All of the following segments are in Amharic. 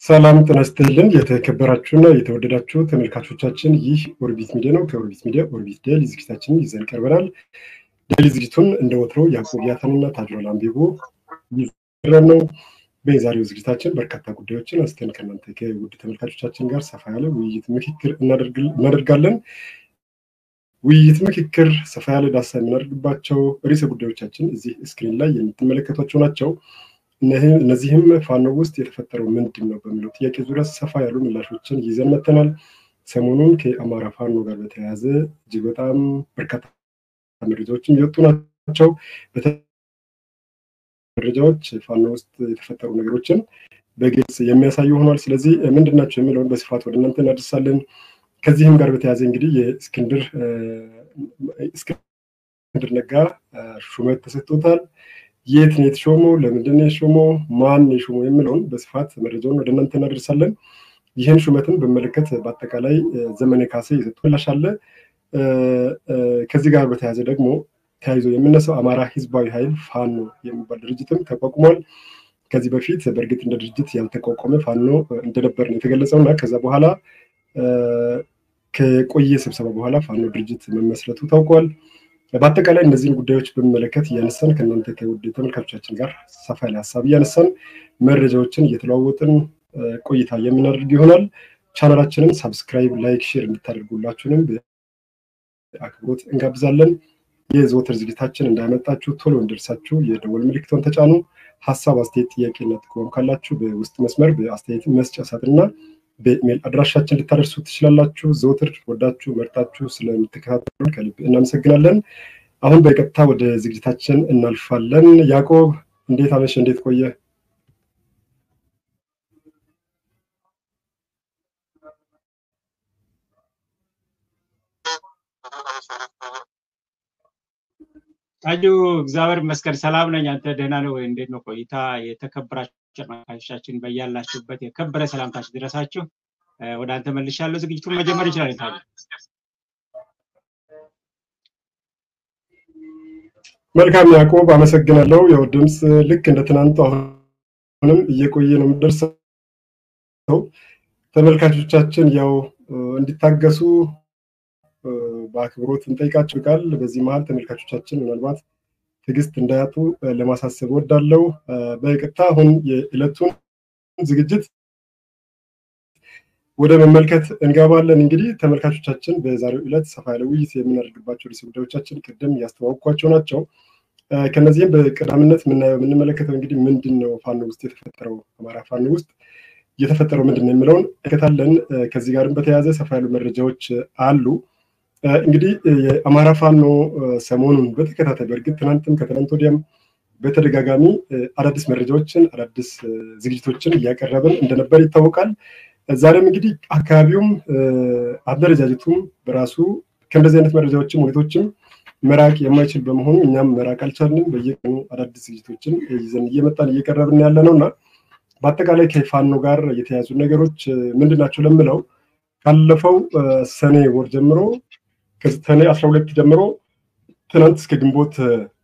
ሰላም ጤና ይስጥልን። የተከበራችሁና የተወደዳችሁ ተመልካቾቻችን ይህ ኦርቢት ሚዲያ ነው። ከኦርቢት ሚዲያ ኦርቢት ዴይሊ ዝግጅታችንን ይዘን ቀርበናል። ዴይሊ ዝግጅቱን እንደ ወትሮ ያዕቆብ ያተንና ታጅሮል አንቢቦ ይዘን ነው። በዛሬው ዝግጅታችን በርካታ ጉዳዮችን አንስተን ከእናንተ ከውድ ተመልካቾቻችን ጋር ሰፋ ያለ ውይይት ምክክር እናደርጋለን። ውይይት ምክክር ሰፋ ያለ ዳሳ የምናደርግባቸው ርዕሰ ጉዳዮቻችን እዚህ ስክሪን ላይ የምትመለከቷቸው ናቸው። እነዚህም ፋኖ ውስጥ የተፈጠረው ምንድን ነው በሚለው ጥያቄ ዙሪያ ሰፋ ያሉ ምላሾችን ይዘን መተናል። ሰሞኑን ከአማራ ፋኖ ጋር በተያያዘ እጅግ በጣም በርካታ መረጃዎችን እየወጡ ናቸው። መረጃዎች ፋኖ ውስጥ የተፈጠሩ ነገሮችን በግልጽ የሚያሳዩ ሆኗል። ስለዚህ ምንድን ናቸው የሚለውን በስፋት ወደ እናንተ እናደርሳለን። ከዚህም ጋር በተያያዘ እንግዲህ የእስክንድር እስክንድር ነጋ ሹመት ተሰጥቶታል። የት ነው የተሾመው? ለምንድን ነው የሾመው? ማን የሾመው የሚለውን በስፋት መረጃውን ወደ እናንተ እናደርሳለን። ይህን ሹመትን በመለከት በአጠቃላይ ዘመነ ካሴ የሰጡ ምላሽ አለ። ከዚህ ጋር በተያያዘ ደግሞ ተያይዞ የምነሳው አማራ ህዝባዊ ኃይል ፋኖ የሚባል ድርጅትም ተቋቁሟል። ከዚህ በፊት በእርግጥ እንደ ድርጅት ያልተቋቋመ ፋኖ እንደነበር ነው የተገለጸው እና ከዛ በኋላ ከቆየ ስብሰባ በኋላ ፋኖ ድርጅት መመስረቱ ታውቋል። በአጠቃላይ እነዚህን ጉዳዮች በሚመለከት እያነሳን ከእናንተ ከውድ ተመልካቾቻችን ጋር ሰፋ ያለ ሀሳብ እያነሳን መረጃዎችን እየተለዋወጥን ቆይታ የምናደርግ ይሆናል። ቻናላችንን ሳብስክራይብ፣ ላይክ፣ ሼር እንድታደርጉላችሁንም በአክብሮት እንጋብዛለን። የዘወትር ዝግጅታችን እንዳያመጣችሁ ቶሎ እንደርሳችሁ የደወል ምልክቶን ተጫኑ። ሀሳብ፣ አስተያየት፣ ጥያቄና ጥቆም ካላችሁ በውስጥ መስመር በአስተያየት መስጫ ሳጥንና በኢሜል አድራሻችን ልታደርሱ ትችላላችሁ። ዘውትር ወዳችሁ መርጣችሁ ስለምትከታተሉን ከልብ እናመሰግናለን። አሁን በቀጥታ ወደ ዝግጅታችን እናልፋለን። ያዕቆብ እንዴት አመሸ? እንዴት ቆየ? ታጁ እግዚአብሔር ይመስገን ሰላም ነኝ። አንተ ደህና ነው ወይ? እንዴት ነው ቆይታ? የተከበራችሁ ተመልካቾቻችን በያላችሁበት የከበረ ሰላምታችን ድረሳችሁ። ወደ አንተ መልሻለሁ። ዝግጅቱን መጀመር ይችላል። ታጁ መልካም ያዕቆብ አመሰግናለሁ። ያው ድምፅ ልክ እንደ ትናንቱ አሁንም እየቆየ ነው የምደርሰው። ተመልካቾቻችን ያው እንዲታገሱ በአክብሮት እንጠይቃቸው ቃል በዚህ መሀል ተመልካቾቻችን ምናልባት ትዕግስት እንዳያጡ ለማሳሰብ ወዳለው በቀጥታ አሁን የዕለቱን ዝግጅት ወደ መመልከት እንገባለን። እንግዲህ ተመልካቾቻችን በዛሬው ዕለት ሰፋ ያለ ውይይት የምናደርግባቸው ርዕሰ ጉዳዮቻችን ቅድም ያስተዋወቅኳቸው ናቸው። ከነዚህም በቀዳምነት የምናየው የምንመለከተው እንግዲህ ምንድን ነው ፋኖ ውስጥ የተፈጠረው አማራ ፋኖ ውስጥ እየተፈጠረው ምንድን ነው የሚለውን እንመለከታለን። ከዚህ ጋርም በተያያዘ ሰፋ ያሉ መረጃዎች አሉ። እንግዲህ የአማራ ፋኖ ሰሞኑን በተከታታይ በእርግጥ ትናንትም ከትናንት ወዲያም በተደጋጋሚ አዳዲስ መረጃዎችን አዳዲስ ዝግጅቶችን እያቀረብን እንደነበር ይታወቃል። ዛሬም እንግዲህ አካባቢውም አደረጃጀቱም በራሱ ከእንደዚህ አይነት መረጃዎችም ሁኔቶችም መራቅ የማይችል በመሆኑ እኛም መራቅ አልቻልንም። በየቀኑ አዳዲስ ዝግጅቶችን ይዘን እየመጣን እየቀረብን ያለ ነው እና በአጠቃላይ ከፋኖ ጋር የተያዙ ነገሮች ምንድን ናቸው ለምለው ካለፈው ሰኔ ወር ጀምሮ ከሰኔ አስራ ሁለት ጀምሮ ትናንት እስከ ግንቦት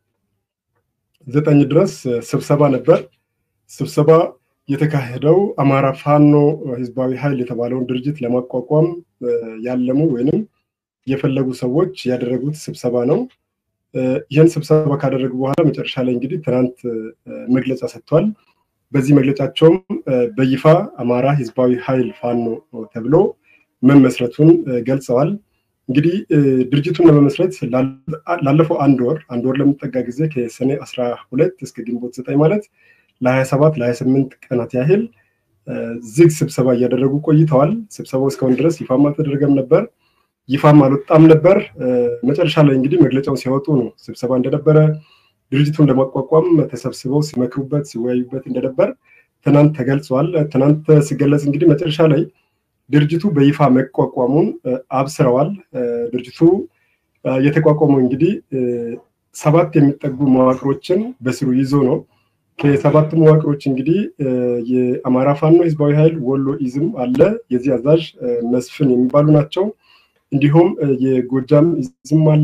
ዘጠኝ ድረስ ስብሰባ ነበር። ስብሰባ የተካሄደው አማራ ፋኖ ህዝባዊ ኃይል የተባለውን ድርጅት ለማቋቋም ያለሙ ወይንም የፈለጉ ሰዎች ያደረጉት ስብሰባ ነው። ይህን ስብሰባ ካደረጉ በኋላ መጨረሻ ላይ እንግዲህ ትናንት መግለጫ ሰጥቷል። በዚህ መግለጫቸውም በይፋ አማራ ህዝባዊ ኃይል ፋኖ ተብሎ መመስረቱን ገልጸዋል። እንግዲህ ድርጅቱን ለመመስረት ላለፈው አንድ ወር አንድ ወር ለሚጠጋ ጊዜ ከሰኔ አስራ ሁለት እስከ ግንቦት ዘጠኝ ማለት ለሀያ ሰባት ለሀያ ስምንት ቀናት ያህል ዝግ ስብሰባ እያደረጉ ቆይተዋል። ስብሰባው እስካሁን ድረስ ይፋም አልተደረገም ነበር፣ ይፋም አልወጣም ነበር። መጨረሻ ላይ እንግዲህ መግለጫውን ሲያወጡ ነው ስብሰባ እንደነበረ ድርጅቱን ለማቋቋም ተሰብስበው ሲመክሩበት ሲወያዩበት እንደነበር ትናንት ተገልጿል። ትናንት ሲገለጽ እንግዲህ መጨረሻ ላይ ድርጅቱ በይፋ መቋቋሙን አብስረዋል። ድርጅቱ የተቋቋመው እንግዲህ ሰባት የሚጠጉ መዋቅሮችን በስሩ ይዞ ነው። ከሰባቱ መዋቅሮች እንግዲህ የአማራ ፋኖ ህዝባዊ ኃይል ወሎ ኢዝም አለ። የዚህ አዛዥ መስፍን የሚባሉ ናቸው። እንዲሁም የጎጃም ኢዝም አለ።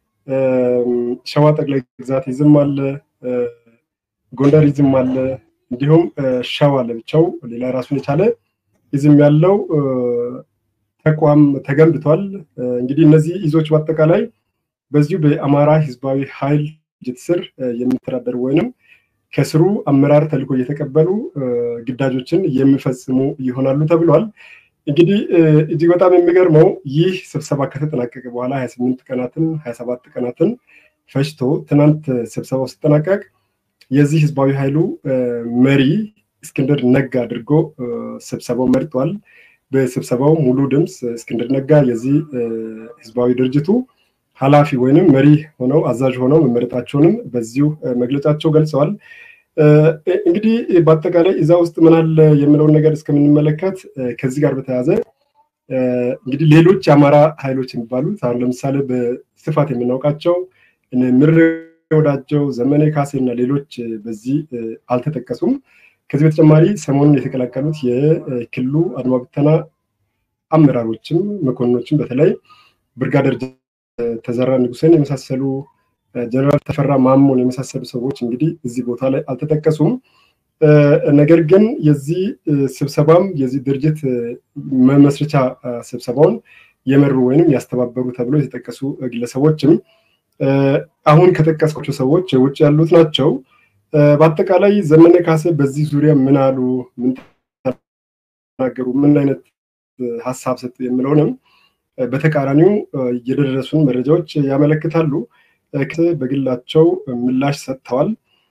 ሸዋ ጠቅላይ ግዛት ኢዝም አለ። ጎንደር ኢዝም አለ። እንዲሁም ሸዋ ለብቻው ሌላ ራሱን የቻለ ይዝም ያለው ተቋም ተገንብቷል። እንግዲህ እነዚህ ይዞች በአጠቃላይ በዚሁ በአማራ ህዝባዊ ኃይል ድርጅት ስር የሚተዳደሩ ወይንም ከስሩ አመራር ተልዕኮ እየተቀበሉ ግዳጆችን የሚፈጽሙ ይሆናሉ ተብሏል። እንግዲህ እጅግ በጣም የሚገርመው ይህ ስብሰባ ከተጠናቀቀ በኋላ ሀያ ስምንት ቀናትን ሀያ ሰባት ቀናትን ፈጅቶ ትናንት ስብሰባው ሲጠናቀቅ የዚህ ህዝባዊ ኃይሉ መሪ እስክንድር ነጋ አድርጎ ስብሰባው መርጧል። በስብሰባው ሙሉ ድምፅ እስክንድር ነጋ የዚህ ህዝባዊ ድርጅቱ ኃላፊ ወይንም መሪ ሆነው አዛዥ ሆነው መመረጣቸውንም በዚሁ መግለጫቸው ገልጸዋል። እንግዲህ በአጠቃላይ እዛ ውስጥ ምን አለ የምለውን ነገር እስከምንመለከት ከዚህ ጋር በተያያዘ እንግዲህ ሌሎች የአማራ ኃይሎች የሚባሉት አሁን ለምሳሌ በስፋት የምናውቃቸው ምሬ ወዳጀው፣ ዘመኔ ካሴ እና ሌሎች በዚህ አልተጠቀሱም። ከዚህ በተጨማሪ ሰሞኑን የተቀላቀሉት የክልሉ አድማ ብተና አመራሮችም መኮንኖችም በተለይ ብርጋደር ተዘራ ንጉሴን የመሳሰሉ ጀነራል ተፈራ ማሞን የመሳሰሉ ሰዎች እንግዲህ እዚህ ቦታ ላይ አልተጠቀሱም። ነገር ግን የዚህ ስብሰባም የዚህ ድርጅት መመስረቻ ስብሰባውን የመሩ ወይንም ያስተባበሩ ተብሎ የተጠቀሱ ግለሰቦችም አሁን ከጠቀስኳቸው ሰዎች ውጭ ያሉት ናቸው። በአጠቃላይ ዘመነ ካሴ በዚህ ዙሪያ ምን አሉ፣ ምን ተናገሩ፣ ምን አይነት ሀሳብ ሰጡ የሚለውንም በተቃራኒው የደረሱን መረጃዎች ያመለክታሉ። በግላቸው ምላሽ ሰጥተዋል።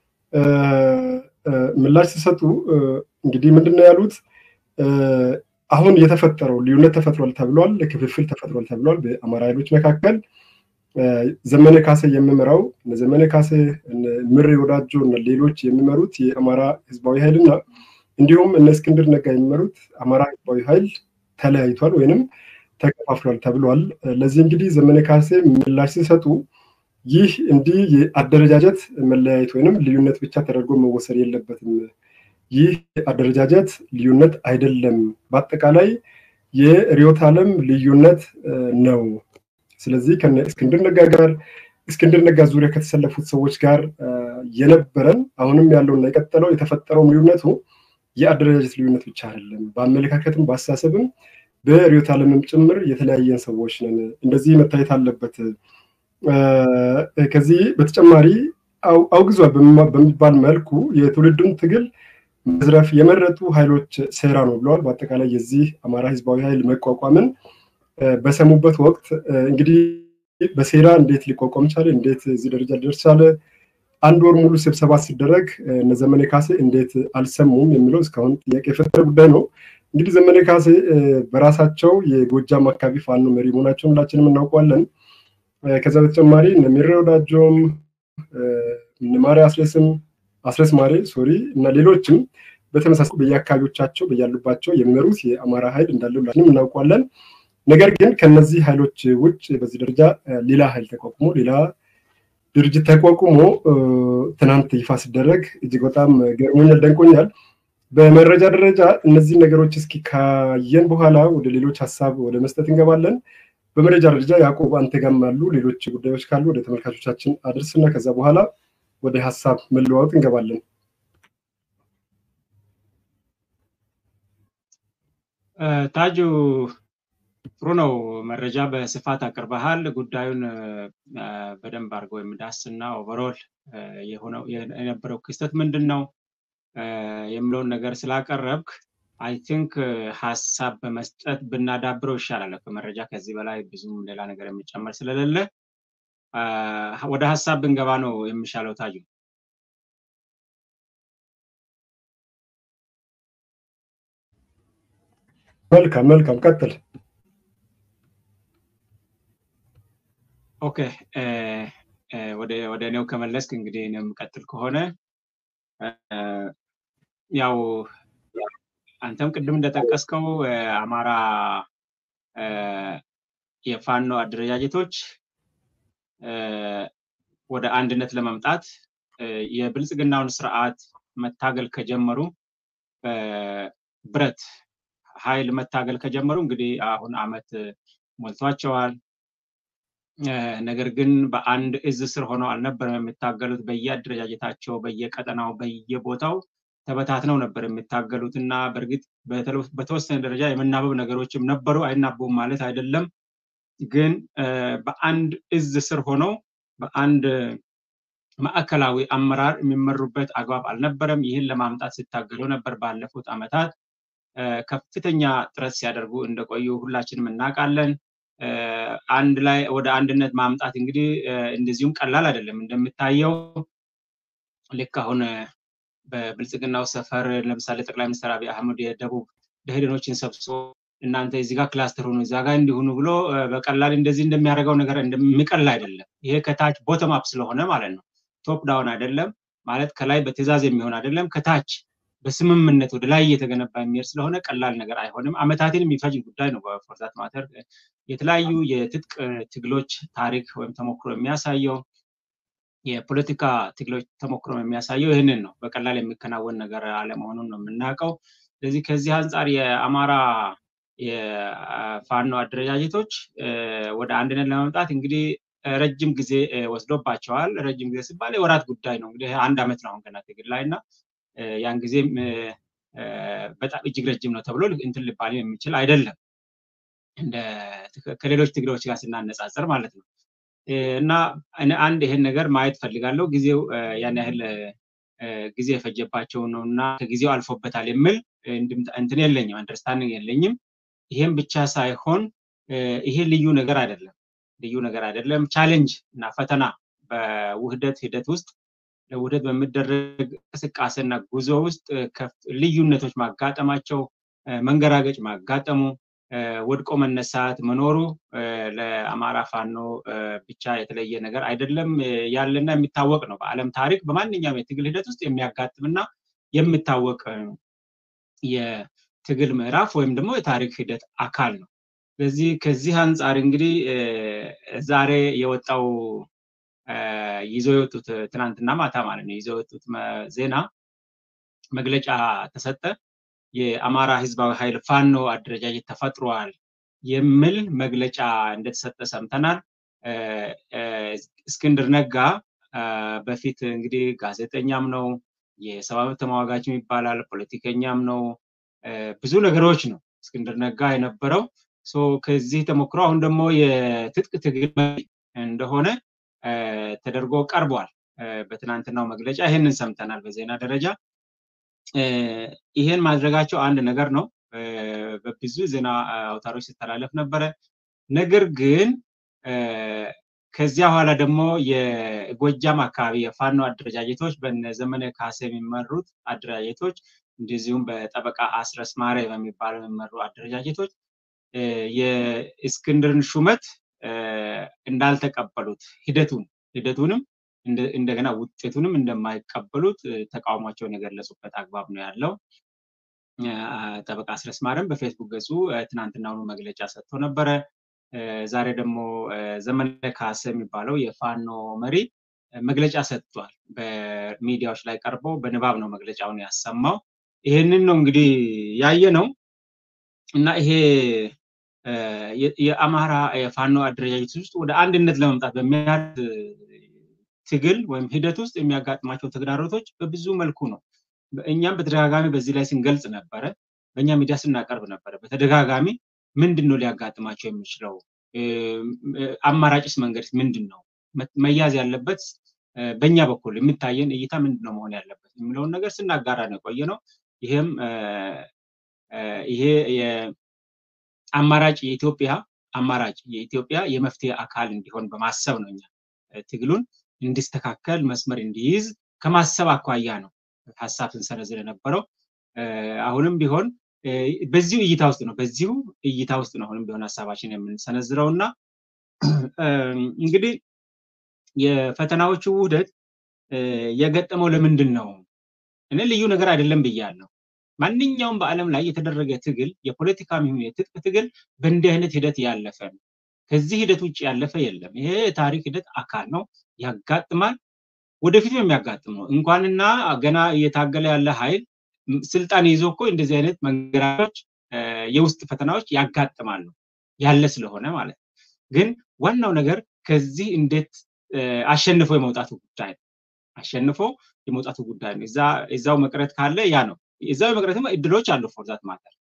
ምላሽ ሲሰጡ እንግዲህ ምንድን ነው ያሉት? አሁን የተፈጠረው ልዩነት ተፈጥሯል ተብሏል፣ ክፍፍል ተፈጥሯል ተብሏል በአማራ ኃይሎች መካከል ዘመነ ካሴ የሚመራው ዘመነ ካሴ ምሬ ወዳጆ እና ሌሎች የሚመሩት የአማራ ህዝባዊ ኃይል እና እንዲሁም እነ እስክንድር ነጋ የሚመሩት አማራ ህዝባዊ ኃይል ተለያይቷል ወይንም ተከፋፍሏል ተብሏል። ለዚህ እንግዲህ ዘመነ ካሴ ምላሽ ሲሰጡ ይህ እንዲህ የአደረጃጀት መለያየት ወይንም ልዩነት ብቻ ተደርጎ መወሰድ የለበትም። ይህ አደረጃጀት ልዩነት አይደለም፣ በአጠቃላይ የርዕዮተ ዓለም ልዩነት ነው። ስለዚህ ከነ እስክንድር ነጋ ጋር እስክንድር ነጋ ዙሪያ ከተሰለፉት ሰዎች ጋር የነበረን አሁንም ያለውና የቀጠለው የተፈጠረውም ልዩነቱ የአደረጃጀት ልዩነት ብቻ አይደለም፣ በአመለካከትም በአስተሳሰብም በርዕዮተ ዓለምም ጭምር የተለያየን ሰዎች ነን። እንደዚህ መታየት አለበት። ከዚህ በተጨማሪ አውግዟል በሚባል መልኩ የትውልዱን ትግል መዝረፍ የመረጡ ኃይሎች ሴራ ነው ብለዋል። በአጠቃላይ የዚህ አማራ ህዝባዊ ኃይል መቋቋምን በሰሙበት ወቅት እንግዲህ በሴራ እንዴት ሊቋቋም ቻለ? እንዴት እዚህ ደረጃ ሊደርስ ቻለ? አንድ ወር ሙሉ ስብሰባ ሲደረግ እነ ዘመነ ካሴ እንዴት አልሰሙም የሚለው እስካሁን ጥያቄ የፈጠረ ጉዳይ ነው። እንግዲህ ዘመነ ካሴ በራሳቸው የጎጃም አካባቢ ፋኖ መሪ መሆናቸውን ሁላችንም እናውቀዋለን። ከዛ በተጨማሪ እነ ሚሬ ወዳጆም እነ ማሪ አስረስም አስረስ ማሬ ሶሪ እና ሌሎችም በተመሳሳይ በየአካባቢዎቻቸው በያሉባቸው የሚመሩት የአማራ ኃይል እንዳለ ሁላችንም እናውቀዋለን። ነገር ግን ከነዚህ ኃይሎች ውጭ በዚህ ደረጃ ሌላ ኃይል ተቋቁሞ ሌላ ድርጅት ተቋቁሞ ትናንት ይፋ ሲደረግ እጅግ በጣም ገርሞኛል፣ ደንቆኛል። በመረጃ ደረጃ እነዚህ ነገሮች እስኪ ካየን በኋላ ወደ ሌሎች ሀሳብ ወደ መስጠት እንገባለን። በመረጃ ደረጃ ያዕቆብ አንተ ጋም አሉ ሌሎች ጉዳዮች ካሉ ወደ ተመልካቾቻችን አድርስና ከዛ በኋላ ወደ ሀሳብ መለዋወጥ እንገባለን። ታጁ ጥሩ ነው። መረጃ በስፋት አቅርበሃል። ጉዳዩን በደንብ አድርገው የሚዳስና ኦቨሮል የነበረው ክስተት ምንድን ነው የሚለውን ነገር ስላቀረብክ አይ ቲንክ ሀሳብ በመስጠት ብናዳብረው ይሻላል። ከመረጃ ከዚህ በላይ ብዙም ሌላ ነገር የሚጨመር ስለሌለ ወደ ሀሳብ ብንገባ ነው የሚሻለው። ታጁ መልካም መልካም፣ ቀጥል። ኦኬ ወደ እኔው ከመለስክ እንግዲህ እኔም ቀጥል ከሆነ ያው አንተም ቅድም እንደጠቀስከው አማራ የፋኖ አደረጃጀቶች ወደ አንድነት ለመምጣት የብልጽግናውን ስርዓት መታገል ከጀመሩ ብረት ኃይል መታገል ከጀመሩ እንግዲህ አሁን አመት ሞልቷቸዋል። ነገር ግን በአንድ እዝ ስር ሆነው አልነበረም የሚታገሉት። በየአደረጃጀታቸው፣ በየቀጠናው፣ በየቦታው ተበታትነው ነበር የሚታገሉት እና በእርግጥ በተወሰነ ደረጃ የመናበብ ነገሮችም ነበሩ። አይናበቡም ማለት አይደለም። ግን በአንድ እዝ ስር ሆነው በአንድ ማዕከላዊ አመራር የሚመሩበት አግባብ አልነበረም። ይህን ለማምጣት ሲታገሉ ነበር ባለፉት ዓመታት ከፍተኛ ጥረት ሲያደርጉ እንደቆዩ ሁላችንም እናውቃለን። አንድ ላይ ወደ አንድነት ማምጣት እንግዲህ እንደዚሁም ቀላል አይደለም። እንደሚታየው ልክ አሁን በብልጽግናው ሰፈር ለምሳሌ ጠቅላይ ሚኒስትር አብይ አህመድ የደቡብ ደኢህዴኖችን ሰብስቦ እናንተ እዚህ ጋር ክላስተር ሆኑ እዛ ጋር እንዲሆኑ ብሎ በቀላል እንደዚህ እንደሚያደርገው ነገር እንደሚቀል አይደለም። ይሄ ከታች ቦተም አፕ ስለሆነ ማለት ነው። ቶፕ ዳውን አይደለም ማለት ከላይ በትዕዛዝ የሚሆን አይደለም። ከታች በስምምነት ወደ ላይ እየተገነባ የሚሄድ ስለሆነ ቀላል ነገር አይሆንም። አመታትን የሚፈጅ ጉዳይ ነው። በፎርዛት ማተር የተለያዩ የትጥቅ ትግሎች ታሪክ ወይም ተሞክሮ የሚያሳየው የፖለቲካ ትግሎች ተሞክሮ የሚያሳየው ይህንን ነው። በቀላል የሚከናወን ነገር አለመሆኑን ነው የምናውቀው። ስለዚህ ከዚህ አንጻር የአማራ የፋኖ አደረጃጀቶች ወደ አንድነት ለመምጣት እንግዲህ ረጅም ጊዜ ወስዶባቸዋል። ረጅም ጊዜ ሲባል የወራት ጉዳይ ነው። እንግዲህ አንድ ዓመት ነው አሁን ገና ትግል ላይ እና ያን ጊዜም በጣም እጅግ ረጅም ነው ተብሎ እንትን ሊባል የሚችል አይደለም ከሌሎች ትግሎች ጋር ስናነጻጽር ማለት ነው። እና አንድ ይሄን ነገር ማየት ፈልጋለሁ። ጊዜው ያን ያህል ጊዜ የፈጀባቸው ነው እና ከጊዜው አልፎበታል የሚል እንትን የለኝም፣ አንደርስታንዲንግ የለኝም። ይሄም ብቻ ሳይሆን ይሄ ልዩ ነገር አይደለም፣ ልዩ ነገር አይደለም። ቻሌንጅ እና ፈተና በውህደት ሂደት ውስጥ ለውህደት በሚደረግ እንቅስቃሴና ጉዞ ውስጥ ልዩነቶች ማጋጠማቸው፣ መንገራገጭ ማጋጠሙ፣ ወድቆ መነሳት መኖሩ ለአማራ ፋኖ ብቻ የተለየ ነገር አይደለም፣ ያለና የሚታወቅ ነው። በዓለም ታሪክ በማንኛውም የትግል ሂደት ውስጥ የሚያጋጥምና የሚታወቅ የትግል ምዕራፍ ወይም ደግሞ የታሪክ ሂደት አካል ነው። ስለዚህ ከዚህ አንጻር እንግዲህ ዛሬ የወጣው ይዘው የወጡት ትናንትና ማታ ማለት ነው ይዘው የወጡት ዜና መግለጫ ተሰጠ። የአማራ ህዝባዊ ኃይል ፋኖ አደረጃጀት ተፈጥሯል የሚል መግለጫ እንደተሰጠ ሰምተናል። እስክንድር ነጋ በፊት እንግዲህ ጋዜጠኛም ነው፣ የሰብአዊ መብት ተሟጋችም ይባላል፣ ፖለቲከኛም ነው፣ ብዙ ነገሮች ነው እስክንድር ነጋ የነበረው። ከዚህ ተሞክሮ አሁን ደግሞ የትጥቅ ትግል እንደሆነ ተደርጎ ቀርቧል። በትናንትናው መግለጫ ይህንን ሰምተናል በዜና ደረጃ። ይሄን ማድረጋቸው አንድ ነገር ነው። በብዙ ዜና አውታሮች ሲተላለፍ ነበረ። ነገር ግን ከዚያ በኋላ ደግሞ የጎጃም አካባቢ የፋኖ አደረጃጀቶች በነ ዘመነ ካሴ የሚመሩት አደረጃጀቶች እንደዚሁም በጠበቃ አስረስ ማረ በሚባለው የሚመሩ አደረጃጀቶች የእስክንድርን ሹመት እንዳልተቀበሉት ሂደቱን ሂደቱንም እንደገና ውጤቱንም እንደማይቀበሉት ተቃውሟቸውን የገለጹበት አግባብ ነው ያለው። ጠበቃ አስረስ ማረም በፌስቡክ ገጹ ትናንትናውኑ መግለጫ ሰጥቶ ነበረ። ዛሬ ደግሞ ዘመነ ካሴ የሚባለው የፋኖ መሪ መግለጫ ሰጥቷል። በሚዲያዎች ላይ ቀርቦ በንባብ ነው መግለጫውን ያሰማው። ይህንን ነው እንግዲህ ያየ ነው እና ይሄ የአማራ የፋኖ አደረጃጀት ውስጥ ወደ አንድነት ለመምጣት በሚያድ ትግል ወይም ሂደት ውስጥ የሚያጋጥማቸው ተግዳሮቶች በብዙ መልኩ ነው። እኛም በተደጋጋሚ በዚህ ላይ ስንገልጽ ነበረ። በእኛ ሚዲያ ስናቀርብ ነበረ። በተደጋጋሚ ምንድን ነው ሊያጋጥማቸው የሚችለው? አማራጭስ መንገድ ምንድን ነው? መያዝ ያለበት በእኛ በኩል የሚታየን እይታ ምንድን ነው መሆን ያለበት የሚለውን ነገር ስናጋራ ነው የቆየ ነው። ይሄም ይሄ አማራጭ የኢትዮጵያ አማራጭ የኢትዮጵያ የመፍትሄ አካል እንዲሆን በማሰብ ነው እኛ ትግሉን እንዲስተካከል መስመር እንዲይዝ ከማሰብ አኳያ ነው ሀሳብ ስንሰነዝር የነበረው። አሁንም ቢሆን በዚሁ እይታ ውስጥ ነው በዚሁ እይታ ውስጥ ነው አሁንም ቢሆን ሀሳባችን የምንሰነዝረው እና እንግዲህ የፈተናዎቹ ውህደት የገጠመው ለምንድን ነው? እኔ ልዩ ነገር አይደለም ብያለሁ። ማንኛውም በዓለም ላይ የተደረገ ትግል የፖለቲካም ይሁን የትጥቅ ትግል በእንዲህ አይነት ሂደት ያለፈ ነው። ከዚህ ሂደት ውጭ ያለፈ የለም። ይሄ የታሪክ ሂደት አካል ነው፣ ያጋጥማል። ወደፊትም የሚያጋጥም ነው። እንኳንና ገና እየታገለ ያለ ኃይል ስልጣን ይዞ እኮ እንደዚህ አይነት መንገራቶች፣ የውስጥ ፈተናዎች ያጋጥማሉ ያለ ስለሆነ ማለት ነው። ግን ዋናው ነገር ከዚህ እንዴት አሸንፎ የመውጣቱ ጉዳይ ነው። አሸንፎ የመውጣቱ ጉዳይ ነው። እዛው መቅረት ካለ ያ ነው። እዛው የመቅረትም እድሎች አሉ። ፎርዛት ማተር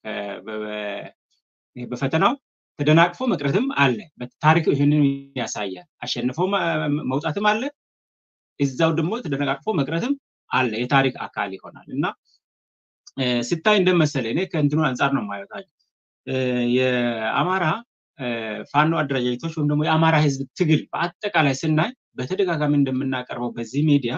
በፈተናው ተደናቅፎ መቅረትም አለ። ታሪክ ይህንን ያሳያል። አሸንፎ መውጣትም አለ። እዛው ደግሞ ተደነቃቅፎ መቅረትም አለ። የታሪክ አካል ይሆናል እና ስታይ እንደመሰለ እኔ ከእንትኑ አንጻር ነው የማየው። የአማራ ፋኖ አደረጃጀቶች ወይም ደግሞ የአማራ ህዝብ ትግል በአጠቃላይ ስናይ በተደጋጋሚ እንደምናቀርበው በዚህ ሚዲያ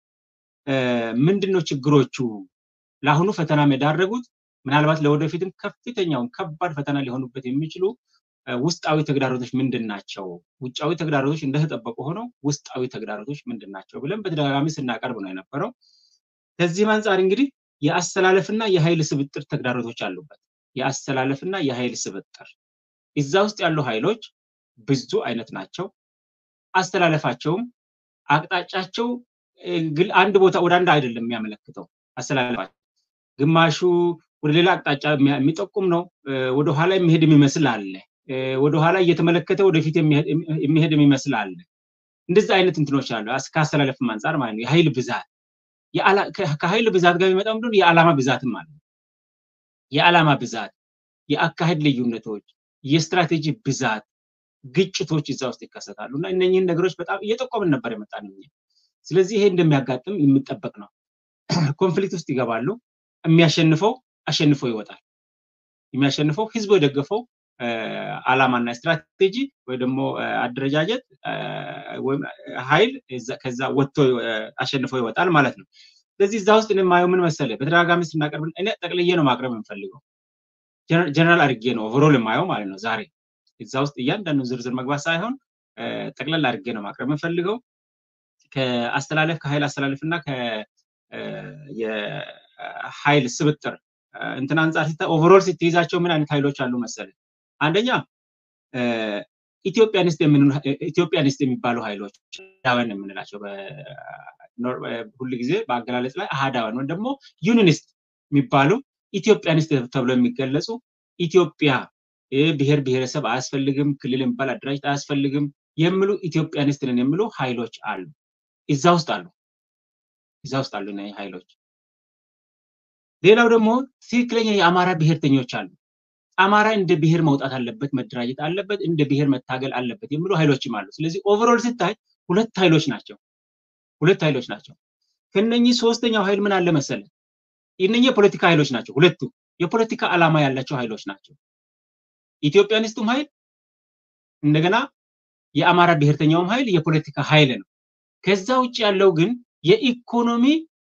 ምንድነው ችግሮቹ ለአሁኑ ፈተና የዳረጉት ምናልባት ለወደፊትም ከፍተኛውን ከባድ ፈተና ሊሆኑበት የሚችሉ ውስጣዊ ተግዳሮቶች ምንድን ናቸው? ውጫዊ ተግዳሮቶች እንደተጠበቁ ሆነው ውስጣዊ ተግዳሮቶች ምንድን ናቸው ብለን በተደጋጋሚ ስናቀርብ ነው የነበረው። ከዚህም አንጻር እንግዲህ የአስተላለፍና የኃይል ስብጥር ተግዳሮቶች አሉበት። የአስተላለፍና የኃይል ስብጥር እዛ ውስጥ ያሉ ኃይሎች ብዙ አይነት ናቸው። አስተላለፋቸውም አቅጣጫቸው አንድ ቦታ ወደ አንድ አይደለም የሚያመለክተው አስተላለፋቸው ግማሹ ወደ ሌላ አቅጣጫ የሚጠቁም ነው። ወደኋላ የሚሄድ የሚመስል አለ። ወደኋላ እየተመለከተ ወደፊት የሚሄድ የሚመስል አለ። እንደዚህ አይነት እንትኖች አሉ። ከአስተላለፍም አንጻር ማለት ነው። የኃይል ብዛት ከኃይል ብዛት ጋር የሚመጣው ምንድን የዓላማ ብዛትም አለ። የዓላማ ብዛት፣ የአካሄድ ልዩነቶች፣ የስትራቴጂ ብዛት፣ ግጭቶች እዛ ውስጥ ይከሰታሉ እና እነኝህን ነገሮች በጣም እየጠቆምን ነበር የመጣን። ስለዚህ ይሄ እንደሚያጋጥም የሚጠበቅ ነው። ኮንፍሊክት ውስጥ ይገባሉ። የሚያሸንፈው አሸንፎ ይወጣል። የሚያሸንፈው ህዝቡ የደገፈው አላማና ስትራቴጂ ወይ ደግሞ አደረጃጀት ወይም ኃይል ከዛ ወጥቶ አሸንፎ ይወጣል ማለት ነው። ስለዚህ እዛ ውስጥ የማየው ምን መሰለ፣ በተደጋጋሚ ስናቀርብ እኔ ጠቅልዬ ነው ማቅረብ የምፈልገው፣ ጀነራል አድርጌ ነው ኦቨሮል የማየው ማለት ነው። ዛሬ እዛ ውስጥ እያንዳንዱ ዝርዝር መግባት ሳይሆን ጠቅለል አድርጌ ነው ማቅረብ የምፈልገው ከአስተላለፍ ከኃይል አስተላለፍ እና የኃይል ስብጥር እንትን አንጻር ሲታ ኦቨሮል ስትይዛቸው ምን አይነት ኃይሎች አሉ መሰለ? አንደኛ ኢትዮጵያኒስት ኢትዮጵያኒስት የሚባሉ ኃይሎች አህዳውያን የምንላቸው ሁል ጊዜ በአገላለጽ ላይ አህዳውያን ወይም ደግሞ ዩኒኒስት የሚባሉ ኢትዮጵያኒስት ተብሎ የሚገለጹ ኢትዮጵያ ብሔር ብሔረሰብ አያስፈልግም፣ ክልል የሚባል አደራጅት አያስፈልግም የሚሉ ኢትዮጵያኒስት ነን የሚሉ ኃይሎች አሉ። እዛ ውስጥ አሉ እዛ ውስጥ አሉ እነዚህ ኃይሎች። ሌላው ደግሞ ትክክለኛ የአማራ ብሔርተኞች አሉ። አማራ እንደ ብሔር መውጣት አለበት፣ መደራጀት አለበት፣ እንደ ብሔር መታገል አለበት የሚሉ ኃይሎችም አሉ። ስለዚህ ኦቨርኦል ስታይ ሁለት ኃይሎች ናቸው፣ ሁለት ኃይሎች ናቸው። ከነኚህ ሶስተኛው ኃይል ምን አለ መሰለ? እነኚህ የፖለቲካ ኃይሎች ናቸው። ሁለቱ የፖለቲካ ዓላማ ያላቸው ኃይሎች ናቸው። ኢትዮጵያኒስቱም ኃይል እንደገና የአማራ ብሔርተኛውም ኃይል የፖለቲካ ኃይል ነው። ከዛ ውጭ ያለው ግን የኢኮኖሚ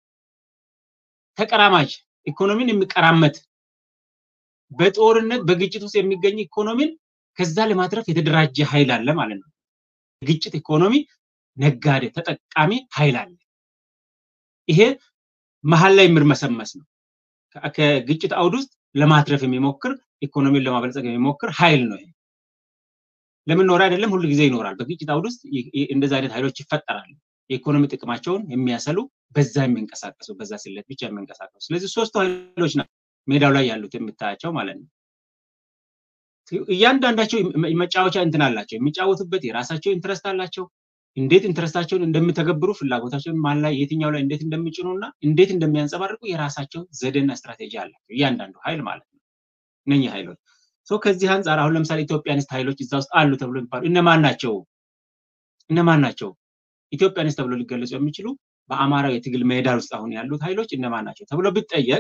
ተቀራማጅ ኢኮኖሚን የሚቀራመት በጦርነት በግጭት ውስጥ የሚገኝ ኢኮኖሚን ከዛ ለማትረፍ የተደራጀ ኃይል አለ ማለት ነው። ግጭት ኢኮኖሚ ነጋዴ ተጠቃሚ ኃይል አለ። ይሄ መሀል ላይ የምርመሰመስ ነው። ከግጭት አውድ ውስጥ ለማትረፍ የሚሞክር ኢኮኖሚን ለማበልጸግ የሚሞክር ኃይል ነው። ይሄ ለምን ኖረ አይደለም፣ ሁሉ ጊዜ ይኖራል። በግጭት አውድ ውስጥ እንደዚህ አይነት ኃይሎች ይፈጠራሉ። የኢኮኖሚ ጥቅማቸውን የሚያሰሉ በዛ የሚንቀሳቀሱ በዛ ስለት ብቻ የሚንቀሳቀሱ። ስለዚህ ሶስቱ ኃይሎች ናቸው ሜዳው ላይ ያሉት የምታያቸው ማለት ነው። እያንዳንዳቸው መጫወቻ እንትን አላቸው፣ የሚጫወቱበት የራሳቸው ኢንትረስት አላቸው። እንዴት ኢንትረስታቸውን እንደሚተገብሩ ፍላጎታቸውን ማን ላይ የትኛው ላይ እንዴት እንደሚጭኑ እና እንዴት እንደሚያንጸባርቁ የራሳቸው ዘዴና ስትራቴጂ አላቸው እያንዳንዱ ኃይል ማለት ነው። እነኚህ ኃይሎች ከዚህ አንጻር አሁን ለምሳሌ ኢትዮጵያኒስት ኃይሎች እዛ ውስጥ አሉ ተብሎ የሚባሉ እነማን ናቸው? እነማን ናቸው? ኢትዮጵያኒስት ተብሎ ሊገለጹ የሚችሉ በአማራው የትግል ሜዳር ውስጥ አሁን ያሉት ኃይሎች እነማን ናቸው ተብሎ ቢጠየቅ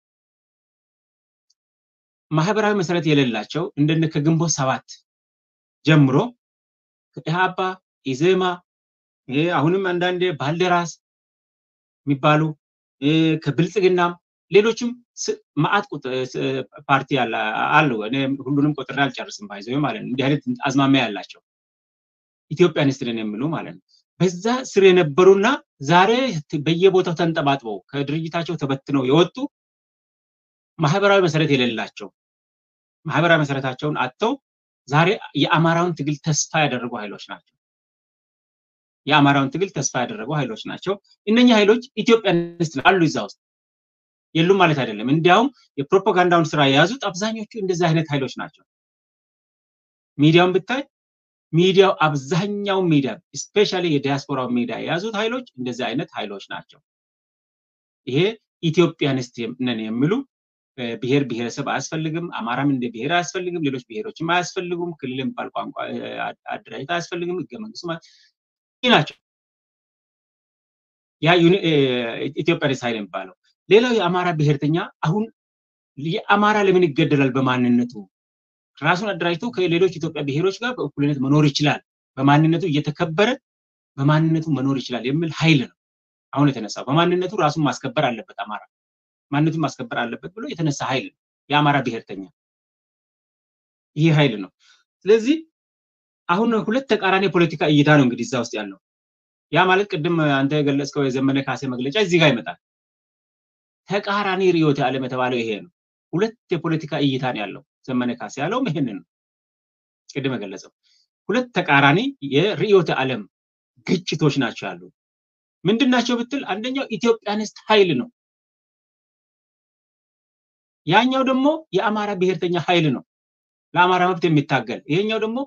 ማህበራዊ መሰረት የሌላቸው እንደነ ከግንቦት ሰባት ጀምሮ ኢህአፓ፣ ኢዜማ፣ አሁንም አንዳንዴ ባልደራስ የሚባሉ ከብልጽግናም ሌሎችም ማአት ፓርቲ አሉ። እኔ ሁሉንም ቆጥሬ አልጨርስም። ባይዘው ማለት ነው። እንዲህ አይነት አዝማሚያ ያላቸው ኢትዮጵያኒስት ነን የሚሉ ማለት ነው። በዛ ስር የነበሩና ዛሬ በየቦታው ተንጠባጥበው ከድርጅታቸው ተበትነው የወጡ ማህበራዊ መሰረት የሌላቸው ማህበራዊ መሰረታቸውን አጥተው ዛሬ የአማራውን ትግል ተስፋ ያደረጉ ኃይሎች ናቸው። የአማራውን ትግል ተስፋ ያደረጉ ኃይሎች ናቸው። እነኛ ኃይሎች ኢትዮጵያኒስት አሉ እዛ ውስጥ የሉም ማለት አይደለም። እንዲያውም የፕሮፓጋንዳውን ስራ የያዙት አብዛኞቹ እንደዚህ አይነት ኃይሎች ናቸው። ሚዲያውን ብታይ ሚዲያው አብዛኛው ሚዲያ ስፔሻሊ የዲያስፖራው ሚዲያ የያዙት ኃይሎች እንደዚህ አይነት ኃይሎች ናቸው። ይሄ ኢትዮጵያንስት ነን የሚሉ ብሔር ብሔረሰብ አያስፈልግም፣ አማራም እንደ ብሔር አያስፈልግም፣ ሌሎች ብሔሮችም አያስፈልጉም፣ ክልል የሚባል ቋንቋ አደራጀት አያስፈልግም፣ ህገ መንግስቱ ናቸው። ያ ኢትዮጵያንስት ኃይል የሚባለው ሌላው የአማራ ብሔርተኛ አሁን የአማራ ለምን ይገደላል? በማንነቱ ራሱን አደራጅቶ ከሌሎች ኢትዮጵያ ብሔሮች ጋር በእኩልነት መኖር ይችላል፣ በማንነቱ እየተከበረ በማንነቱ መኖር ይችላል የሚል ኃይል ነው አሁን የተነሳው። በማንነቱ ራሱን ማስከበር አለበት አማራ ማንነቱን ማስከበር አለበት ብሎ የተነሳ ኃይል ነው የአማራ ብሔርተኛ። ይህ ኃይል ነው። ስለዚህ አሁን ሁለት ተቃራኒ የፖለቲካ እይታ ነው እንግዲህ እዛ ውስጥ ያለው። ያ ማለት ቅድም አንተ የገለጽከው የዘመነ ካሴ መግለጫ እዚህ ጋር ይመጣል። ተቃራኒ ርዕዮተ ዓለም የተባለው ይሄ ነው። ሁለት የፖለቲካ እይታ ነው ያለው። ዘመነ ካሴ ያለውም ይሄንን ነው ቅድም የገለጸው። ሁለት ተቃራኒ የርዕዮተ ዓለም ግጭቶች ናቸው ያሉ። ምንድን ናቸው ብትል አንደኛው ኢትዮጵያኒስት ኃይል ነው። ያኛው ደግሞ የአማራ ብሔርተኛ ኃይል ነው፣ ለአማራ መብት የሚታገል ይሄኛው ደግሞ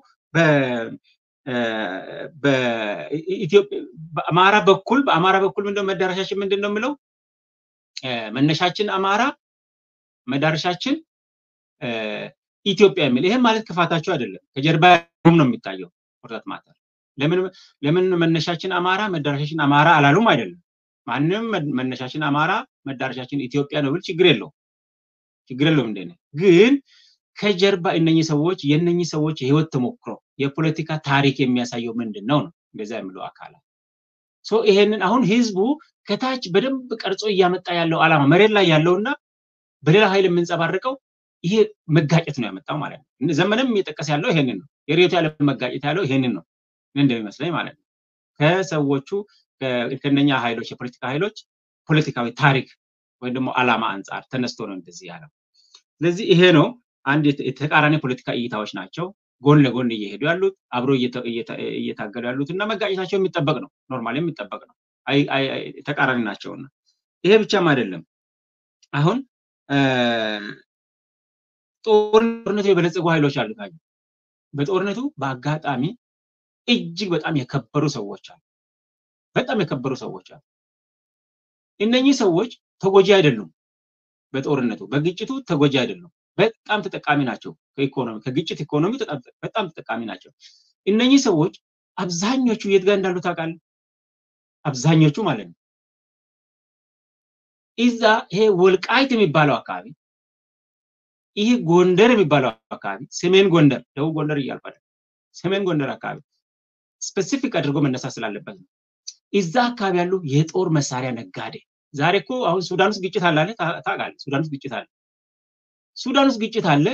በአማራ በኩል በአማራ በኩል ምንድነው መዳረሻችን ምንድን ነው የምለው መነሻችን አማራ መዳረሻችን ኢትዮጵያ የሚል ይህም ማለት ክፋታቸው አይደለም። ከጀርባ ነው የሚታየው ቁርጠት ማተር ለምን ለምን መነሻችን አማራ መዳረሻችን አማራ አላሉም? አይደለም። ማንም መነሻችን አማራ መዳረሻችን ኢትዮጵያ ነው ብል ችግር የለውም ችግር የለውም። እንደ ግን ከጀርባ እነኚህ ሰዎች የእነኚህ ሰዎች የህይወት ተሞክሮ የፖለቲካ ታሪክ የሚያሳየው ምንድን ነው ነው እንደዛ የሚለው አካላት ሶ ይሄንን አሁን ህዝቡ ከታች በደንብ ቀርጾ እያመጣ ያለው አላማ መሬት ላይ ያለውና በሌላ ኃይል የምንጸባርቀው ይሄ መጋጨት ነው ያመጣው ማለት ነው። ዘመንም እየጠቀስ ያለው ይሄንን ነው። የርዕዮተ ዓለም መጋጨት ያለው ይሄንን ነው እንደሚመስለኝ ማለት ነው። ከሰዎቹ ከነኛ ኃይሎች የፖለቲካ ኃይሎች ፖለቲካዊ ታሪክ ወይም ደግሞ አላማ አንጻር ተነስቶ ነው እንደዚህ ያለው። ስለዚህ ይሄ ነው አንድ የተቃራኒ ፖለቲካ እይታዎች ናቸው ጎን ለጎን እየሄዱ ያሉት አብሮ እየታገሉ ያሉት እና መጋጨታቸው የሚጠበቅ ነው፣ ኖርማል የሚጠበቅ ነው። ተቃራኒ ናቸውና ይሄ ብቻም አይደለም። አሁን ጦርነቱ የበለጸጉ ኃይሎች አሉ። በጦርነቱ በአጋጣሚ እጅግ በጣም የከበሩ ሰዎች አሉ። በጣም የከበሩ ሰዎች አሉ። እነኚህ ሰዎች ተጎጂ አይደሉም። በጦርነቱ በግጭቱ ተጎጂ አይደሉም። በጣም ተጠቃሚ ናቸው። ከኢኮኖሚ ከግጭት ኢኮኖሚ በጣም ተጠቃሚ ናቸው። እነኚህ ሰዎች አብዛኞቹ የት ጋር እንዳሉ ታውቃለህ? አብዛኞቹ ማለት ነው እዛ ይሄ ወልቃይት የሚባለው አካባቢ ይህ ጎንደር የሚባለው አካባቢ ሰሜን ጎንደር፣ ደቡብ ጎንደር እያልኩ ሰሜን ጎንደር አካባቢ ስፔሲፊክ አድርጎ መነሳት ስላለበት ነው። እዛ አካባቢ ያሉ የጦር መሳሪያ ነጋዴ ዛሬ እኮ አሁን ሱዳን ውስጥ ግጭት አለ ታውቃለህ? ሱዳን ውስጥ ግጭት አለ። ሱዳን ውስጥ ግጭት አለ።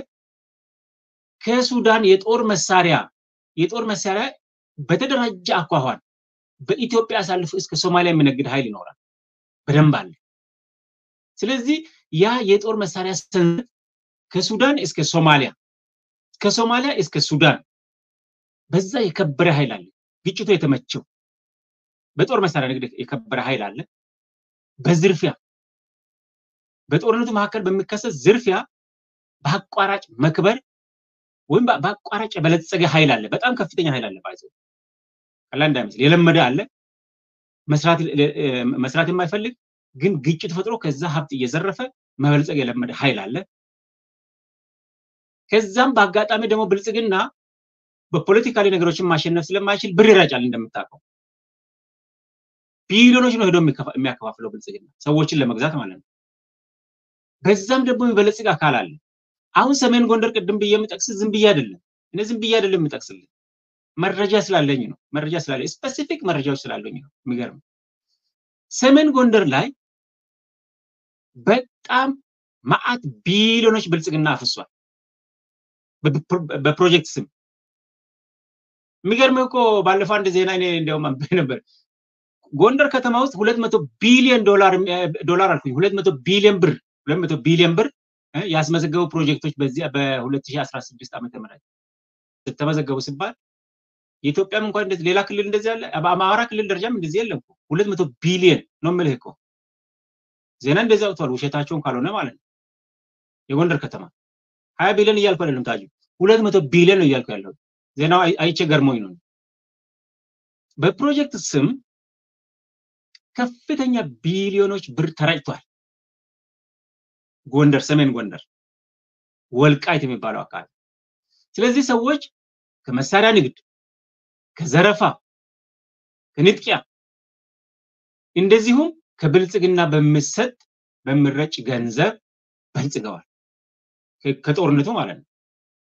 ከሱዳን የጦር መሳሪያ የጦር መሳሪያ በተደራጀ አኳኋን በኢትዮጵያ አሳልፎ እስከ ሶማሊያ የሚነግድ ኃይል ይኖራል። በደንብ አለ። ስለዚህ ያ የጦር መሳሪያ ሰንሰለት ከሱዳን እስከ ሶማሊያ ከሶማሊያ እስከ ሱዳን በዛ የከበረ ኃይል አለ። ግጭቱ የተመቸው በጦር መሳሪያ ንግድ የከበረ ኃይል አለ። በዝርፊያ በጦርነቱ መካከል በሚከሰት ዝርፊያ በአቋራጭ መክበር ወይም በአቋራጭ የበለጸገ ኃይል አለ። በጣም ከፍተኛ ኃይል አለ። ባይዘ ቀላል እንዳይመስል የለመደ አለ። መስራት የማይፈልግ ግን ግጭት ፈጥሮ ከዛ ሀብት እየዘረፈ መበልጸግ የለመደ ኃይል አለ። ከዛም በአጋጣሚ ደግሞ ብልጽግና በፖለቲካሊ ነገሮችን ማሸነፍ ስለማይችል ብር ይረጫል። እንደምታውቀው ቢሊዮኖች ነው ሄዶ የሚያከፋፍለው ብልጽግና ሰዎችን ለመግዛት ማለት ነው። በዛም ደግሞ የሚበለጽግ አካል አለ። አሁን ሰሜን ጎንደር ቅድም ብዬ የምጠቅስ ዝም ብዬ አይደለም፣ እኔ ዝም ብዬ አይደለም የምጠቅስልህ መረጃ ስላለኝ ነው። መረጃ ስላለኝ ስፔሲፊክ መረጃዎች ስላለኝ ነው። የሚገርም ሰሜን ጎንደር ላይ በጣም መዓት ቢሊዮኖች ብልጽግና አፍሷል በፕሮጀክት ስም። የሚገርምህ እኮ ባለፈው አንድ ዜና እኔ እንዲያውም አንብቤ ነበር። ጎንደር ከተማ ውስጥ ሁለት መቶ ቢሊዮን ዶላር ዶላር አልኩኝ ሁለት መቶ ቢሊዮን ብር ሁለት መቶ ቢሊዮን ብር ያስመዘገቡ ፕሮጀክቶች በዚህ በ2016 ዓመተ ምህረት ተመዘገቡ ሲባል የኢትዮጵያም እንኳን እንደዚህ ሌላ ክልል እንደዚህ ያለ በአማራ ክልል ደረጃም እንደዚህ የለም እኮ ሁለት መቶ ቢሊዮን ነው የምልህ እኮ ዜና እንደዚህ አውጥተዋል። ውሸታቸውን ካልሆነ ማለት ነው። የጎንደር ከተማ ሀያ ቢሊዮን እያልኩ አይደለም ታጁ ሁለት መቶ ቢሊዮን ነው እያልኩ ያለው ዜናው አይቼ ገርሞኝ ነው። በፕሮጀክት ስም ከፍተኛ ቢሊዮኖች ብር ተረጭቷል። ጎንደር፣ ሰሜን ጎንደር፣ ወልቃይት የሚባለው አካባቢ። ስለዚህ ሰዎች ከመሳሪያ ንግድ፣ ከዘረፋ፣ ከንጥቂያ እንደዚሁም ከብልጽግና በሚሰጥ በሚረጭ ገንዘብ በልጽገዋል። ከጦርነቱ ማለት ነው።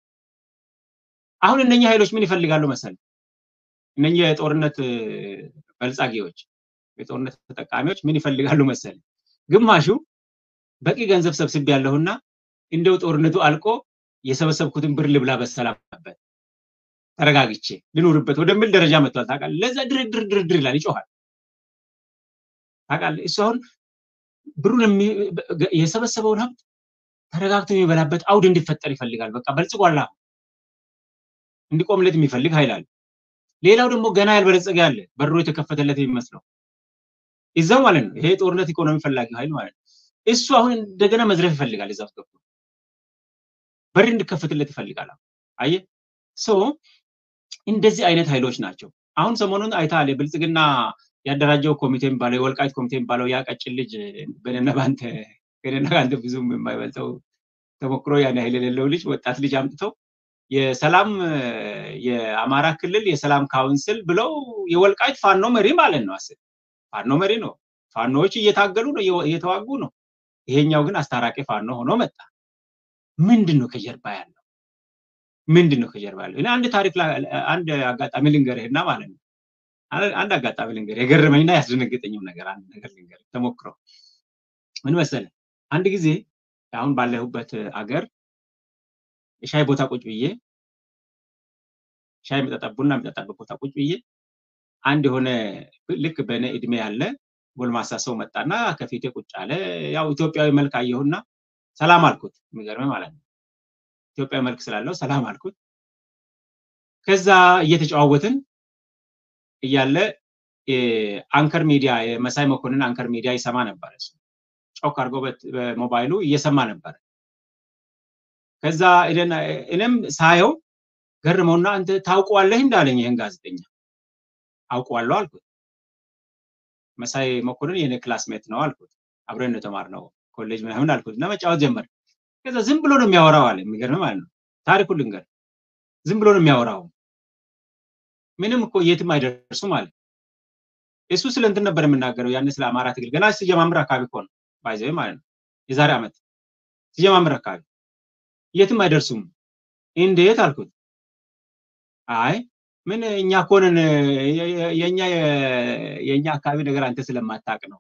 አሁን እነኛ ኃይሎች ምን ይፈልጋሉ መሰል? እነኛ የጦርነት በልጻጊዎች የጦርነት ተጠቃሚዎች ምን ይፈልጋሉ መሰል? ግማሹ በቂ ገንዘብ ሰብስቤ ያለሁና እንደው ጦርነቱ አልቆ የሰበሰብኩትን ብር ልብላ በሰላምበት ተረጋግቼ ልኑርበት ወደሚል ደረጃ መጥቷል። ታውቃለህ? ለዛ ድርድር ድርድር ይላል፣ ይጮሃል። ታውቃለህ? እሱ አሁን ብሩን የሰበሰበውን ሀብት ተረጋግቶ የሚበላበት አውድ እንዲፈጠር ይፈልጋል። በቃ በልጽጓላ እንዲቆምለት የሚፈልግ ኃይል አለ። ሌላው ደግሞ ገና ያልበለጸገ ያለ በሩ የተከፈተለት የሚመስለው ይዛው ማለት ነው። ይሄ ጦርነት ኢኮኖሚ ፈላጊ ኃይል ማለት ነው። እሱ አሁን እንደገና መዝረፍ ይፈልጋል። እዛ ውስጥ ገብቶ በር እንዲከፈትለት ይፈልጋል። አየህ ሶ እንደዚህ አይነት ኃይሎች ናቸው። አሁን ሰሞኑን አይተሃል። የብልጽግና ያደራጀው ኮሚቴ የሚባለው የወልቃይት ኮሚቴ የሚባለው ያ ቀጭን ልጅ በእኔና በአንተ ከእኔና ከአንተ ብዙም የማይበልጠው ተሞክሮ ያን ያህል የሌለው ልጅ ወጣት ልጅ አምጥተው የሰላም የአማራ ክልል የሰላም ካውንስል ብለው የወልቃይት ፋኖ መሪ ማለት ነው። አስብ ፋኖ መሪ ነው። ፋኖዎች እየታገሉ ነው፣ እየተዋጉ ነው። ይሄኛው ግን አስታራቂ ፋኖ ሆኖ መጣ። ምንድን ነው ከጀርባ ያለው? ምንድን ነው ከጀርባ ያለው? እኔ አንድ ታሪክ አንድ አጋጣሚ ልንገርህና ማለት ነው አንድ አጋጣሚ ልንገርህ፣ የገረመኝና ያስደነገጠኝም ነገር አንድ ነገር ልንገርህ። ተሞክረው ምን መሰለህ፣ አንድ ጊዜ አሁን ባለሁበት አገር የሻይ ቦታ ቁጭ ብዬ ሻይ መጠጣ ቡና የሚጠጣበት ቦታ ቁጭ ብዬ አንድ የሆነ ልክ በእኔ እድሜ ያለ ጎልማሳ ሰው መጣና ከፊቴ ቁጭ አለ። ያው ኢትዮጵያዊ መልክ አየሁና ሰላም አልኩት። የሚገርምህ ማለት ነው ኢትዮጵያዊ መልክ ስላለው ሰላም አልኩት። ከዛ እየተጨዋወትን እያለ አንከር ሚዲያ የመሳይ መኮንን አንከር ሚዲያ ይሰማ ነበር። እሱ ጮክ አድርጎ በሞባይሉ እየሰማ ነበር። ከዛ እኔም ሳየው ገርመውና አንተ ታውቀዋለህ እንዳለኝ ይህን ጋዜጠኛ አውቀዋለሁ አልኩት። መሳይ መኮንን የኔ ክላስሜት ነው አልኩት። አብረን ነው የተማርነው ኮሌጅ ምናምን አልኩት እና መጫወት ጀመር። ከዛ ዝም ብሎ ነው የሚያወራው አለ። የሚገርም ማለት ነው። ታሪኩ ልንገር፣ ዝም ብሎ ነው የሚያወራው። ምንም እኮ የትም አይደርሱም አለ። እሱ ስለ እንትን ነበር የምናገረው ያን ስለ አማራ ትግል ገና ሲጀማምር አካባቢ እኮ ነው ባይዘው ማለት ነው። የዛሬ ዓመት ሲጀማምር አካባቢ የትም አይደርሱም። እንዴት አልኩት። አይ ምን እኛ እኮ ነን የኛ የኛ አካባቢ ነገር አንተ ስለማታውቅ ነው።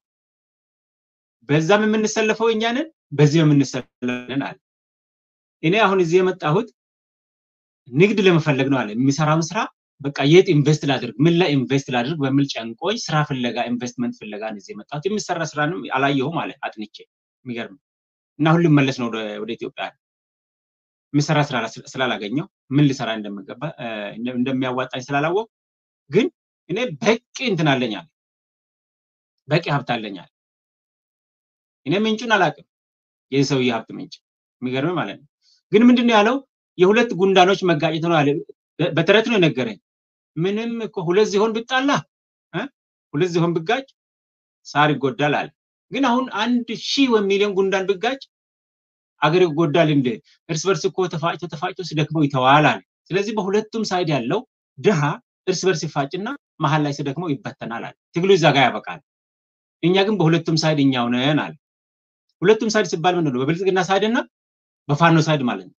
በዛም የምንሰለፈው እኛ ነን፣ በዚህ የምንሰለፈን አለ። እኔ አሁን እዚህ የመጣሁት ንግድ ለመፈለግ ነው አለ። የሚሰራውን ስራ በቃ የት ኢንቨስት ላድርግ፣ ምን ላይ ኢንቨስት ላድርግ በሚል ጨንቆኝ ስራ ፍለጋ ኢንቨስትመንት ፍለጋ ነው እዚህ የመጣሁት። የሚሰራ ስራንም አላየሁም አለ አጥንቼ። የሚገርም እና አሁን ልመለስ ነው ወደ ኢትዮጵያ የምሰራ ስራ ስላላገኘው ምን ልሰራ እንደምገባ እንደሚያዋጣኝ ስላላወቅ ግን እኔ በቂ እንትን አለኛል በቂ ሀብት አለኛል። እኔ ምንጩን አላውቅም፣ የዚህ ሰውዬ ሀብት ምንጭ የሚገርም ማለት ነው። ግን ምንድን ነው ያለው? የሁለት ጉንዳኖች መጋጨት ነው አለ። በተረት ነው የነገረኝ። ምንም እኮ ሁለት ዝሆን ብጣላ ሁለት ዝሆን ብጋጭ ሳር ይጎዳል አለ። ግን አሁን አንድ ሺህ ወይም ሚሊዮን ጉንዳን ብጋጭ አገር ይጎዳል እንደ እርስ በርስ እኮ ተፋጭቶ ተፋጭቶ ሲደክመው ይተዋል አለ። ስለዚህ በሁለቱም ሳይድ ያለው ድሃ እርስ በርስ ይፋጭና መሀል ላይ ሲደክመው ይበተናል አለ። ትግሉ እዛ ጋር ያበቃል። እኛ ግን በሁለቱም ሳይድ እኛው ነን አለ። ሁለቱም ሳይድ ሲባል ምንድን ነው? በብልጽግና ሳይድ እና በፋኖ ሳይድ ማለት ነው።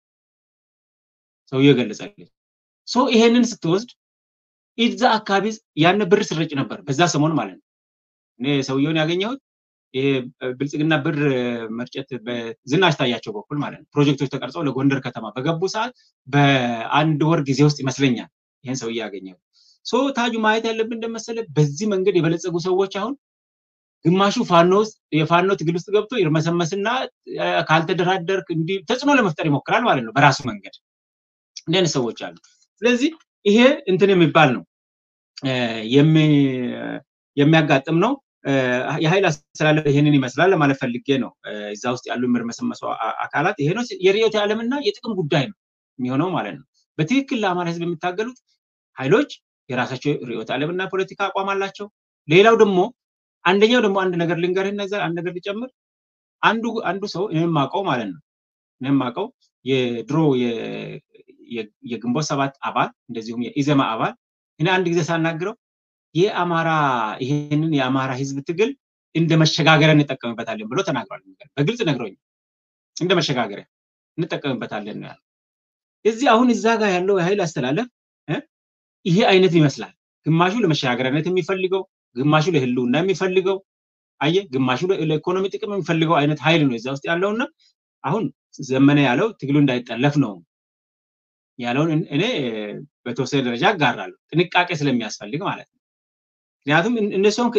ሰውየው ገለጸልኝ። ሶ ይሄንን ስትወስድ እዛ አካባቢ ያን ብር ስረጭ ነበር በዛ ሰሞን ማለት ነው። እኔ ሰውየውን ያገኘሁት ይሄ ብልጽግና ብር መርጨት በዝናሽ ታያቸው በኩል ማለት ነው ፕሮጀክቶች ተቀርጸው ለጎንደር ከተማ በገቡ ሰዓት በአንድ ወር ጊዜ ውስጥ ይመስለኛል ይህን ሰውዬ ያገኘው። ሶ ታጁ ማየት ያለብን እንደመሰለ በዚህ መንገድ የበለጸጉ ሰዎች አሁን ግማሹ ፋኖ ውስጥ የፋኖ ትግል ውስጥ ገብቶ ይርመሰመስና ካልተደራደርክ እንዲህ ተጽዕኖ ለመፍጠር ይሞክራል ማለት ነው በራሱ መንገድ። እንዲህ አይነት ሰዎች አሉ። ስለዚህ ይሄ እንትን የሚባል ነው የሚያጋጥም ነው። የኃይል አስተላለፍ ይህንን ይመስላል ለማለት ፈልጌ ነው። እዛ ውስጥ ያሉ የሚርመሰመሱ አካላት ይሄ ነው የርዕዮተ ዓለምና የጥቅም ጉዳይ ነው የሚሆነው ማለት ነው። በትክክል ለአማራ ህዝብ የሚታገሉት ኃይሎች የራሳቸው ርዕዮተ ዓለምና ፖለቲካ አቋም አላቸው። ሌላው ደግሞ አንደኛው ደግሞ አንድ ነገር ልንገርህ፣ እነዛ አንድ ነገር ልጨምር። አንዱ አንዱ ሰው እኔም ማቀው ማለት ነው እኔም ማቀው የድሮ የግንቦት ሰባት አባል እንደዚሁም የኢዘማ አባል እኔ አንድ ጊዜ ሳናግረው የአማራ ይሄንን የአማራ ህዝብ ትግል እንደ መሸጋገሪያ እንጠቀምበታለን ብሎ ተናግሯል። በግልጽ ነግሮኛል። እንደ መሸጋገሪያ እንጠቀምበታለን ነው ያለው። እዚህ አሁን እዛ ጋር ያለው የኃይል አስተላለፍ ይሄ አይነት ይመስላል። ግማሹ ለመሸጋገሪያነት የሚፈልገው፣ ግማሹ ለህልውና የሚፈልገው አየ፣ ግማሹ ለኢኮኖሚ ጥቅም የሚፈልገው አይነት ኃይል ነው እዛ ውስጥ ያለውና አሁን ዘመነ ያለው ትግሉ እንዳይጠለፍ ነው ያለውን እኔ በተወሰነ ደረጃ አጋራለሁ። ጥንቃቄ ስለሚያስፈልግ ማለት ነው። ምክንያቱም እነሱም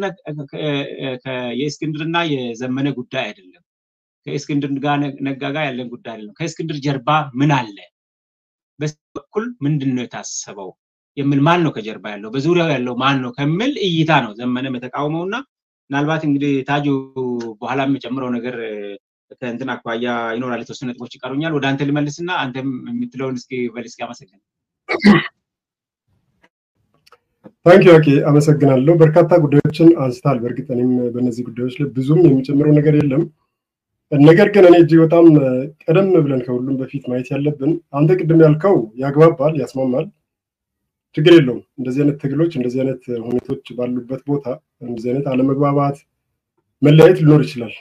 የእስክንድርና የዘመነ ጉዳይ አይደለም። ከእስክንድር ጋር ነጋ ጋር ያለን ጉዳይ አይደለም። ከእስክንድር ጀርባ ምን አለ፣ በኩል ምንድን ነው የታሰበው የሚል ማን ነው ከጀርባ ያለው፣ በዙሪያው ያለው ማን ነው ከሚል እይታ ነው ዘመነ የተቃውመውና ምናልባት እንግዲህ ታጁ በኋላ የሚጨምረው ነገር ከእንትን አኳያ ይኖራል። የተወሰኑ ነጥቦች ይቀሩኛል። ወደ አንተ ልመልስና አንተም የምትለውን እስኪ በል እስኪ አመሰግን። ታንኪ ኦኬ፣ አመሰግናለሁ። በርካታ ጉዳዮችን አንስታል። በእርግጥ እኔም በእነዚህ ጉዳዮች ላይ ብዙም የሚጨምረው ነገር የለም። ነገር ግን እኔ እጅግ በጣም ቀደም ብለን ከሁሉም በፊት ማየት ያለብን አንተ ቅድም ያልከው ያግባባል፣ ያስማማል፣ ችግር የለውም። እንደዚህ አይነት ትግሎች፣ እንደዚህ አይነት ሁኔቶች ባሉበት ቦታ እንደዚህ አይነት አለመግባባት፣ መለያየት ሊኖር ይችላል።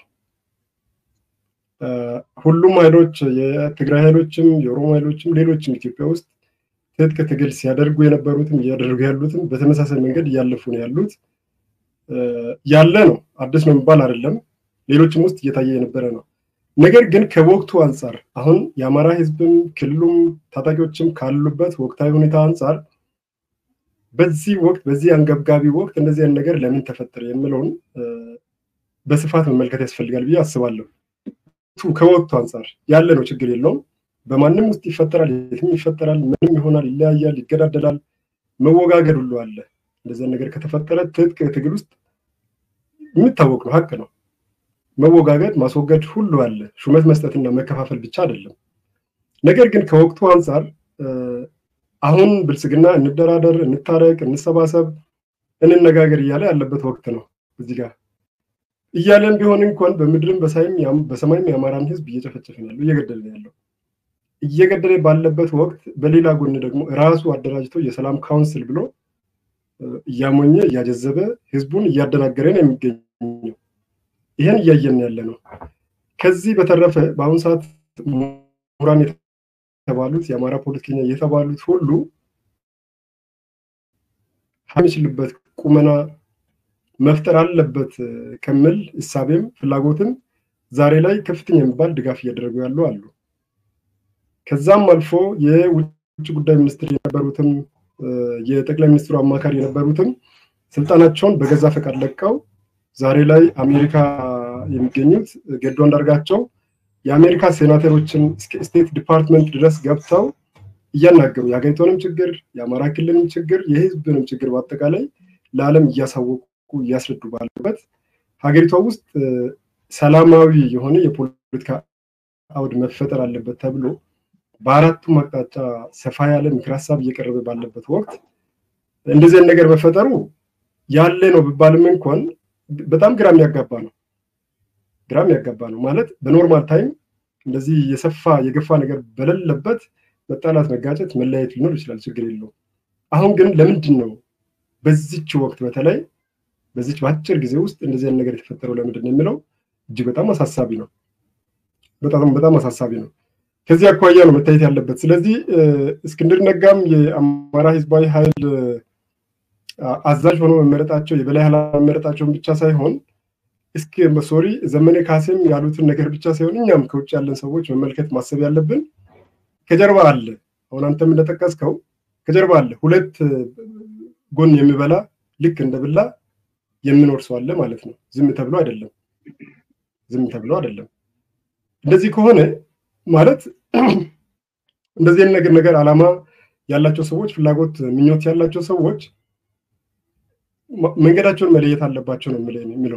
ሁሉም ኃይሎች የትግራይ ኃይሎችም የኦሮሞ ኃይሎችም ሌሎችም ኢትዮጵያ ውስጥ ትጥቅ ትግል ሲያደርጉ የነበሩትም እያደረጉ ያሉትም በተመሳሳይ መንገድ እያለፉ ነው ያሉት። ያለ ነው፣ አዲስ ነው የሚባል አይደለም። ሌሎችም ውስጥ እየታየ የነበረ ነው። ነገር ግን ከወቅቱ አንጻር አሁን የአማራ ሕዝብም ክልሉም ታጣቂዎችም ካሉበት ወቅታዊ ሁኔታ አንጻር በዚህ ወቅት በዚህ አንገብጋቢ ወቅት እንደዚህ አይነት ነገር ለምን ተፈጠረ የሚለውን በስፋት መመልከት ያስፈልጋል ብዬ አስባለሁ። ከወቅቱ አንጻር ያለ ነው፣ ችግር የለውም። በማንም ውስጥ ይፈጠራል፣ የትም ይፈጠራል፣ ምንም ይሆናል፣ ይለያያል፣ ይገዳደላል፣ መወጋገድ ሁሉ አለ። እንደዚህ ነገር ከተፈጠረ ትጥቅ ትግል ውስጥ የሚታወቅ ነው፣ ሀቅ ነው። መወጋገድ ማስወገድ ሁሉ አለ። ሹመት መስጠትና መከፋፈል ብቻ አይደለም። ነገር ግን ከወቅቱ አንጻር አሁን ብልጽግና እንደራደር፣ እንታረቅ፣ እንሰባሰብ፣ እንነጋገር እያለ ያለበት ወቅት ነው። እዚህ ጋር እያለን ቢሆን እንኳን በምድርም በሰማይም የአማራን ህዝብ እየጨፈጨፈ ያለው እየገደለ ያለው እየገደለ ባለበት ወቅት በሌላ ጎን ደግሞ ራሱ አደራጅቶ የሰላም ካውንስል ብሎ እያሞኘ እያጀዘበ ህዝቡን እያደናገረ ነው የሚገኘው። ይህን እያየን ያለ ነው። ከዚህ በተረፈ በአሁኑ ሰዓት ምሁራን የተባሉት የአማራ ፖለቲከኛ የተባሉት ሁሉ የሚችልበት ቁመና መፍጠር አለበት ከሚል እሳቤም ፍላጎትም ዛሬ ላይ ከፍተኛ የሚባል ድጋፍ እያደረጉ ያሉ አሉ። ከዛም አልፎ የውጭ ጉዳይ ሚኒስትር የነበሩትም የጠቅላይ ሚኒስትሩ አማካሪ የነበሩትም ስልጣናቸውን በገዛ ፈቃድ ለቀው ዛሬ ላይ አሜሪካ የሚገኙት ገዱ አንዳርጋቸው የአሜሪካ ሴናተሮችን ስቴት ዲፓርትመንት ድረስ ገብተው እያናገሩ የሀገሪቷንም ችግር የአማራ ክልልንም ችግር የህዝብንም ችግር በአጠቃላይ ለዓለም እያሳወቁ እያስረዱ ባለበት ሀገሪቷ ውስጥ ሰላማዊ የሆነ የፖለቲካ አውድ መፈጠር አለበት ተብሎ በአራቱም አቅጣጫ ሰፋ ያለ ምክር ሀሳብ እየቀረበ ባለበት ወቅት እንደዚህ ነገር መፈጠሩ ያለ ነው ቢባልም እንኳን በጣም ግራ የሚያጋባ ነው። ግራ የሚያጋባ ነው ማለት በኖርማል ታይም እንደዚህ የሰፋ የገፋ ነገር በሌለበት መጣላት፣ መጋጨት፣ መለያየት ሊኖር ይችላል፣ ችግር የለውም። አሁን ግን ለምንድን ነው በዚች ወቅት በተለይ በዚች በአጭር ጊዜ ውስጥ እንደዚህ አይነት ነገር የተፈጠረው ለምንድን ነው የሚለው እጅግ በጣም አሳሳቢ ነው። በጣም በጣም አሳሳቢ ነው። ከዚህ አኳያ ነው መታየት ያለበት። ስለዚህ እስክንድር ነጋም የአማራ ህዝባዊ ኃይል አዛዥ ሆኖ መመረጣቸው የበላይ ኃላፊ መመረጣቸውን ብቻ ሳይሆን እስኪ ሶሪ ዘመነ ካሴም ያሉትን ነገር ብቻ ሳይሆን እኛም ከውጭ ያለን ሰዎች መመልከት ማሰብ ያለብን ከጀርባ አለ። አሁን አንተም እንደጠቀስከው ከጀርባ አለ ሁለት ጎን የሚበላ ልክ እንደ ብላ የሚኖር ሰው አለ ማለት ነው። ዝም ተብሎ አይደለም፣ ዝም ተብሎ አይደለም። እንደዚህ ከሆነ ማለት እንደዚህ ነገር ነገር አላማ ያላቸው ሰዎች ፍላጎት፣ ምኞት ያላቸው ሰዎች መንገዳቸውን መለየት አለባቸው ነው የሚለው።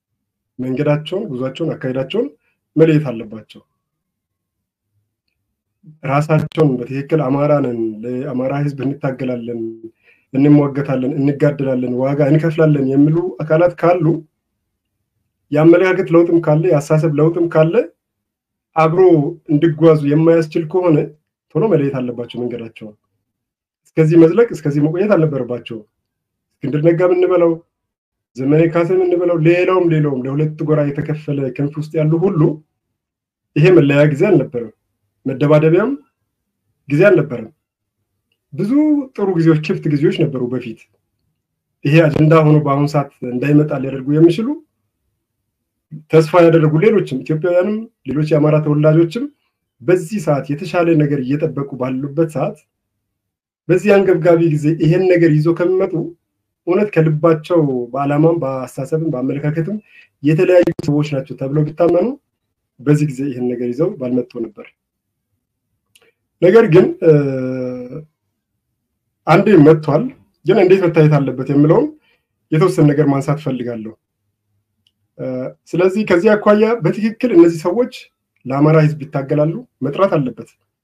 መንገዳቸውን፣ ጉዟቸውን፣ አካሄዳቸውን መለየት አለባቸው። ራሳቸውን በትክክል አማራ ነን፣ ለአማራ ህዝብ እንታገላለን፣ እንሟገታለን፣ እንጋደላለን፣ ዋጋ እንከፍላለን የሚሉ አካላት ካሉ የአመለካከት ለውጥም ካለ የአሳሰብ ለውጥም ካለ አብሮ እንዲጓዙ የማያስችል ከሆነ ቶሎ መለየት አለባቸው መንገዳቸውን። እስከዚህ መዝለቅ እስከዚህ መቆየት አልነበረባቸውም። እስክንድር ነጋ የምንበለው ዘመነ ካሴ የምንበለው ሌላውም ሌላውም ለሁለት ጎራ የተከፈለ ክንፍ ውስጥ ያሉ ሁሉ ይሄ መለያ ጊዜ አልነበረም። መደባደቢያም ጊዜ አልነበረም። ብዙ ጥሩ ጊዜዎች፣ ክፍት ጊዜዎች ነበሩ በፊት። ይሄ አጀንዳ ሆኖ በአሁኑ ሰዓት እንዳይመጣ ሊያደርጉ የሚችሉ ተስፋ ያደረጉ ሌሎችም ኢትዮጵያውያንም ሌሎች የአማራ ተወላጆችም በዚህ ሰዓት የተሻለ ነገር እየጠበቁ ባሉበት ሰዓት በዚህ አንገብጋቢ ጊዜ ይሄን ነገር ይዞ ከሚመጡ እውነት ከልባቸው በዓላማም በአስተሳሰብም በአመለካከትም የተለያዩ ሰዎች ናቸው ተብለው ቢታመኑ በዚህ ጊዜ ይህን ነገር ይዘው ባልመጡ ነበር። ነገር ግን አንዴ መጥቷል። ግን እንዴት መታየት አለበት የምለውን የተወሰነ ነገር ማንሳት ፈልጋለሁ። ስለዚህ ከዚህ አኳያ በትክክል እነዚህ ሰዎች ለአማራ ሕዝብ ይታገላሉ መጥራት አለበት።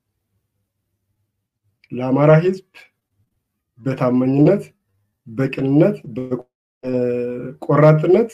ለአማራ ሕዝብ በታማኝነት በቅንነት በቆራጥነት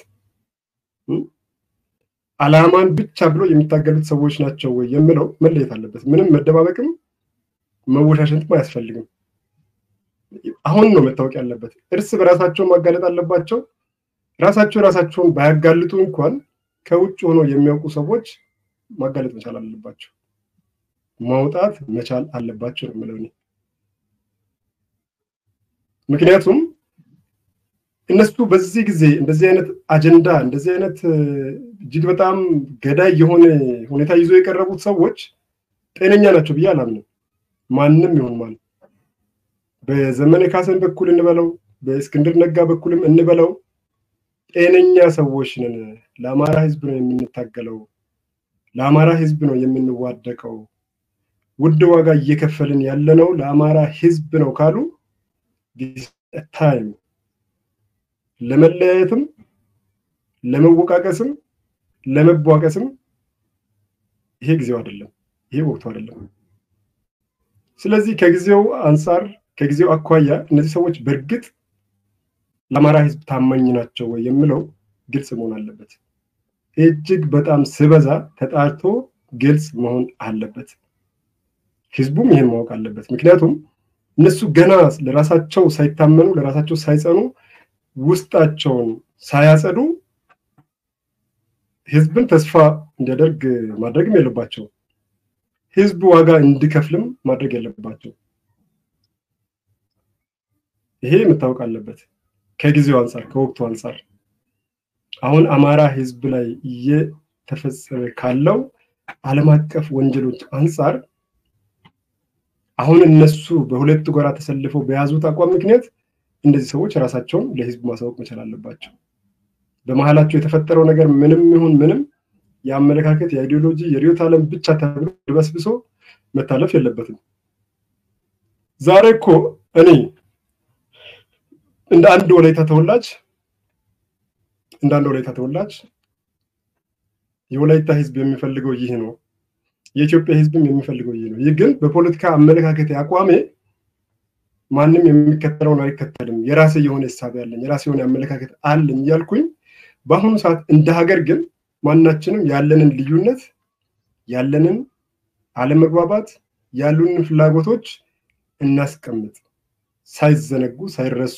ዓላማን ብቻ ብሎ የሚታገሉት ሰዎች ናቸው ወይ የምለው መለየት አለበት። ምንም መደባበቅም መወሻሸትም አያስፈልግም። አሁን ነው መታወቅ ያለበት። እርስ በራሳቸው ማጋለጥ አለባቸው። ራሳቸው ራሳቸውን ባያጋልጡ እንኳን ከውጭ ሆነው የሚያውቁ ሰዎች ማጋለጥ መቻል አለባቸው፣ ማውጣት መቻል አለባቸው ነው የምለው እኔ። ምክንያቱም እነሱ በዚህ ጊዜ እንደዚህ አይነት አጀንዳ እንደዚህ አይነት እጅግ በጣም ገዳይ የሆነ ሁኔታ ይዞ የቀረቡት ሰዎች ጤነኛ ናቸው ብዬ አላምንም። ማንም ይሁን ማን በዘመነ ካሰን በኩል እንበለው በእስክንድር ነጋ በኩልም እንበለው ጤነኛ ሰዎች ነን። ለአማራ ህዝብ ነው የምንታገለው፣ ለአማራ ህዝብ ነው የምንዋደቀው፣ ውድ ዋጋ እየከፈልን ያለነው ለአማራ ህዝብ ነው ካሉ ታይም ለመለያየትም ለመወቃቀስም ለመቧቀስም ይሄ ጊዜው አይደለም፣ ይሄ ወቅቱ አይደለም። ስለዚህ ከጊዜው አንጻር ከጊዜው አኳያ እነዚህ ሰዎች በእርግጥ ለአማራ ህዝብ ታማኝ ናቸው ወይ የምለው ግልጽ መሆን አለበት። እጅግ በጣም ስበዛ ተጣርቶ ግልጽ መሆን አለበት። ህዝቡም ይህን ማወቅ አለበት። ምክንያቱም እነሱ ገና ለራሳቸው ሳይታመኑ ለራሳቸው ሳይጸኑ ውስጣቸውን ሳያጸዱ ህዝብን ተስፋ እንዲያደርግ ማድረግም የለባቸው። ህዝብ ዋጋ እንዲከፍልም ማድረግ የለባቸው። ይሄ መታወቅ አለበት። ከጊዜው አንጻር ከወቅቱ አንጻር አሁን አማራ ህዝብ ላይ እየተፈጸመ ካለው ዓለም አቀፍ ወንጀሎች አንጻር አሁን እነሱ በሁለት ጎራ ተሰልፈው በያዙት አቋም ምክንያት እነዚህ ሰዎች ራሳቸውን ለህዝብ ማሳወቅ መቻል አለባቸው። በመሀላቸው የተፈጠረው ነገር ምንም ይሁን ምንም የአመለካከት የአይዲዮሎጂ የርዕዮተ ዓለም ብቻ ተብሎ ድበስብሶ መታለፍ የለበትም። ዛሬ እኮ እኔ እንደ አንድ ወላይታ ተወላጅ እንደ አንድ ወላይታ ተወላጅ የወላይታ ህዝብ የሚፈልገው ይህ ነው። የኢትዮጵያ ህዝብም የሚፈልገው ይህ ነው። ይህ ግን በፖለቲካ አመለካከት አቋሜ ማንም የሚከተለውን አይከተልም፣ የራሴ የሆነ ሂሳብ ያለኝ የራሴ የሆነ አመለካከት አለኝ እያልኩኝ በአሁኑ ሰዓት እንደ ሀገር ግን ማናችንም ያለንን ልዩነት ያለንን አለመግባባት ያሉንን ፍላጎቶች እናስቀምጥ፣ ሳይዘነጉ ሳይረሱ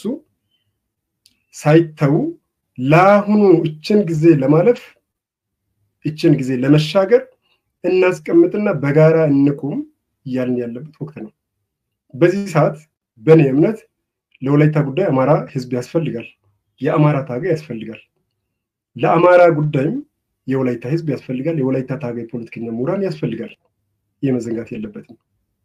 ሳይተዉ ለአሁኑ እችን ጊዜ ለማለፍ እችን ጊዜ ለመሻገር እናስቀምጥና በጋራ እንቁም እያልን ያለበት ወቅት ነው። በዚህ ሰዓት በእኔ እምነት ለወላይታ ጉዳይ አማራ ህዝብ ያስፈልጋል። የአማራ ታጋይ ያስፈልጋል። ለአማራ ጉዳይም የወላይታ ህዝብ ያስፈልጋል። የወላይታ ታጋይ ፖለቲከኛ ምሁራን ያስፈልጋል። ይህ መዘንጋት የለበትም።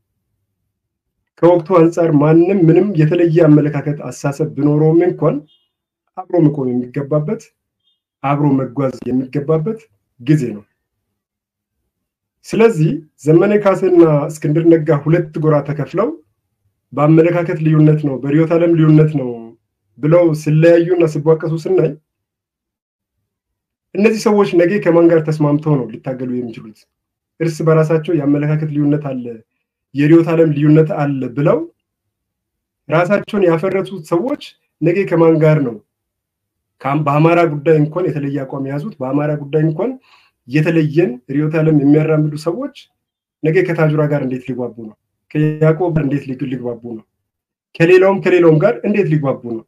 ከወቅቱ አንጻር ማንም ምንም የተለየ አመለካከት አሳሰብ ቢኖረውም እንኳን አብሮ መቆም የሚገባበት አብሮ መጓዝ የሚገባበት ጊዜ ነው። ስለዚህ ዘመነ ካሴና እስክንድር ነጋ ሁለት ጎራ ተከፍለው በአመለካከት ልዩነት ነው፣ በርዕዮተ ዓለም ልዩነት ነው ብለው ሲለያዩና ሲቧቀሱ ስናይ እነዚህ ሰዎች ነገ ከማን ጋር ተስማምተው ነው ሊታገሉ የሚችሉት? እርስ በራሳቸው የአመለካከት ልዩነት አለ የርዕዮተ ዓለም ልዩነት አለ ብለው ራሳቸውን ያፈረሱት ሰዎች ነገ ከማን ጋር ነው? በአማራ ጉዳይ እንኳን የተለየ አቋም የያዙት በአማራ ጉዳይ እንኳን የተለየን ርዕዮተ ዓለም የሚያራምዱ ሰዎች ነገ ከታጁራ ጋር እንዴት ሊግባቡ ነው? ከያዕቆብ ጋር እንዴት ሊግባቡ ነው? ከሌላውም ከሌላውም ጋር እንዴት ሊግባቡ ነው?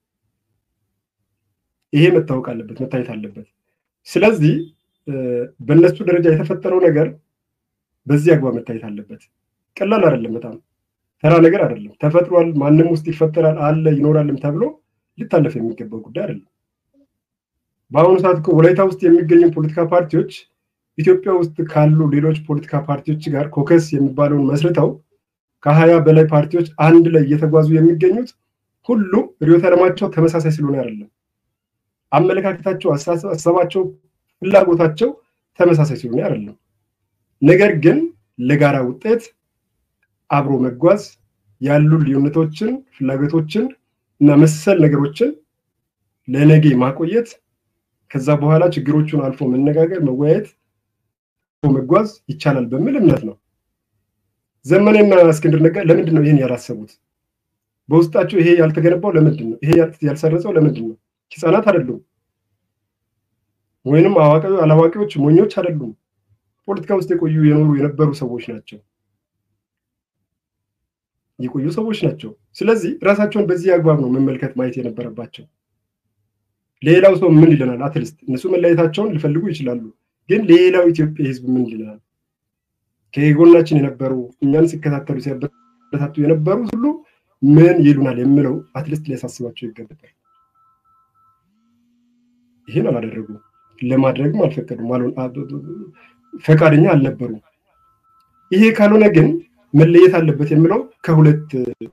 ይሄ መታወቅ አለበት፣ መታየት አለበት። ስለዚህ በእነሱ ደረጃ የተፈጠረው ነገር በዚህ አግባብ መታየት አለበት። ቀላል አይደለም፣ በጣም ተራ ነገር አይደለም። ተፈጥሯል፣ ማንም ውስጥ ይፈጠራል፣ አለ ይኖራልም ተብሎ ሊታለፍ የሚገባው ጉዳይ አይደለም። በአሁኑ ሰዓት እኮ ወላይታ ውስጥ የሚገኙ ፖለቲካ ፓርቲዎች ኢትዮጵያ ውስጥ ካሉ ሌሎች ፖለቲካ ፓርቲዎች ጋር ኮከስ የሚባለውን መስርተው ከሀያ በላይ ፓርቲዎች አንድ ላይ እየተጓዙ የሚገኙት ሁሉም ርዕዮተ ዓለማቸው ተመሳሳይ ስለሆነ አይደለም። አመለካከታቸው፣ አስተሳሰባቸው፣ ፍላጎታቸው ተመሳሳይ ስለሆነ አይደለም። ነገር ግን ለጋራ ውጤት አብሮ መጓዝ ያሉ ልዩነቶችን፣ ፍላጎቶችን እና መሰል ነገሮችን ለነገ ማቆየት ከዛ በኋላ ችግሮቹን አልፎ መነጋገር፣ መወያየት፣ መጓዝ ይቻላል በሚል እምነት ነው። ዘመኔና እስክንድር ነጋ ለምንድን ነው ይህን ያላሰቡት? በውስጣቸው ይሄ ያልተገነባው ለምንድን ነው? ይሄ ያልሰረጸው ለምንድን ነው? ህፃናት አይደሉም፣ ወይንም አላዋቂዎች ሞኞች አይደሉም። ፖለቲካ ውስጥ የቆዩ የኖሩ የነበሩ ሰዎች ናቸው፣ የቆዩ ሰዎች ናቸው። ስለዚህ ራሳቸውን በዚህ አግባብ ነው መመልከት ማየት የነበረባቸው። ሌላው ሰው ምን ይለናል? አትሊስት እነሱ መለየታቸውን ሊፈልጉ ይችላሉ፣ ግን ሌላው ኢትዮጵያ ህዝብ ምን ይለናል? ከጎናችን የነበሩ እኛን ሲከታተሉ ሲያበረታቱ የነበሩ ሁሉ ምን ይሉናል የሚለው አትሊስት ሊያሳስባቸው ይገባል። ይህን አላደረጉም፣ ለማድረግም አልፈቀዱም፣ ፈቃደኛ አልነበሩም። ይሄ ካልሆነ ግን መለየት አለበት የሚለው ከሁለት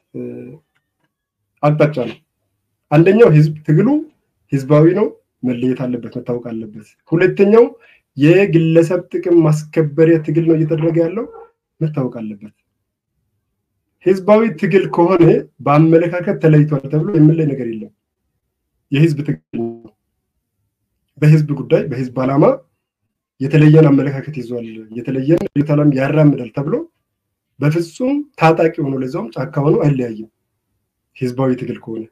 አቅጣጫ ነው። አንደኛው ህዝብ ትግሉ ህዝባዊ ነው፣ መለየት አለበት፣ መታወቅ አለበት። ሁለተኛው የግለሰብ ጥቅም ማስከበሪያ ትግል ነው እየተደረገ ያለው፣ መታወቅ አለበት። ህዝባዊ ትግል ከሆነ በአመለካከት ተለይቷል ተብሎ የምንለይ ነገር የለም። የህዝብ ትግል ነው። በህዝብ ጉዳይ በህዝብ ዓላማ የተለየን አመለካከት ይዟል፣ የተለየን ርዕዮተ ዓለም ያራምዳል ተብሎ በፍጹም ታጣቂ ሆኖ ለዛውም ጫካ ሆኖ አይለያይም። ህዝባዊ ትግል ከሆነ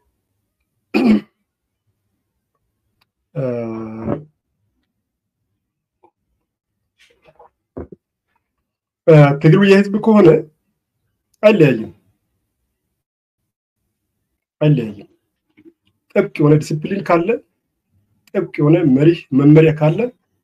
ትግሉ የህዝብ ከሆነ አይለያይም አይለያይም። ጥብቅ የሆነ ዲስፕሊን ካለ ጥብቅ የሆነ መሪህ መመሪያ ካለ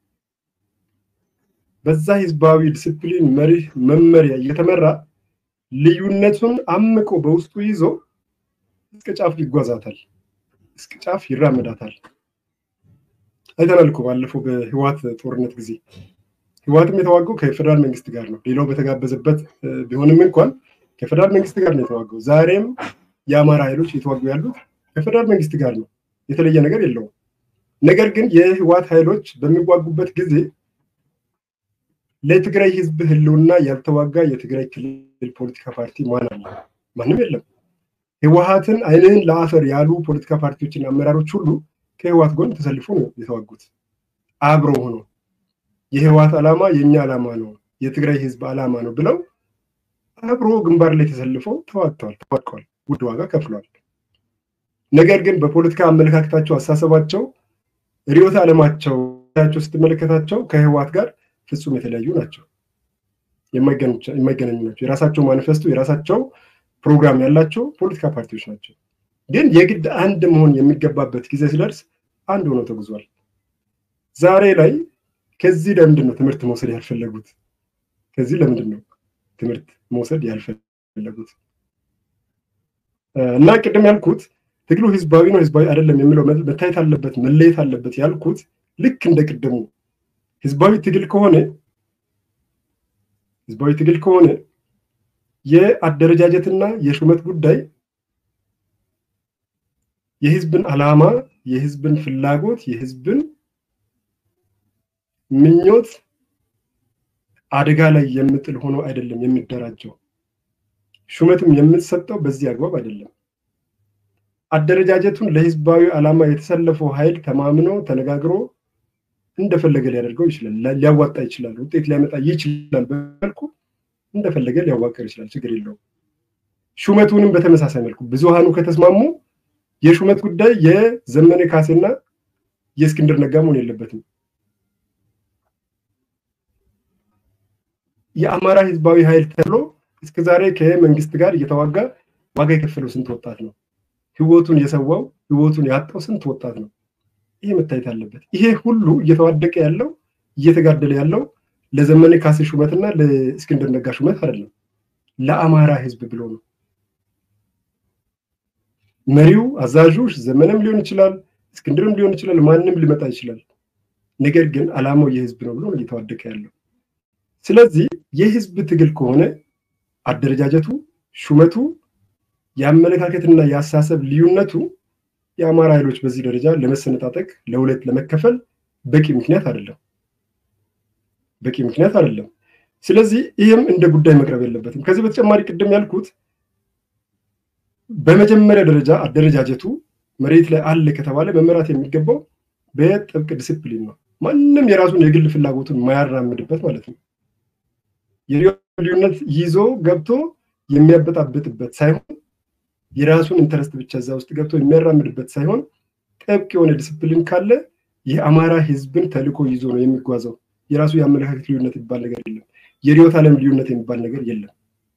በዛ ህዝባዊ ዲስፕሊን መሪህ መመሪያ እየተመራ ልዩነቱን አምቆ በውስጡ ይዞ እስከ ጫፍ ይጓዛታል፣ እስከ ጫፍ ይራመዳታል። አይተናል እኮ ባለፈው በህዋት ጦርነት ጊዜ ህዋትም የተዋገው ከፌደራል መንግስት ጋር ነው። ሌላው በተጋበዘበት ቢሆንም እንኳን ከፌደራል መንግስት ጋር ነው የተዋገው። ዛሬም የአማራ ኃይሎች እየተዋጉ ያሉት ከፌደራል መንግስት ጋር ነው። የተለየ ነገር የለውም። ነገር ግን የህዋት ኃይሎች በሚዋጉበት ጊዜ ለትግራይ ህዝብ ህልውና ያልተዋጋ የትግራይ ክልል ፖለቲካ ፓርቲ ማን አለ? ማንም የለም። ህወሀትን አይንህን ለአፈር ያሉ ፖለቲካ ፓርቲዎችና አመራሮች ሁሉ ከህወሀት ጎን ተሰልፎ ነው የተዋጉት። አብረው ሆኖ የህወሀት ዓላማ የእኛ ዓላማ ነው፣ የትግራይ ህዝብ ዓላማ ነው ብለው አብሮ ግንባር ላይ ተሰልፈው ተዋግተዋል፣ ተዋድቀዋል፣ ውድ ዋጋ ከፍለዋል። ነገር ግን በፖለቲካ አመለካከታቸው፣ አሳሰባቸው፣ ርዕዮተ ዓለማቸው ስትመለከታቸው ከህወሀት ጋር ፍጹም የተለያዩ ናቸው። የማይገናኙ ናቸው። የራሳቸው ማኒፌስቶ፣ የራሳቸው ፕሮግራም ያላቸው ፖለቲካ ፓርቲዎች ናቸው። ግን የግድ አንድ መሆን የሚገባበት ጊዜ ሲደርስ አንድ ሆነው ተጉዟል። ዛሬ ላይ ከዚህ ለምንድን ነው ትምህርት መውሰድ ያልፈለጉት? ከዚህ ለምንድን ነው ትምህርት መውሰድ ያልፈለጉት? እና ቅድም ያልኩት ትግሉ ህዝባዊ ነው ህዝባዊ አይደለም የሚለው መታየት አለበት መለየት አለበት ያልኩት ልክ እንደ ቅድሙ ህዝባዊ ትግል ከሆነ ህዝባዊ ትግል ከሆነ የአደረጃጀትና የሹመት ጉዳይ የህዝብን ዓላማ፣ የህዝብን ፍላጎት፣ የህዝብን ምኞት አደጋ ላይ የምጥል ሆኖ አይደለም የሚደራጀው። ሹመትም የምትሰጠው በዚህ አግባብ አይደለም። አደረጃጀቱን ለህዝባዊ ዓላማ የተሰለፈው ኃይል ተማምኖ ተነጋግሮ እንደፈለገ ሊያደርገው ይችላል፣ ሊያዋጣ ይችላል፣ ውጤት ሊያመጣ ይችላል በመልኩ እንደፈለገ ሊያዋቅር ይችላል፣ ችግር የለውም። ሹመቱንም በተመሳሳይ መልኩ ብዙሃኑ ከተስማሙ የሹመት ጉዳይ የዘመነ ካሴና የእስክንድር ነጋ መሆን የለበትም። የአማራ ህዝባዊ ኃይል ተብሎ እስከዛሬ ከመንግስት ጋር እየተዋጋ ዋጋ የከፈለው ስንት ወጣት ነው? ህይወቱን የሰዋው ህይወቱን ያጣው ስንት ወጣት ነው? ይሄ መታየት አለበት። ይሄ ሁሉ እየተዋደቀ ያለው እየተጋደለ ያለው ለዘመነ ካሴ ሹመትና ለእስክንድር ነጋ ሹመት አይደለም፣ ለአማራ ህዝብ ብሎ ነው። መሪው አዛዡ ዘመነም ሊሆን ይችላል፣ እስክንድርም ሊሆን ይችላል፣ ማንም ሊመጣ ይችላል። ነገር ግን አላማው የህዝብ ነው ብሎ ነው እየተዋደቀ ያለው። ስለዚህ የህዝብ ትግል ከሆነ አደረጃጀቱ፣ ሹመቱ፣ የአመለካከትና የአሳሰብ ልዩነቱ የአማራ ኃይሎች በዚህ ደረጃ ለመሰነጣጠቅ ለሁለት ለመከፈል በቂ ምክንያት አይደለም። በቂ ምክንያት አይደለም። ስለዚህ ይህም እንደ ጉዳይ መቅረብ የለበትም። ከዚህ በተጨማሪ ቅድም ያልኩት በመጀመሪያ ደረጃ አደረጃጀቱ መሬት ላይ አለ ከተባለ መመራት የሚገባው በጥብቅ ዲስፕሊን ነው። ማንም የራሱን የግል ፍላጎቱን የማያራምድበት ማለት ነው። ልዩነት ይዞ ገብቶ የሚያበጣብጥበት ሳይሆን የራሱን ኢንተረስት ብቻ እዛ ውስጥ ገብቶ የሚያራምድበት ሳይሆን ጥብቅ የሆነ ዲስፕሊን ካለ የአማራ ህዝብን ተልዕኮ ይዞ ነው የሚጓዘው። የራሱ የአመለካከት ልዩነት የሚባል ነገር የለም። የርዕዮተ ዓለም ልዩነት የሚባል ነገር የለም።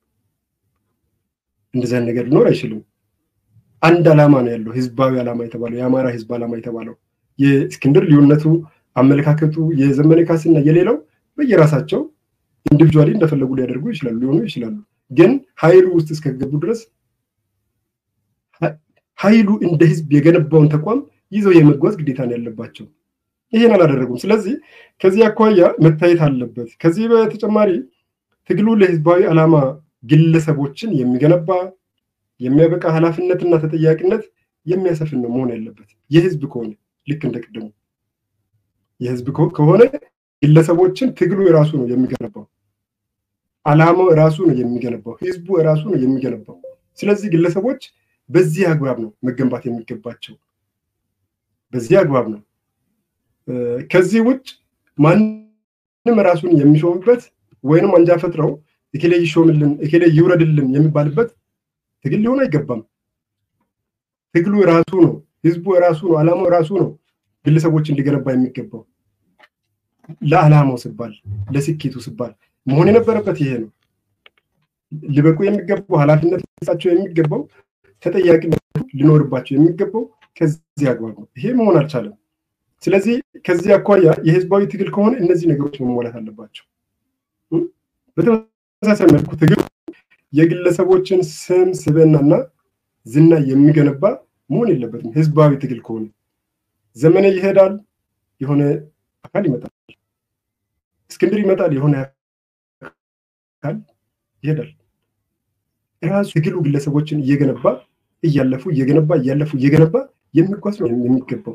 እንደዚያን ነገር ሊኖር አይችልም። አንድ ዓላማ ነው ያለው፣ ህዝባዊ ዓላማ የተባለው የአማራ ህዝብ ዓላማ የተባለው የእስክንድር ልዩነቱ፣ አመለካከቱ፣ የዘመነ ካሴና የሌላው በየራሳቸው ኢንዲቪጁዋሊ እንደፈለጉ ሊያደርጉ ይችላሉ ሊሆኑ ይችላሉ። ግን ኃይሉ ውስጥ እስከገቡ ድረስ ኃይሉ እንደ ህዝብ የገነባውን ተቋም ይዘው የመጓዝ ግዴታ ነው ያለባቸው። ይሄን አላደረጉም። ስለዚህ ከዚህ አኳያ መታየት አለበት። ከዚህ በተጨማሪ ትግሉ ለህዝባዊ ዓላማ ግለሰቦችን የሚገነባ የሚያበቃ ኃላፊነትና ተጠያቂነት የሚያሰፍን ነው መሆን ያለበት። የህዝብ ከሆነ ልክ እንደ ቅድሙ የህዝብ ከሆነ ግለሰቦችን ትግሉ የራሱ ነው የሚገነባው። ዓላማው ራሱ ነው የሚገነባው። ህዝቡ ራሱ ነው የሚገነባው። ስለዚህ ግለሰቦች በዚህ አግባብ ነው መገንባት የሚገባቸው። በዚህ አግባብ ነው። ከዚህ ውጭ ማንም ራሱን የሚሾምበት ወይንም አንጃ ፈጥረው እኬሌ ይሾምልን እኬሌ ይውረድልን የሚባልበት ትግል ሊሆን አይገባም። ትግሉ ራሱ ነው፣ ህዝቡ ራሱ ነው፣ ዓላማው ራሱ ነው ግለሰቦችን ሊገነባ የሚገባው ለዓላማው ሲባል ለስኬቱ ሲባል መሆን የነበረበት ይሄ ነው። ሊበቁ የሚገባው ኃላፊነት ሊሰጣቸው የሚገባው ተጠያቂነት ሊኖርባቸው የሚገባው ከዚህ አግባብ ነው። ይሄ መሆን አልቻለም። ስለዚህ ከዚህ አኳያ የህዝባዊ ትግል ከሆነ እነዚህ ነገሮች መሟላት አለባቸው። በተመሳሳይ መልኩ ትግል የግለሰቦችን ስም ስብዕናና ዝና የሚገነባ መሆን የለበትም። ህዝባዊ ትግል ከሆነ ዘመነ ይሄዳል፣ የሆነ አካል ይመጣል። እስክንድር ይመጣል፣ የሆነ አካል ይሄዳል። ራሱ ትግሉ ግለሰቦችን እየገነባ እያለፉ እየገነባ እያለፉ እየገነባ የሚጓዝ ነው የሚገባው።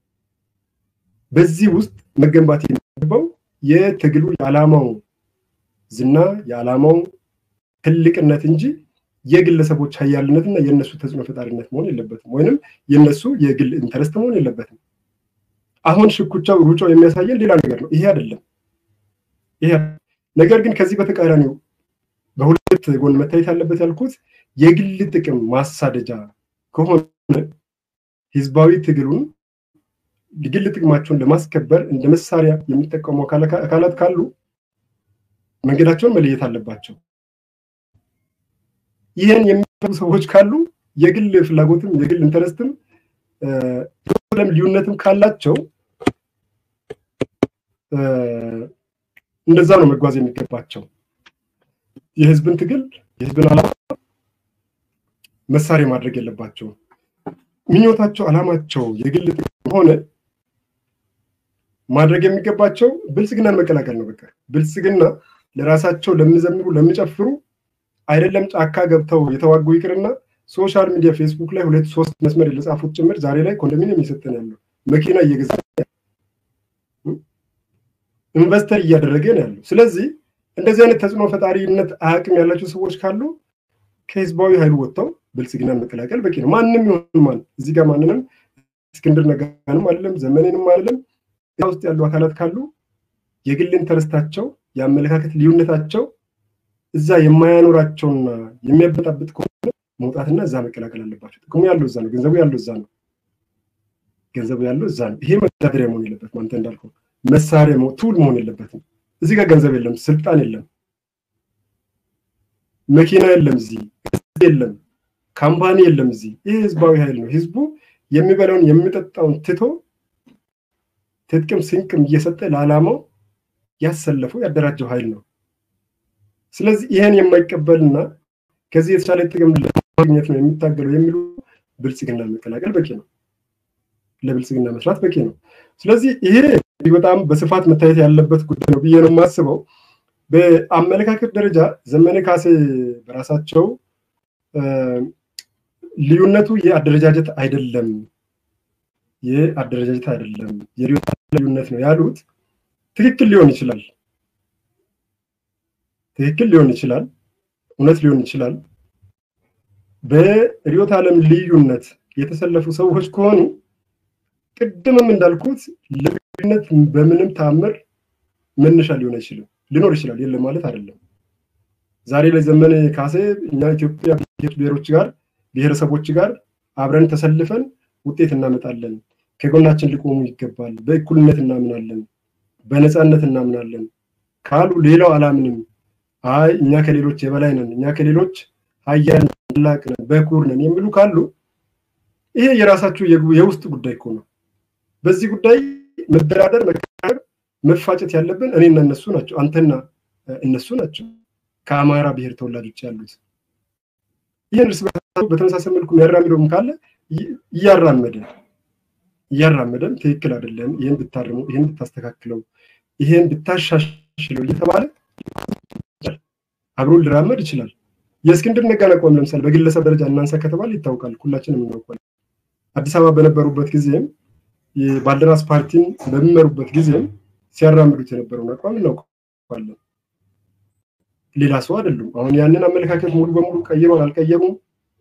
በዚህ ውስጥ መገንባት የሚገባው የትግሉ የዓላማው ዝና የዓላማው ትልቅነት እንጂ የግለሰቦች ሀያልነትና የእነሱ ተጽዕኖ ፈጣሪነት መሆን የለበትም፣ ወይንም የእነሱ የግል ኢንተረስት መሆን የለበትም። አሁን ሽኩቻው ሩጫው የሚያሳየን ሌላ ነገር ነው። ይሄ አይደለም። ይሄ ነገር ግን ከዚህ በተቃራኒው በሁለት ጎን መታየት ያለበት ያልኩት የግል ጥቅም ማሳደጃ ከሆነ ህዝባዊ ትግሉን የግል ጥቅማቸውን ለማስከበር እንደ መሳሪያ የሚጠቀሙ አካላት ካሉ መንገዳቸውን መለየት አለባቸው። ይህን የሚፈሩ ሰዎች ካሉ የግል ፍላጎትም የግል ኢንተረስትም ለም ልዩነትም ካላቸው እንደዛ ነው መጓዝ የሚገባቸው። የህዝብን ትግል የህዝብን ዓላማ መሳሪያ ማድረግ የለባቸው። ምኞታቸው፣ ዓላማቸው የግል ጥቅም ሆነ ማድረግ የሚገባቸው ብልጽግናን መቀላቀል ነው። በቃ ብልጽግና ለራሳቸው ለሚዘምሩ ለሚጨፍሩ አይደለም ጫካ ገብተው የተዋጉ ይቅርና ሶሻል ሚዲያ ፌስቡክ ላይ ሁለት ሶስት መስመር ለጻፉት ጭምር ዛሬ ላይ ኮንዶሚኒየም እየሰጠን ያለው መኪና እየገዛ ኢንቨስተር እያደረገ ነው ያለው። ስለዚህ እንደዚህ አይነት ተጽዕኖ ፈጣሪነት አቅም ያላቸው ሰዎች ካሉ ከህዝባዊ ኃይሉ ወጥተው ብልጽግናን መቀላቀል በቂ ነው። ማንም ይሆን ማን እዚህ ጋር ማንንም እስክንድር ነጋንም አይደለም ዘመኔንም አይደለም ውስጥ ያሉ አካላት ካሉ የግል ኢንተረስታቸው የአመለካከት ልዩነታቸው እዛ የማያኖራቸውና የሚያበጣብጥ ከሆነ መውጣትና እዛ መቀላቀል አለባቸው። ጥቅሙ ያለው እዛ ነው። ገንዘቡ ያለው እዛ ነው። ገንዘቡ ያለው እዛ ነው። ይሄ መተዳደሪያ መሆን የለበትም። አንተ እንዳልከው መሳሪያ ቱል መሆን የለበትም። እዚህ ጋር ገንዘብ የለም፣ ስልጣን የለም፣ መኪና የለም፣ እዚህ የለም፣ ካምፓኒ የለም። እዚህ ይህ ህዝባዊ ኃይል ነው። ህዝቡ የሚበላውን የሚጠጣውን ትቶ ትጥቅም ስንቅም እየሰጠ ለዓላማው ያሰለፈው ያደራጀው ኃይል ነው። ስለዚህ ይህን የማይቀበልና ከዚህ የተሻለ ጥቅም ለማግኘት ነው የሚታገለው የሚሉ ብልጽግና መቀላቀል በቂ ነው። ለብልጽግና መስራት በቂ ነው። ስለዚህ ይሄ በጣም በስፋት መታየት ያለበት ጉዳይ ነው ብዬ ነው የማስበው። በአመለካከት ደረጃ ዘመነ ካሴ በራሳቸው ልዩነቱ የአደረጃጀት አይደለም፣ የአደረጃጀት አይደለም የርዕዮተ ልዩነት ነው ያሉት ትክክል ሊሆን ይችላል፣ ትክክል ሊሆን ይችላል፣ እውነት ሊሆን ይችላል። በርዕዮተ ዓለም ልዩነት የተሰለፉ ሰዎች ከሆኑ ቅድምም እንዳልኩት ልዩነት በምንም ተአምር መነሻ ሊሆን አይችልም። ሊኖር ይችላል፣ የለም ማለት አይደለም። ዛሬ ላይ ዘመነ ካሴ እኛ ኢትዮጵያ ብሔሮች ጋር ብሔረሰቦች ጋር አብረን ተሰልፈን ውጤት እናመጣለን፣ ከጎናችን ሊቆሙ ይገባል፣ በእኩልነት እናምናለን፣ በነፃነት እናምናለን ካሉ ሌላው አላምንም፣ አይ እኛ ከሌሎች የበላይ ነን፣ እኛ ከሌሎች ሀያል ታላቅ ነን፣ በኩር ነን የሚሉ ካሉ ይሄ የራሳችሁ የውስጥ ጉዳይ እኮ ነው። በዚህ ጉዳይ መደራደር፣ መከራከር፣ መፋጨት ያለብን እኔና እነሱ ናቸው፣ አንተና እነሱ ናቸው። ከአማራ ብሔር ተወላጆች ያሉት ይህን እርስ በርሳቸው በተመሳሳይ መልኩ የሚያራምደውም ካለ እያራመደ እያራመደም ትክክል አይደለም፣ ይህን ብታርመው፣ ይህን ብታስተካክለው፣ ይህን ብታሻሽለው እየተባለ አብሮ ሊራመድ ይችላል። የእስክንድር ነጋን አቋም ለምሳሌ በግለሰብ ደረጃ እናንሳ ከተባለ ይታወቃል፣ ሁላችንም እናውቃለን። አዲስ አበባ በነበሩበት ጊዜም የባልደራስ ፓርቲን በሚመሩበት ጊዜም ሲያራምዱት የነበረውን አቋም እናውቃለን። ሌላ ሰው አይደሉም። አሁን ያንን አመለካከት ሙሉ በሙሉ ቀይረው አልቀየሩም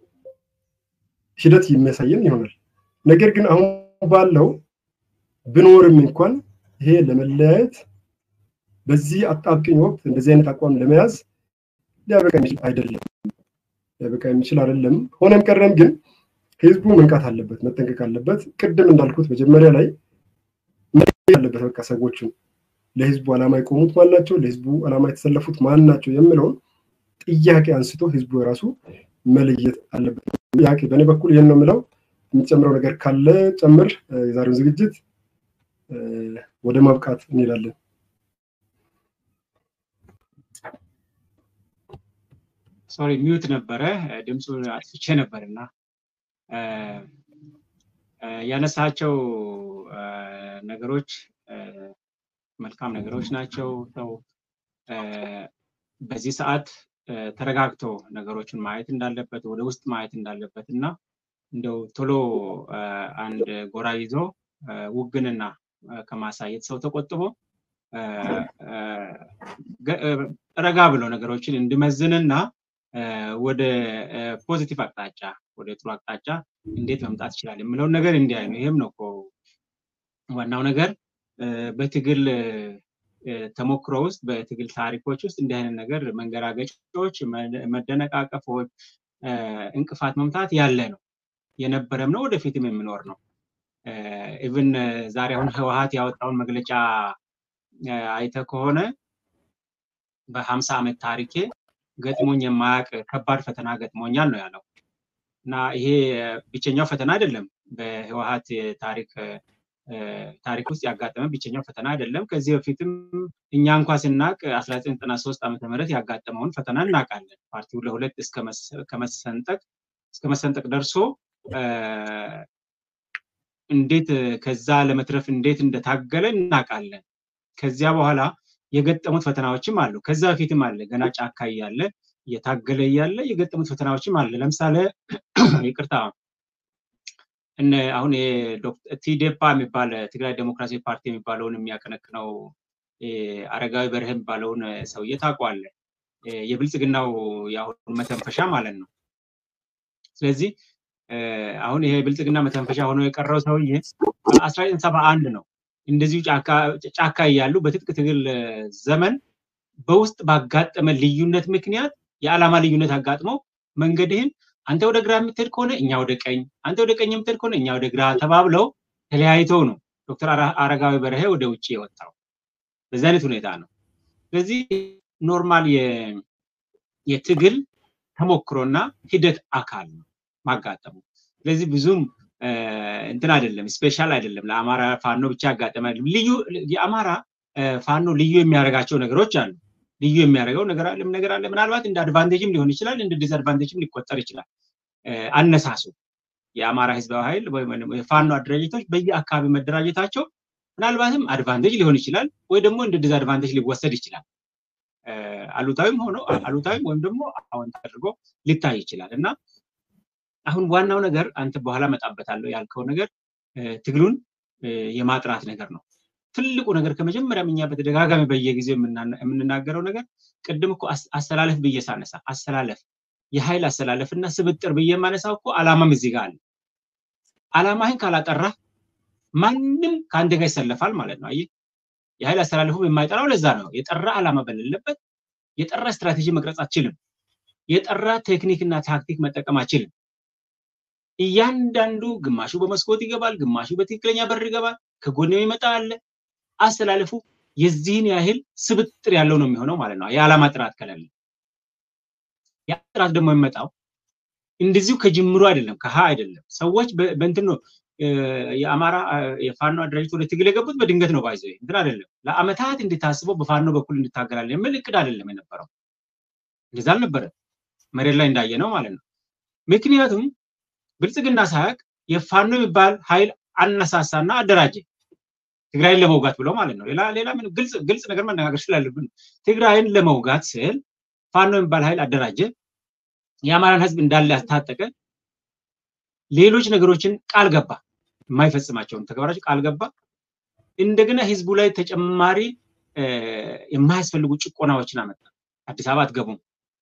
ሂደት የሚያሳየን ይሆናል። ነገር ግን አሁን ባለው ብኖርም እንኳን ይሄ ለመለያየት በዚህ አጣብቅኝ ወቅት እንደዚህ አይነት አቋም ለመያዝ ሊያበቃ የሚችል አይደለም፣ ሊያበቃ የሚችል አይደለም። ሆነም ቀረም ግን ህዝቡ መንቃት አለበት፣ መጠንቀቅ አለበት። ቅድም እንዳልኩት መጀመሪያ ላይ አለበት በቃ ሰዎቹን ለህዝቡ ዓላማ የቆሙት ማን ናቸው፣ ለህዝቡ ዓላማ የተሰለፉት ማን ናቸው የሚለውን ጥያቄ አንስቶ ህዝቡ የራሱ መለየት አለበት። ጥያቄ በእኔ በኩል ይህን ነው የምለው። የምትጨምረው ነገር ካለ ጨምር። የዛሬውን ዝግጅት ወደ ማብቃት እንሄዳለን። ሶሪ ሚዩት ነበረ፣ ድምፁን አጥፍቼ ነበር እና ያነሳቸው ነገሮች መልካም ነገሮች ናቸው። ሰው በዚህ ሰዓት ተረጋግቶ ነገሮችን ማየት እንዳለበት ወደ ውስጥ ማየት እንዳለበት እና እንደው ቶሎ አንድ ጎራ ይዞ ውግንና ከማሳየት ሰው ተቆጥቦ ረጋ ብሎ ነገሮችን እንዲመዝንና ወደ ፖዚቲቭ አቅጣጫ ወደ ጥሩ አቅጣጫ እንዴት መምጣት ይችላል የምለውን ነገር እንዲያይ ነው። ይህም ነው እኮ ዋናው ነገር በትግል ተሞክሮ ውስጥ በትግል ታሪኮች ውስጥ እንዲህ አይነት ነገር መንገራገጮች፣ መደነቃቀፎች፣ እንቅፋት መምታት ያለ ነው የነበረም ነው ወደፊትም የሚኖር ነው። ኢቭን ዛሬ አሁን ህወሀት ያወጣውን መግለጫ አይተ ከሆነ በሀምሳ ዓመት ታሪኬ ገጥሞኝ የማያውቅ ከባድ ፈተና ገጥሞኛል ነው ያለው እና ይሄ ብቸኛው ፈተና አይደለም በህወሀት ታሪክ ታሪክ ውስጥ ያጋጠመ ብቸኛው ፈተና አይደለም። ከዚህ በፊትም እኛ እንኳ ስናቅ 1993 ዓመተ ምህረት ያጋጠመውን ፈተና እናውቃለን። ፓርቲው ለሁለት እስከመሰንጠቅ እስከ መሰንጠቅ ደርሶ እንዴት ከዛ ለመትረፍ እንዴት እንደታገለ እናውቃለን። ከዚያ በኋላ የገጠሙት ፈተናዎችም አሉ። ከዛ በፊትም አለ ገና ጫካ እያለ እየታገለ እያለ የገጠሙት ፈተናዎችም አለ። ለምሳሌ ይቅርታ እነ አሁን ቲዴፓ የሚባል ትግራይ ዴሞክራሲ ፓርቲ የሚባለውን የሚያቀነቅነው አረጋዊ በርሄ የሚባለውን ሰውዬ ታውቀዋለህ። የብልጽግናው የአሁኑ መተንፈሻ ማለት ነው። ስለዚህ አሁን ይሄ ብልጽግና መተንፈሻ ሆኖ የቀረው ሰውዬ አስራ ዘጠኝ ሰባ አንድ ነው እንደዚሁ ጫካ እያሉ በትጥቅ ትግል ዘመን በውስጥ ባጋጠመ ልዩነት ምክንያት የዓላማ ልዩነት አጋጥመው መንገድህን አንተ ወደ ግራ የምትሄድ ከሆነ እኛ ወደ ቀኝ፣ አንተ ወደ ቀኝ የምትሄድ ከሆነ እኛ ወደ ግራ ተባብለው ተለያይተው ነው ዶክተር አረጋዊ በርሄ ወደ ውጭ የወጣው። በዚህ አይነት ሁኔታ ነው። ስለዚህ ኖርማል የትግል ተሞክሮና ሂደት አካል ነው ማጋጠሙ። ስለዚህ ብዙም እንትን አይደለም፣ ስፔሻል አይደለም። ለአማራ ፋኖ ብቻ ያጋጠመ ልዩ የአማራ ፋኖ ልዩ የሚያደርጋቸው ነገሮች አሉ። ልዩ የሚያደርገው ነገር አለ ነገር አለ። ምናልባት እንደ አድቫንቴጅም ሊሆን ይችላል፣ እንደ ዲስአድቫንቴጅም ሊቆጠር ይችላል። አነሳሱ የአማራ ህዝባዊ ኃይል የፋኖ አደራጀቶች በየአካባቢ መደራጀታቸው ምናልባትም አድቫንቴጅ ሊሆን ይችላል፣ ወይ ደግሞ እንደ ዲስአድቫንቴጅ ሊወሰድ ይችላል። አሉታዊም ሆኖ አሉታዊም ወይም ደግሞ አዎንታ አድርጎ ሊታይ ይችላል እና አሁን ዋናው ነገር አንተ በኋላ መጣበታለሁ ያልከው ነገር ትግሉን የማጥራት ነገር ነው። ትልቁ ነገር ከመጀመሪያም እኛ በተደጋጋሚ በየጊዜው የምንናገረው ነገር ቅድም እኮ አሰላለፍ ብዬ ሳነሳ አሰላለፍ የኃይል አሰላለፍ እና ስብጥር ብዬ የማነሳው እኮ አላማም እዚህ ጋር አለ። አላማህን ካላጠራ ማንም ከአንድ ጋር ይሰለፋል ማለት ነው። አየህ የኃይል አሰላለፉም የማይጠራው ለዛ ነው። የጠራ አላማ በሌለበት የጠራ ስትራቴጂ መቅረጽ አችልም። የጠራ ቴክኒክና ታክቲክ መጠቀም አችልም። እያንዳንዱ ግማሹ በመስኮት ይገባል፣ ግማሹ በትክክለኛ በር ይገባል፣ ከጎን የሚመጣ አለ። አሰላለፉ የዚህን ያህል ስብጥር ያለው ነው የሚሆነው ማለት ነው። የዓላማ ጥራት ከሌለ ያ ጥራት ደግሞ የሚመጣው እንደዚሁ ከጅምሩ አይደለም፣ ከሀ አይደለም። ሰዎች በእንትን ነው የአማራ የፋኖ አደራጅት ወደ ትግል የገቡት በድንገት ነው። ባይዘ እንትን አይደለም። ለአመታት እንድታስበው በፋኖ በኩል እንድታገላለን የሚል እቅድ አይደለም የነበረው። እንደዛ አልነበረ መሬት ላይ እንዳየ ነው ማለት ነው። ምክንያቱም ብልጽግና ሳያቅ የፋኖ የሚባል ኃይል አነሳሳና አደራጀ ትግራይን ለመውጋት ብሎ ማለት ነው። ሌላ ሌላ ምን ግልጽ ግልጽ ነገር መነጋገር ስላለብን ትግራይን ለመውጋት ስል ፋኖ የሚባል ኃይል አደራጀ፣ የአማራን ህዝብ እንዳለ ያስታጠቀ፣ ሌሎች ነገሮችን ቃል ገባ፣ የማይፈጽማቸውን ተግባራች ቃል ገባ። እንደገና ህዝቡ ላይ ተጨማሪ የማያስፈልጉ ጭቆናዎችን አመጣ። አዲስ አበባ አትገቡም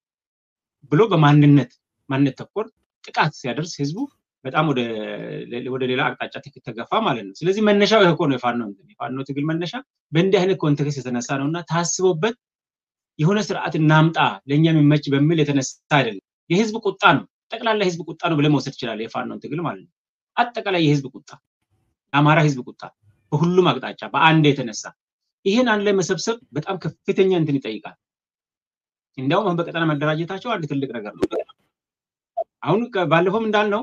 ብሎ በማንነት ማንነት ተኮር ጥቃት ሲያደርስ ህዝቡ በጣም ወደ ሌላ አቅጣጫ ተገፋ ማለት ነው። ስለዚህ መነሻው ይሄ እኮ ነው። የፋኖ የፋኖ ትግል መነሻ በእንዲህ አይነት ኮንቴክስት የተነሳ ነው እና ታስቦበት የሆነ ስርዓት እናምጣ ለእኛ የሚመች በሚል የተነሳ አይደለም። የህዝብ ቁጣ ነው። ጠቅላላ የህዝብ ቁጣ ነው ብለህ መውሰድ ትችላለህ። የፋኖን ትግል ማለት ነው። አጠቃላይ የህዝብ ቁጣ፣ የአማራ ህዝብ ቁጣ በሁሉም አቅጣጫ በአንድ የተነሳ ይህን አንድ ላይ መሰብሰብ በጣም ከፍተኛ እንትን ይጠይቃል። እንዲያውም አሁን በቀጠና መደራጀታቸው አንድ ትልቅ ነገር ነው። አሁን ባለፈውም እንዳልነው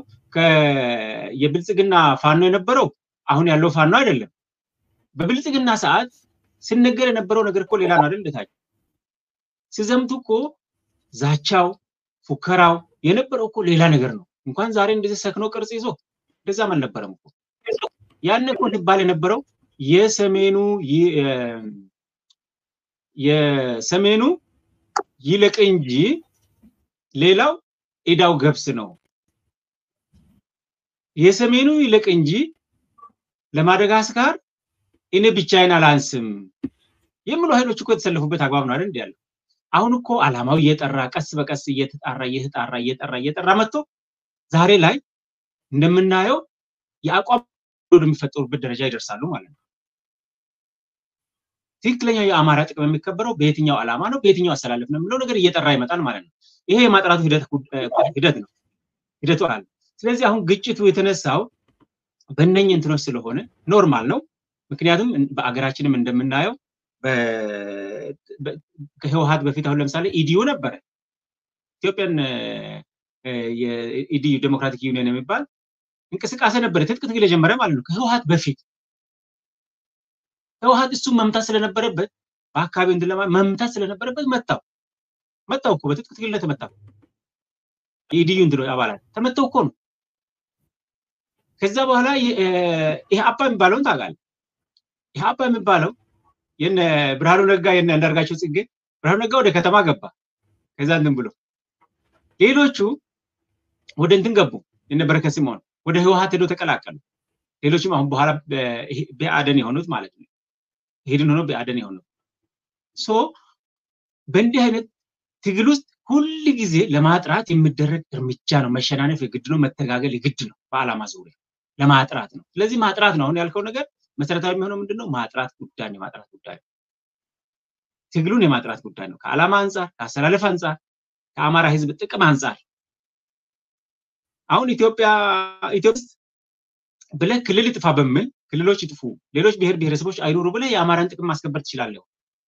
የብልጽግና ፋኖ የነበረው አሁን ያለው ፋኖ አይደለም። በብልጽግና ሰዓት ሲነገር የነበረው ነገር እኮ ሌላ ነው አይደል? እንደታች ሲዘምቱ እኮ ዛቻው፣ ፉከራው የነበረው እኮ ሌላ ነገር ነው። እንኳን ዛሬ እንደዚህ ሰክኖ ቅርጽ ይዞ እንደዛም አልነበረም እኮ። ያን እኮ ሲባል የነበረው የሰሜኑ የሰሜኑ ይለቅ እንጂ ሌላው ኢዳው ገብስ ነው። የሰሜኑ ይልቅ እንጂ ለማደጋስካር እኔ ብቻዬን አላንስም የሚሉ ኃይሎች እኮ የተሰለፉበት አግባብ ነው አይደል? ያለው አሁን እኮ አላማው እየጠራ ቀስ በቀስ እየተጣራ እየተጣራ እየጠራ እየጠራ መጥቶ ዛሬ ላይ እንደምናየው የአቋም የሚፈጠሩበት ደረጃ ይደርሳሉ ማለት ነው። ትክክለኛው የአማራ ጥቅም የሚከበረው በየትኛው ዓላማ ነው፣ በየትኛው አሰላለፍ ነው የሚለው ነገር እየጠራ ይመጣል ማለት ነው። ይሄ የማጥራቱ ሂደት ነው ሂደቱ አለ። ስለዚህ አሁን ግጭቱ የተነሳው በእነኝ እንትኖች ስለሆነ ኖርማል ነው። ምክንያቱም በአገራችንም እንደምናየው ከህወሀት በፊት አሁን ለምሳሌ ኢዲዩ ነበረ ኢትዮጵያን ኢዲዩ ዴሞክራቲክ ዩኒየን የሚባል እንቅስቃሴ ነበረ፣ ትጥቅ ትግል የጀመረ ማለት ነው ከህወሀት በፊት ህወሀት እሱም መምታት ስለነበረበት በአካባቢ እንትን ለማ መምታት ስለነበረበት መታው መታው እኮ በትጥቅ ትግል ላይ ተመታው። የኢዲዩ እንትን አባላት ተመተው እኮ ነው። ከዛ በኋላ ይሄ አባ የሚባለውን ታውቃለህ? ይሄ አባ የሚባለው የነ ብርሃኑ ነጋ የነ አንዳርጋቸው ጽጌ ብርሃኑ ነጋ ወደ ከተማ ገባ። ከዛ እንትን ብሎ ሌሎቹ ወደ እንትን ገቡ። የነ በረከት ስምኦን ወደ ህወሀት ሄዶ ተቀላቀሉ። ሌሎችም አሁን በኋላ በአደን የሆኑት ማለት ነው ሄድን ሆኖ በአደን የሆኑት ሶ በእንዲህ አይነት ትግል ውስጥ ሁል ጊዜ ለማጥራት የሚደረግ እርምጃ ነው። መሸናነፍ የግድ ነው። መተጋገል የግድ ነው። በዓላማ ዙሪያ ለማጥራት ነው። ስለዚህ ማጥራት ነው። አሁን ያልከው ነገር መሰረታዊ የሚሆነው ምንድን ነው? ማጥራት ጉዳይ ነው። የማጥራት ጉዳይ ትግሉን የማጥራት ጉዳይ ነው። ከዓላማ አንጻር፣ ከአሰላለፍ አንጻር፣ ከአማራ ህዝብ ጥቅም አንጻር አሁን ኢትዮጵያ ኢትዮጵያ ብለህ ክልል ይጥፋ በሚል ክልሎች ይጥፉ፣ ሌሎች ብሔር ብሔረሰቦች አይኖሩ ብለህ የአማራን ጥቅም ማስከበር ትችላለህ።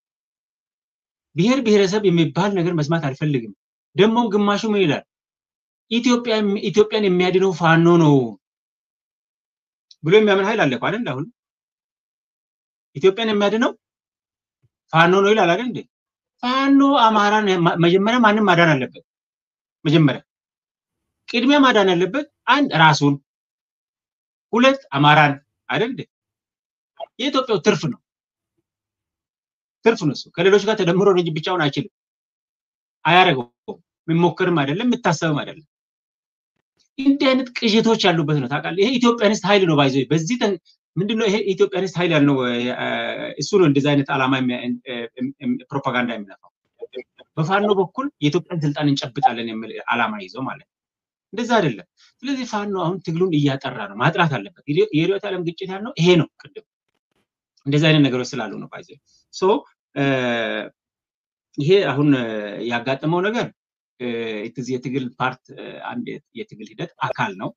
ብሔር ብሔረሰብ የሚባል ነገር መስማት አልፈልግም። ደግሞም ግማሹ ምን ይላል? ኢትዮጵያን የሚያድነው ፋኖ ነው ብሎ የሚያምን ኃይል አለ እኮ አይደል? አሁን ኢትዮጵያን የሚያድነው ፋኖ ነው ይላል አይደል እንዴ? ፋኖ አማራን መጀመሪያ ማንም ማዳን አለበት። መጀመሪያ ቅድሚያ ማዳን ያለበት አንድ ራሱን፣ ሁለት አማራን አይደል እንዴ? የኢትዮጵያው ትርፍ ነው ትርፍ ነው እሱ ከሌሎች ጋር ተደምሮ እንጂ ብቻውን አይችልም፣ አያደርገውም። የሚሞክርም አይደለም የሚታሰብም አይደለም። እንዲህ አይነት ቅዥቶች ያሉበት ነው ታውቃለህ። ይሄ ኢትዮጵያኒስት ኃይል ነው ባይዘ በዚህ ምንድነው ይሄ ኢትዮጵያኒስት ኃይል ያልነው እሱ ነው። እንደዚህ አይነት ዓላማ ፕሮፓጋንዳ የሚነፋው በፋኖ በኩል የኢትዮጵያን ስልጣን እንጨብጣለን የሚል ዓላማ ይዘው ማለት ነው። እንደዛ አይደለም። ስለዚህ ፋኖ አሁን ትግሉን እያጠራ ነው፣ ማጥራት አለበት። የርዕዮተ ዓለም ግጭት ያልነው ይሄ ነው። ቅድም እንደዚህ አይነት ነገሮች ስላሉ ነው ባይዘ ሶ ይሄ አሁን ያጋጠመው ነገር የትግል ፓርት አንድ የትግል ሂደት አካል ነው።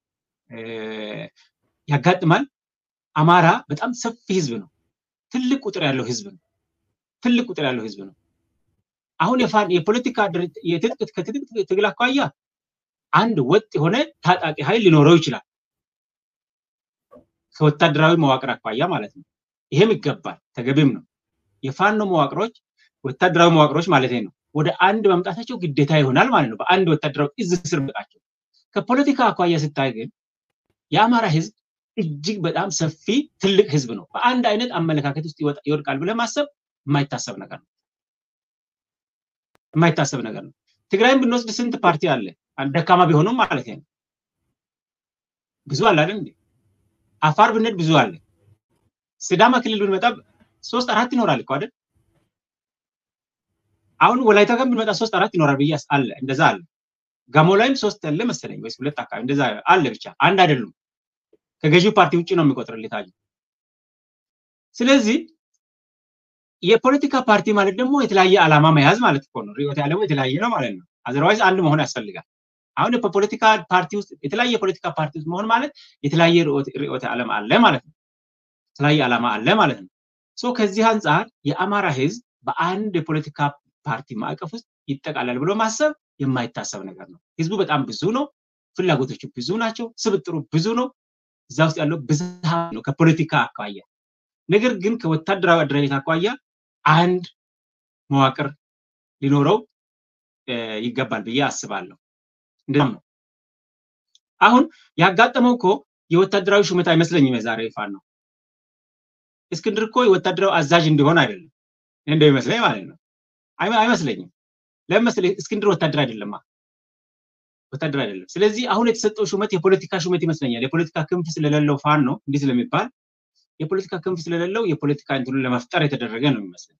ያጋጥማል። አማራ በጣም ሰፊ ህዝብ ነው። ትልቅ ቁጥር ያለው ህዝብ ነው። ትልቅ ቁጥር ያለው ህዝብ ነው። አሁን የፖለቲካ ከትጥቅ ትግል አኳያ አንድ ወጥ የሆነ ታጣቂ ኃይል ሊኖረው ይችላል። ከወታደራዊ መዋቅር አኳያ ማለት ነው። ይሄም ይገባል፣ ተገቢም ነው። የፋኖ መዋቅሮች ወታደራዊ መዋቅሮች ማለት ነው ወደ አንድ መምጣታቸው ግዴታ ይሆናል ማለት ነው። በአንድ ወታደራዊ እዝ ስር መጣቸው። ከፖለቲካ አኳያ ስታይ ግን የአማራ ህዝብ እጅግ በጣም ሰፊ ትልቅ ህዝብ ነው። በአንድ አይነት አመለካከት ውስጥ ይወድቃል ብለህ ማሰብ የማይታሰብ ነገር ነው። የማይታሰብ ነገር ነው። ትግራይም ብንወስድ ስንት ፓርቲ አለ? ደካማ ቢሆኑም ማለት ነው። ብዙ አለ አይደል እንዴ? አፋር ብንሄድ ብዙ አለ። ሲዳማ ክልል ብንመጣ ሶስት አራት ይኖራል እኮ አይደል? አሁን ወላይታ ጋር ብንመጣ ሶስት አራት ይኖራል ብዬ አለ። እንደዛ አለ። ጋሞ ላይም ሶስት አለ መሰለኝ ወይስ ሁለት አካባቢ እንደዛ አለ። ብቻ አንድ አይደሉም። ከገዢው ፓርቲ ውጭ ነው የሚቆጥርልህ ታዲያ። ስለዚህ የፖለቲካ ፓርቲ ማለት ደግሞ የተለያየ ዓላማ መያዝ ማለት እኮ ነው። ርዕዮተ ዓለሙ የተለያየ ነው ማለት ነው። አዘርዋይዝ አንድ መሆን ያስፈልጋል። አሁን በፖለቲካ ፓርቲ ውስጥ የተለያየ ፖለቲካ ፓርቲ ውስጥ መሆን ማለት የተለያየ ርዕዮተ ዓለም አለ ማለት ነው። የተለያየ ዓላማ አለ ማለት ነው። ሶ ከዚህ አንጻር የአማራ ህዝብ በአንድ የፖለቲካ ፓርቲ ማዕቀፍ ውስጥ ይጠቃላል ብሎ ማሰብ የማይታሰብ ነገር ነው። ህዝቡ በጣም ብዙ ነው። ፍላጎቶቹ ብዙ ናቸው። ስብጥሩ ብዙ ነው። እዛ ውስጥ ያለው ብዝሃ ነው ከፖለቲካ አኳያ። ነገር ግን ከወታደራዊ አደረጃጀት አኳያ አንድ መዋቅር ሊኖረው ይገባል ብዬ አስባለሁ። እንደም ነው። አሁን ያጋጠመው እኮ የወታደራዊ ሹመት አይመስለኝም። የዛሬ ፋኖ ነው። እስክንድር እኮ የወታደራዊ አዛዥ እንዲሆን አይደለም እንደው ይመስለኝ ማለት ነው። አይመስለኝም። ለምን መሰለኝ? እስክንድር ወታደር አይደለማ፣ ወታደር አይደለም። ስለዚህ አሁን የተሰጠው ሹመት የፖለቲካ ሹመት ይመስለኛል። የፖለቲካ ክንፍ ስለሌለው ፋኖ ነው እንዲህ ስለሚባል የፖለቲካ ክንፍ ስለሌለው የፖለቲካ እንትኑን ለመፍጠር የተደረገ ነው የሚመስለኝ።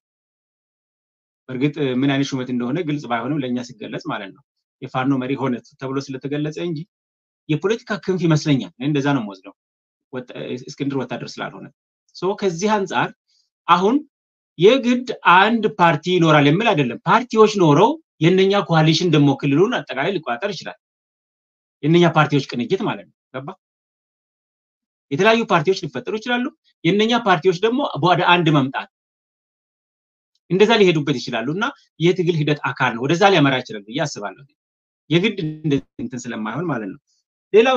በእርግጥ ምን አይነት ሹመት እንደሆነ ግልጽ ባይሆንም ለእኛ ሲገለጽ ማለት ነው የፋኖ መሪ ሆነ ተብሎ ስለተገለጸ እንጂ የፖለቲካ ክንፍ ይመስለኛል። እንደዛ ነው የምወስደው እስክንድር ወታደር ስላልሆነ። ከዚህ አንጻር አሁን የግድ አንድ ፓርቲ ይኖራል የሚል አይደለም። ፓርቲዎች ኖረው የእነኛ ኮaliሽን ደግሞ ክልሉን አጠቃላይ ሊቆጣጠር ይችላል። የእነኛ ፓርቲዎች ቅንጅት ማለት ነው። ገባ? የተለያዩ ፓርቲዎች ሊፈጠሩ ይችላሉ። የእነኛ ፓርቲዎች ደግሞ ወደ አንድ መምጣት እንደዛ ሊሄዱበት ይችላሉ እና የትግል ሂደት አካል ነው። ወደዛ ሊያመራ ይችላል ብዬ አስባለሁ። የግድ እንትን ስለማይሆን ማለት ነው። ሌላው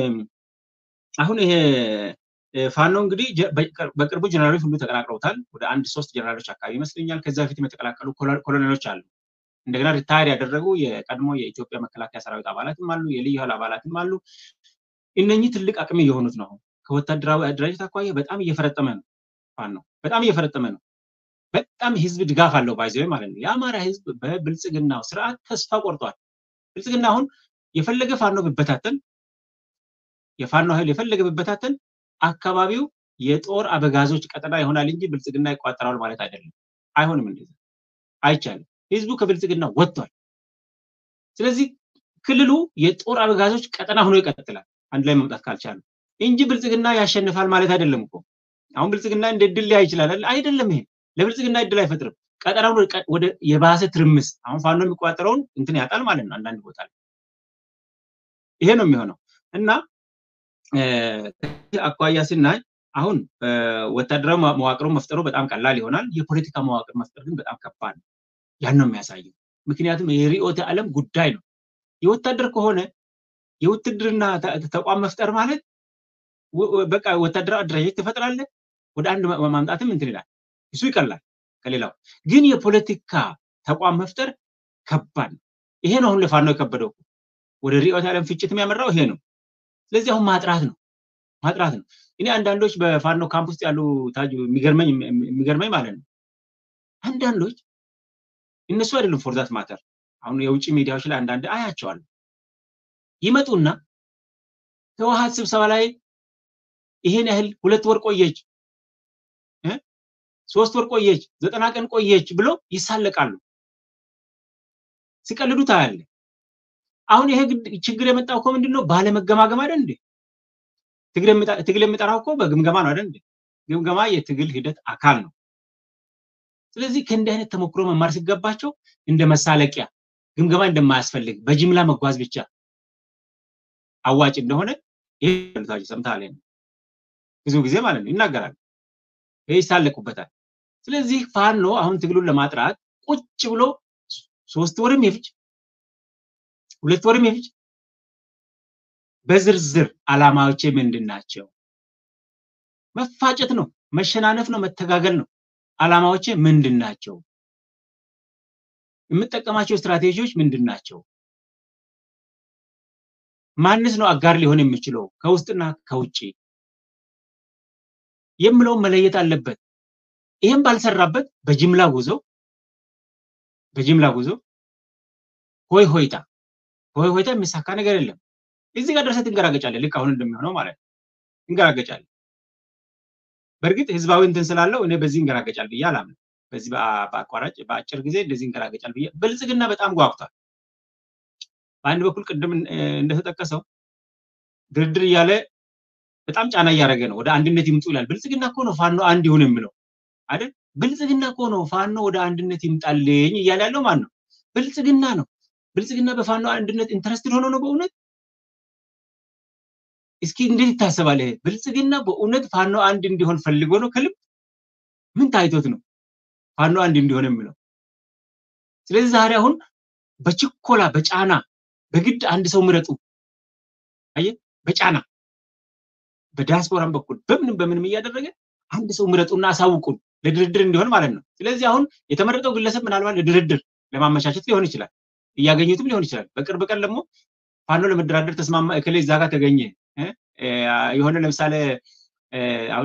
አሁን ይሄ ፋኖ እንግዲህ በቅርቡ ጀነራሎች ሁሉ ተቀላቅለውታል። ወደ አንድ ሶስት ጀነራሎች አካባቢ ይመስለኛል። ከዛ በፊትም የተቀላቀሉ ኮሎኔሎች አሉ። እንደገና ሪታየር ያደረጉ የቀድሞ የኢትዮጵያ መከላከያ ሰራዊት አባላትም አሉ፣ የልዩ ኃይል አባላትም አሉ። እነኚህ ትልቅ አቅም እየሆኑት ነው። ከወታደራዊ አደራጀት አኳያ በጣም እየፈረጠመ ነው። ፋኖ በጣም እየፈረጠመ ነው። በጣም ህዝብ ድጋፍ አለው ባይዘው ማለት ነው። የአማራ ህዝብ በብልጽግናው ስርዓት ተስፋ ቆርጧል። ብልጽግና አሁን የፈለገ ፋኖ ቢበታተን የፋኖ ኃይል የፈለገ ቢበታተን አካባቢው የጦር አበጋዞች ቀጠና ይሆናል እንጂ ብልጽግና ይቋጠራል ማለት አይደለም። አይሆንም፣ እንደዛ አይቻልም። ህዝቡ ከብልጽግና ወጥቷል። ስለዚህ ክልሉ የጦር አበጋዞች ቀጠና ሆኖ ይቀጥላል አንድ ላይ መምጣት ካልቻሉ እንጂ ብልጽግና ያሸንፋል ማለት አይደለም እኮ። አሁን ብልጽግና እንደ ድል ሊያ ይችላል አይደለም። ይሄ ለብልጽግና እድል አይፈጥርም። ቀጠናውን ወደ የባሰ ትርምስ አሁን ፋኖ የሚቆጣጠረውን እንትን ያጣል ማለት ነው አንዳንድ ቦታ ላይ ይሄ ነው የሚሆነው እና አኳያ ስናይ አሁን ወታደራዊ መዋቅሩን መፍጠሩ በጣም ቀላል ይሆናል። የፖለቲካ መዋቅር መፍጠር ግን በጣም ከባድ ነው። ያን ነው የሚያሳየው። ምክንያቱም የርዕዮተ ዓለም ጉዳይ ነው። የወታደር ከሆነ የውትድርና ተቋም መፍጠር ማለት በቃ ወታደራዊ አደራጀት ትፈጥራለህ፣ ወደ አንድ ማምጣትም እንትን ይላል። እሱ ይቀላል ከሌላው። ግን የፖለቲካ ተቋም መፍጠር ከባድ ነው። ይሄ ነው አሁን ለፋኖ የከበደው። ወደ ርዕዮተ ዓለም ፍጭት የሚያመራው ይሄ ነው። ስለዚህ አሁን ማጥራት ነው ማጥራት ነው። እኔ አንዳንዶች በፋኖ ካምፕ ውስጥ ያሉ ታጁ የሚገርመኝ የሚገርመኝ ማለት ነው አንዳንዶች እነሱ አይደሉም ፎርዛት ማተር አሁን የውጭ ሚዲያዎች ላይ አንዳንድ አያቸዋለሁ ይመጡና ህወሀት ስብሰባ ላይ ይሄን ያህል ሁለት ወር ቆየች፣ ሶስት ወር ቆየች፣ ዘጠና ቀን ቆየች ብሎ ይሳለቃሉ። ሲቀልዱ ታያለ። አሁን ይሄ ችግር የመጣው እኮ ምንድን ነው? ባለመገማገም አይደል እንዴ? ትግል የሚጠራው እኮ በግምገማ ነው አይደል እንዴ? ግምገማ የትግል ሂደት አካል ነው። ስለዚህ ከእንዲህ አይነት ተሞክሮ መማር ሲገባቸው እንደ መሳለቂያ ግምገማ እንደማያስፈልግ በጅምላ መጓዝ ብቻ አዋጭ እንደሆነ ይህ ሰምተሃል። ብዙ ጊዜ ማለት ነው ይናገራል፣ ይህ ይሳለቁበታል። ስለዚህ ፋኖ አሁን ትግሉን ለማጥራት ቁጭ ብሎ ሶስት ወርም የፍጅ ሁለት ወርም የፍጅ በዝርዝር አላማዎቼ ምንድን ናቸው? መፋጨት ነው፣ መሸናነፍ ነው፣ መተጋገል ነው። አላማዎቼ ምንድን ናቸው? የምጠቀማቸው ስትራቴጂዎች ምንድን ናቸው? ማንስ ነው አጋር ሊሆን የሚችለው ከውስጥና ከውጭ የምለውን መለየት አለበት። ይህም ባልሰራበት በጅምላ ጉዞ በጅምላ ጉዞ ሆይ ሆይታ ሆይ ሆይታ የሚሳካ ነገር የለም። እዚህ ጋር ደርሰህ ትንገራገጫለህ። ልክ አሁን እንደሚሆነው ማለት ነው። ትንገራገጫለህ። በእርግጥ ህዝባዊ እንትን ስላለው እኔ በዚህ እንገራገጫል ብዬ አላምንም። በዚህ በአቋራጭ በአጭር ጊዜ እንደዚህ እንገራገጫል ብዬ ብልጽግና በጣም ጓጉቷል። በአንድ በኩል ቅድም እንደተጠቀሰው ድርድር እያለ በጣም ጫና እያደረገ ነው። ወደ አንድነት ይምጡ ይላል። ብልጽግና እኮ ነው ፋኖ አንድ ይሁን የሚለው አይደል? ብልጽግና እኮ ነው ፋኖ ወደ አንድነት ይምጣልኝ እያለ ያለው ማን ነው? ብልጽግና ነው። ብልጽግና በፋኖ አንድነት ኢንተረስትድ ሆኖ ነው በእውነት እስኪ እንዴት ይታሰባል? ይሄ ብልጽግና በእውነት ፋኖ አንድ እንዲሆን ፈልጎ ነው ከልብ? ምን ታይቶት ነው ፋኖ አንድ እንዲሆን የሚለው? ስለዚህ ዛሬ አሁን በችኮላ በጫና በግድ አንድ ሰው ምረጡ፣ አየ በጫና በዲያስፖራም በኩል በምንም በምንም እያደረገ አንድ ሰው ምረጡና አሳውቁን ለድርድር እንዲሆን ማለት ነው። ስለዚህ አሁን የተመረጠው ግለሰብ ምናልባት ለድርድር ለማመቻቸት ሊሆን ይችላል፣ እያገኙትም ሊሆን ይችላል። በቅርብ ቀን ደግሞ ፋኖ ለመደራደር ተስማማ እክሌ እዛ ጋር ተገኘ የሆነ ለምሳሌ አሁን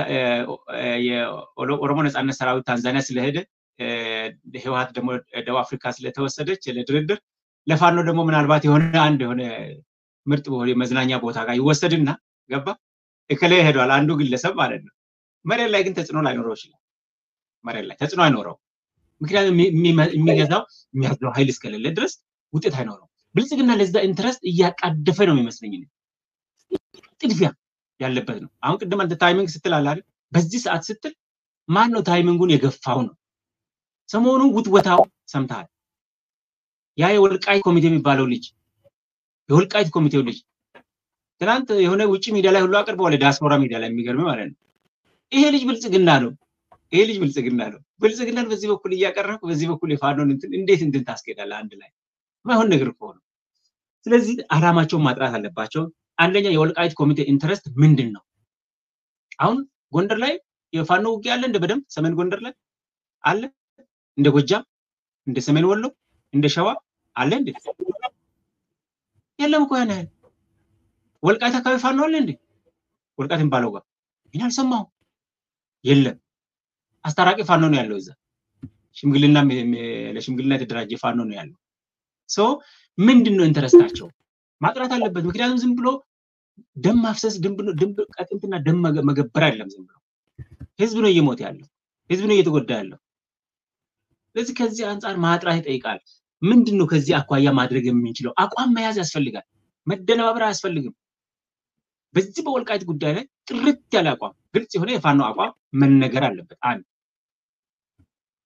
የኦሮሞ ነጻነት ሰራዊት ታንዛኒያ ስለሄደ ህወሀት ደግሞ ደቡብ አፍሪካ ስለተወሰደች ለድርድር ለፋኖ ደግሞ ምናልባት የሆነ አንድ የሆነ ምርጥ በሆነ መዝናኛ ቦታ ጋር ይወሰድና ገባ እከሌ ሄዷል አንዱ ግለሰብ ማለት ነው። መሬት ላይ ግን ተጽዕኖ ላይኖረው ይችላል። መሬት ላይ ተጽዕኖ አይኖረው። ምክንያቱም የሚገዛው የሚያዝለው ኃይል እስከሌለ ድረስ ውጤት አይኖረው። ብልጽግና ለዛ ኢንትረስት እያቃደፈ ነው የሚመስለኝ። ጥድፊያ ያለበት ነው። አሁን ቅድም አንተ ታይሚንግ ስትል አለ አይደል? በዚህ ሰዓት ስትል ማን ነው ታይሚንጉን የገፋው ነው? ሰሞኑን ውትወታው ሰምተሃል። ያ የወልቃይት ኮሚቴ የሚባለው ልጅ የወልቃይት ኮሚቴው ልጅ ትናንት የሆነ ውጭ ሚዲያ ላይ ሁሉ አቅርበዋል። ዲያስፖራ ሚዲያ ላይ የሚገርም ማለት ነው። ይሄ ልጅ ብልጽግና ነው። ይሄ ልጅ ብልጽግና ነው። ብልጽግናን በዚህ በኩል እያቀረብክ በዚህ በኩል የፋኖን እንትን እንዴት እንትን ታስኬዳለህ? አንድ ላይ ማይሆን ነገር እኮ ነው። ስለዚህ አላማቸውን ማጥራት አለባቸው። አንደኛ የወልቃይት ኮሚቴ ኢንተረስት ምንድን ነው? አሁን ጎንደር ላይ የፋኖ ውጊያ አለ እንደ በደንብ ሰሜን ጎንደር ላይ አለ እንደ ጎጃም እንደ ሰሜን ወሎ እንደ ሸዋ አለ እንዴ? የለም እኮ ያን ያህል ወልቃይት አካባቢ ፋኖ አለ እንዴ? ወልቃይት የሚባለው ጋር እኔ አልሰማሁም። የለም አስታራቂ ፋኖ ነው ያለው እዛ። ሽምግልና ለሽምግልና የተደራጀ ፋኖ ነው ያለው። ሶ ምንድን ነው ኢንተረስታቸው ማጥራት አለበት። ምክንያቱም ዝም ብሎ ደም ማፍሰስ ቀጥንትና ደም መገበር አይደለም። ዝም ብሎ ህዝብ ነው እየሞተ ያለው፣ ህዝብ ነው እየተጎዳ ያለው። ስለዚህ ከዚህ አንጻር ማጥራት ይጠይቃል። ምንድን ነው ከዚህ አኳያ ማድረግ የምንችለው? አቋም መያዝ ያስፈልጋል። መደነባበር አያስፈልግም። በዚህ በወልቃይት ጉዳይ ላይ ጥርት ያለ አቋም፣ ግልጽ የሆነ የፋኖ አቋም መነገር አለበት። አንድ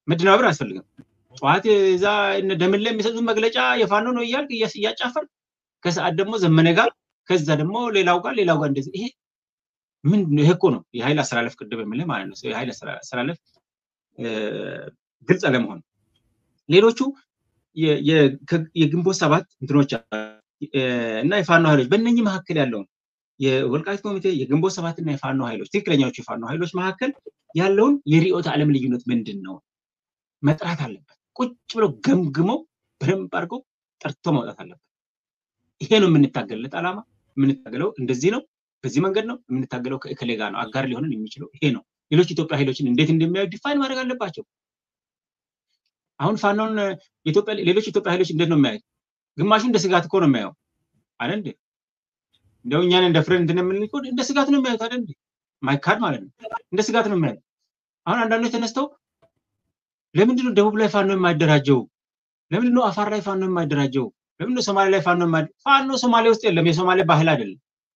መደናበር አያስፈልግም። ጠዋት እዛ ደምን ላይ የሚሰጡት መግለጫ የፋኖ ነው እያልክ እያጫፈር ከሰዓት ደግሞ ዘመነ ጋር ከዛ ደግሞ ሌላው ጋር ሌላው ጋር እንደዚህ ይሄ ምን ይሄ እኮ ነው የኃይል አሰላለፍ ቅድም የምልህ ማለት ነው። የኃይል አሰላለፍ ግልጽ አለመሆን ሌሎቹ የግንቦት ሰባት እንትኖች እና የፋኖ ኃይሎች በእነኚህ መካከል ያለውን የወልቃይት ኮሚቴ የግንቦት ሰባት እና የፋኖ ኃይሎች ትክክለኛዎቹ የፋኖ ኃይሎች መካከል ያለውን የርዕዮተ ዓለም ልዩነት ምንድን ነው መጥራት አለበት። ቁጭ ብሎ ገምግመው በደንብ አድርገው ጠርቶ ማውጣት አለበት። ይሄ ነው የምንታገልለት ዓላማ። የምንታገለው እንደዚህ ነው፣ በዚህ መንገድ ነው የምንታገለው። ከእከሌ ጋር ነው አጋር ሊሆንን የሚችለው ይሄ ነው። ሌሎች ኢትዮጵያ ኃይሎችን እንዴት እንደሚያዩ ዲፋይን ማድረግ አለባቸው። አሁን ፋኖን ሌሎች ኢትዮጵያ ኃይሎች እንዴት ነው የሚያዩት? ግማሹ እንደ ስጋት እኮ ነው የሚያየው አይደል እንዴ? እንደው እኛን እንደ ፍሬንድ እንትን የምንል እኮ እንደ ስጋት ነው የሚያዩት አይደል እንዴ? ማይካድ ማለት ነው። እንደ ስጋት ነው የሚያዩት። አሁን አንዳንዶች ተነስተው ለምንድን ነው ደቡብ ላይ ፋኖ የማይደራጀው? ለምንድን ነው አፋር ላይ ፋኖ የማይደራጀው? ለምንድን ነው ሶማሌ ላይ ፋኖ የማይ ፋኖ ሶማሌ ውስጥ የለም። የሶማሌ ባህል አይደለም።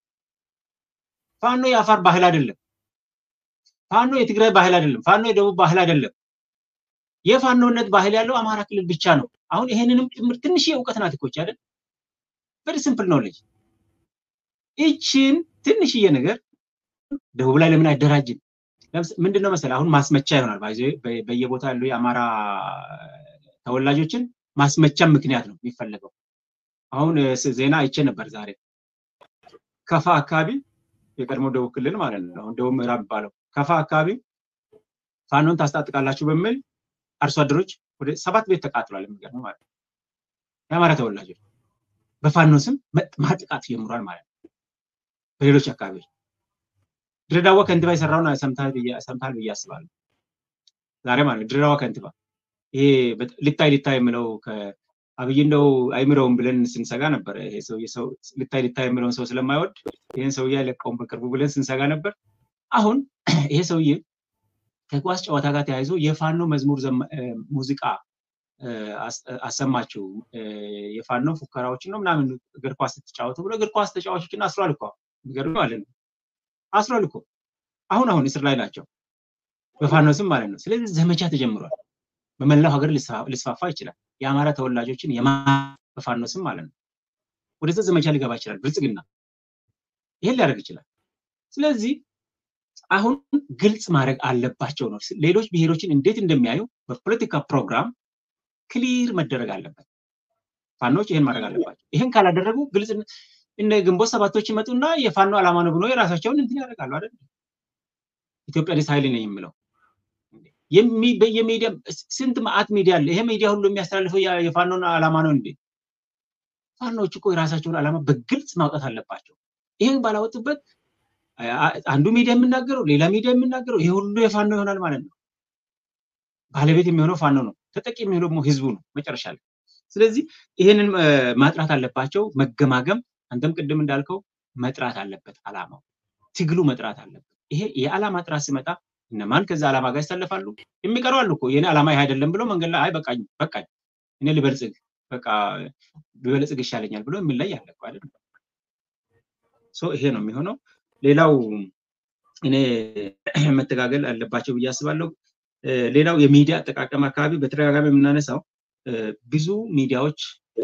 ፋኖ የአፋር ባህል አይደለም። ፋኖ የትግራይ ባህል አይደለም። ፋኖ የደቡብ ባህል አይደለም። የፋኖነት ባህል ያለው አማራ ክልል ብቻ ነው። አሁን ይሄንንም ጭምር ትንሽ እውቀት ናት እኮ አይደል? ቨሪ ሲምፕል ኖሌጅ። ይችን ትንሽዬ ነገር ደቡብ ላይ ለምን አይደራጅም? ምንድነው መሰለህ አሁን ማስመቻ ይሆናል። በየቦታ ያሉ የአማራ ተወላጆችን ማስመቻ ምክንያት ነው የሚፈለገው። አሁን ዜና አይቼ ነበር ዛሬ ከፋ አካባቢ የቀድሞ ደቡብ ክልል ማለት ነው። አሁን ደቡብ ምዕራብ የሚባለው ከፋ አካባቢ ፋኖን ታስታጥቃላችሁ በሚል አርሶ አደሮች ወደ ሰባት ቤት ተቃጥሏል። የሚገርመው ማለት ነው። የአማራ ተወላጆች በፋኖ ስም ማጥቃት ጀምሯል ማለት ነው። በሌሎች አካባቢዎች ድሬዳዋ ከንቲባ የሰራውን ሰምታል ብዬ አስባለሁ። ዛሬ ማለት ነው ድሬዳዋ ከንቲባ ይሄ ልታይ ልታይ የምለው አብይ እንደው አይምረውም ብለን ስንሰጋ ነበር። ይሄ ሰውዬ ሰው ልታይ ልታይ የምለውን ሰው ስለማይወድ ይህን ሰውዬ አይለቀውም በቅርቡ ብለን ስንሰጋ ነበር። አሁን ይሄ ሰውዬ ከኳስ ጨዋታ ጋር ተያይዞ የፋኖ መዝሙር ሙዚቃ አሰማችሁ የፋኖ ፉከራዎችን ነው ምናምን እግር ኳስ ስትጫወቱ ብሎ እግር ኳስ ተጫዋቾችን አስሯል እኮ የሚገርም ማለት ነው። አስሯል እኮ አሁን አሁን እስር ላይ ናቸው በፋኖ ስም ማለት ነው። ስለዚህ ዘመቻ ተጀምሯል። በመላው ሀገር ሊስፋፋ ይችላል። የአማራ ተወላጆችን የማ በፋኖ ስም ማለት ነው። ወደዛ ዘመቻ ሊገባ ይችላል ብልጽግና ይሄን ሊያደርግ ይችላል። ስለዚህ አሁን ግልጽ ማድረግ አለባቸው ነው። ሌሎች ብሔሮችን እንዴት እንደሚያዩ በፖለቲካ ፕሮግራም ክሊር መደረግ አለበት። ፋኖች ይሄን ማድረግ አለባቸው። ይሄን ካላደረጉ ግልጽ እነ ግንቦት ሰባቶች ይመጡና የፋኖ ዓላማ ነው ብሎ የራሳቸውን እንትን ያደርጋሉ አይደል? ኢትዮጵያኒስት ኃይል ነኝ የምለው የሚዲያ ስንት መዓት ሚዲያ አለ። ይሄ ሚዲያ ሁሉ የሚያስተላልፈው የፋኖን ዓላማ ነው እንዴ? ፋኖች እኮ የራሳቸውን ዓላማ በግልጽ ማውጣት አለባቸው። ይህን ባላወጡበት አንዱ ሚዲያ የሚናገረው ሌላ ሚዲያ የሚናገረው ይሄ ሁሉ የፋኖ ይሆናል ማለት ነው። ባለቤት የሚሆነው ፋኖ ነው፣ ተጠቂ የሚሆነው ደግሞ ህዝቡ ነው መጨረሻ ላይ። ስለዚህ ይህንን ማጥራት አለባቸው፣ መገማገም። አንተም ቅድም እንዳልከው መጥራት አለበት፣ ዓላማው ትግሉ መጥራት አለበት። ይሄ የዓላማ ጥራት ሲመጣ እነማን ከዛ ዓላማ ጋር ይሰለፋሉ? የሚቀሩ አሉ እኮ የኔ ዓላማ ይሄ አይደለም ብሎ መንገድ ላይ አይ በቃኝ በቃኝ እኔ ልበልጽግ በቃ ብበልጽግ ይሻለኛል ብሎ የሚለይ አለ እኮ አይደል? ይሄ ነው የሚሆነው። ሌላው እኔ መተጋገል አለባቸው ብዬ አስባለሁ። ሌላው የሚዲያ አጠቃቀም አካባቢ በተደጋጋሚ የምናነሳው ብዙ ሚዲያዎች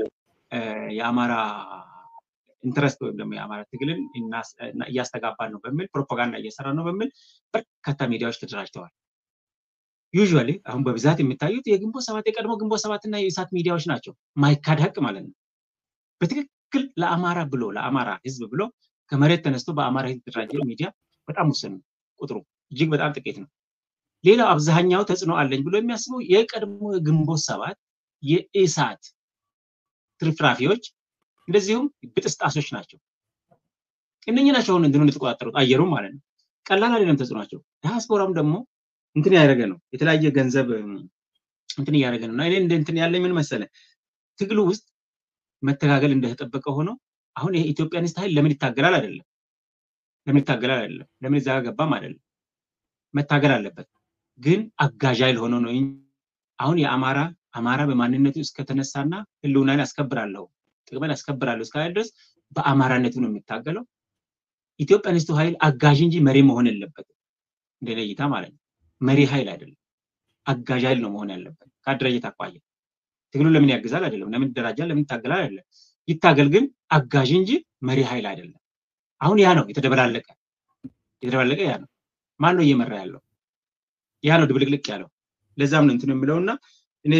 የአማራ ኢንትረስት ወይም ደግሞ የአማራ ትግልን እያስተጋባን ነው በሚል ፕሮፓጋንዳ እየሰራ ነው በሚል በርካታ ሚዲያዎች ተደራጅተዋል። ዩዥዋሊ አሁን በብዛት የሚታዩት የግንቦት ሰባት የቀድሞ ግንቦት ሰባት እና የኢሳት ሚዲያዎች ናቸው። ማይካድ ሀቅ ማለት ነው። በትክክል ለአማራ ብሎ ለአማራ ህዝብ ብሎ ከመሬት ተነስቶ በአማራ ህዝብ የተደራጀ ሚዲያ በጣም ውስን ነው። ቁጥሩ እጅግ በጣም ጥቂት ነው። ሌላው አብዛኛው ተጽዕኖ አለኝ ብሎ የሚያስበው የቀድሞ ግንቦት ሰባት የኢሳት ትርፍራፊዎች እንደዚሁም ብጥስጣሶች ናቸው። እነኚህ ናቸው አሁን እንትኑን የተቆጣጠሩት አየሩ ማለት ነው። ቀላል አይደለም ተጽዕኗቸው። ዲያስፖራም ደግሞ እንትን ያደረገ ነው። የተለያየ ገንዘብ እንትን እያደረገ ነው እና እኔ እንደ እንትን ያለኝ ምን መሰለ ትግሉ ውስጥ መተጋገል እንደተጠበቀ ሆኖ አሁን ይሄ ኢትዮጵያኒስት ኃይል ለምን ይታገላል አይደለም፣ ለምን ይታገላል አይደለም፣ ለምን እዛ ገባም አይደለም። መታገል አለበት፣ ግን አጋዥ ኃይል ሆኖ ነው። አሁን የአማራ አማራ በማንነቱ እስከተነሳና ህልውናን ያስከብራለሁ ጥቅምን ያስከብራለሁ እስካለ ድረስ በአማራነቱ ነው የሚታገለው። ኢትዮጵያኒስቱ ኃይል አጋዥ እንጂ መሪ መሆን የለበትም። እንደ እይታ ማለት ነው። መሪ ኃይል አይደለም፣ አጋዥ ኃይል ነው መሆን ያለበት ከአደረጀት አኳያ። ትግሉ ለምን ያግዛል አይደለም፣ ለምን ይደራጃል፣ ለምን ይታገላል አይደለም። ይታገል ግን አጋዥ እንጂ መሪ ኃይል አይደለም። አሁን ያ ነው የተደበላለቀ የተደበላለቀ ያ ነው። ማን ነው እየመራ ያለው? ያ ነው ድብልቅልቅ ያለው። ለዛም ነው እንትን የምለውና እኔ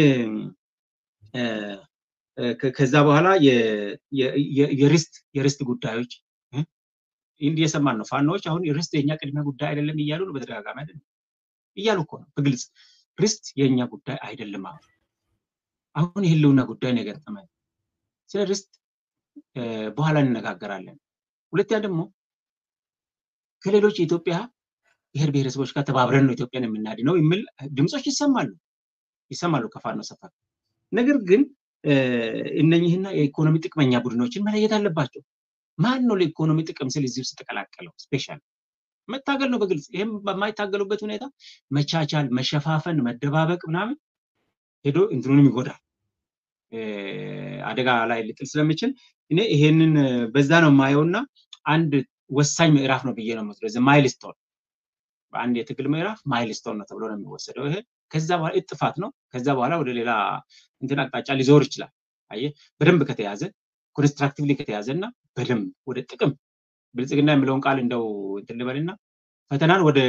ከዛ በኋላ የርስት የርስት ጉዳዮች እንዲህ የሰማን ነው። ፋኖዎች አሁን ርስት የኛ ቅድሚያ ጉዳይ አይደለም እያሉ ነው በተደጋጋሚ አይደለም እያሉ እኮ ነው በግልጽ ርስት የእኛ ጉዳይ አይደለም። አሁን አሁን የህልውና ጉዳይ ነው የገጠመን። ስለ ርስት በኋላ እንነጋገራለን። ሁለተኛ ደግሞ ከሌሎች የኢትዮጵያ ብሔር ብሔረሰቦች ጋር ተባብረን ነው ኢትዮጵያን የምናድነው የሚል ድምፆች ይሰማሉ ይሰማሉ ከፋኖ ሰፈር። ነገር ግን እነኝህና የኢኮኖሚ ጥቅመኛ ቡድኖችን መለየት አለባቸው። ማን ነው ለኢኮኖሚ ጥቅም ስል እዚህ ውስጥ ተቀላቀለው? ስፔሻል መታገል ነው በግልጽ ይህም በማይታገሉበት ሁኔታ መቻቻል፣ መሸፋፈን፣ መደባበቅ ምናምን ሄዶ እንትኑንም ይጎዳል፣ አደጋ ላይ ሊጥል ስለሚችል እኔ ይሄንን በዛ ነው የማየውና አንድ ወሳኝ ምዕራፍ ነው ብዬ ነው የምወስደው። ማይልስቶን በአንድ የትግል ምዕራፍ ማይልስቶን ነው ተብሎ ነው የሚወሰደው። ይሄ ከዛ በኋላ እጥፋት ነው። ከዛ በኋላ ወደ ሌላ እንትን አቅጣጫ ሊዞር ይችላል። አየህ በደንብ ከተያዘ ኮንስትራክቲቭሊ ከተያዘ እና በደንብ ወደ ጥቅም ብልጽግና የሚለውን ቃል እንደው እንትን ልበልና ፈተናን ወደ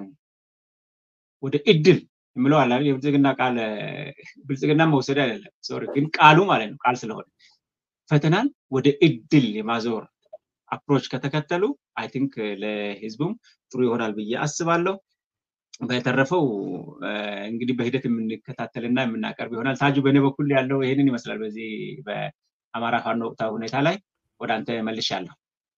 ወደ እድል የምለው አለ የብልጽግና ቃል ብልጽግና መውሰድ አይደለም ሶሪ፣ ግን ቃሉ ማለት ነው ቃል ስለሆነ ፈተናን ወደ እድል የማዞር አፕሮች ከተከተሉ አይ ቲንክ ለህዝቡም ጥሩ ይሆናል ብዬ አስባለሁ። በተረፈው እንግዲህ በሂደት የምንከታተልና የምናቀርብ ይሆናል። ታጁ በእኔ በኩል ያለው ይህንን ይመስላል። በዚህ በአማራ ፋኖ ወቅታዊ ሁኔታ ላይ ወደ አንተ መልሻለሁ።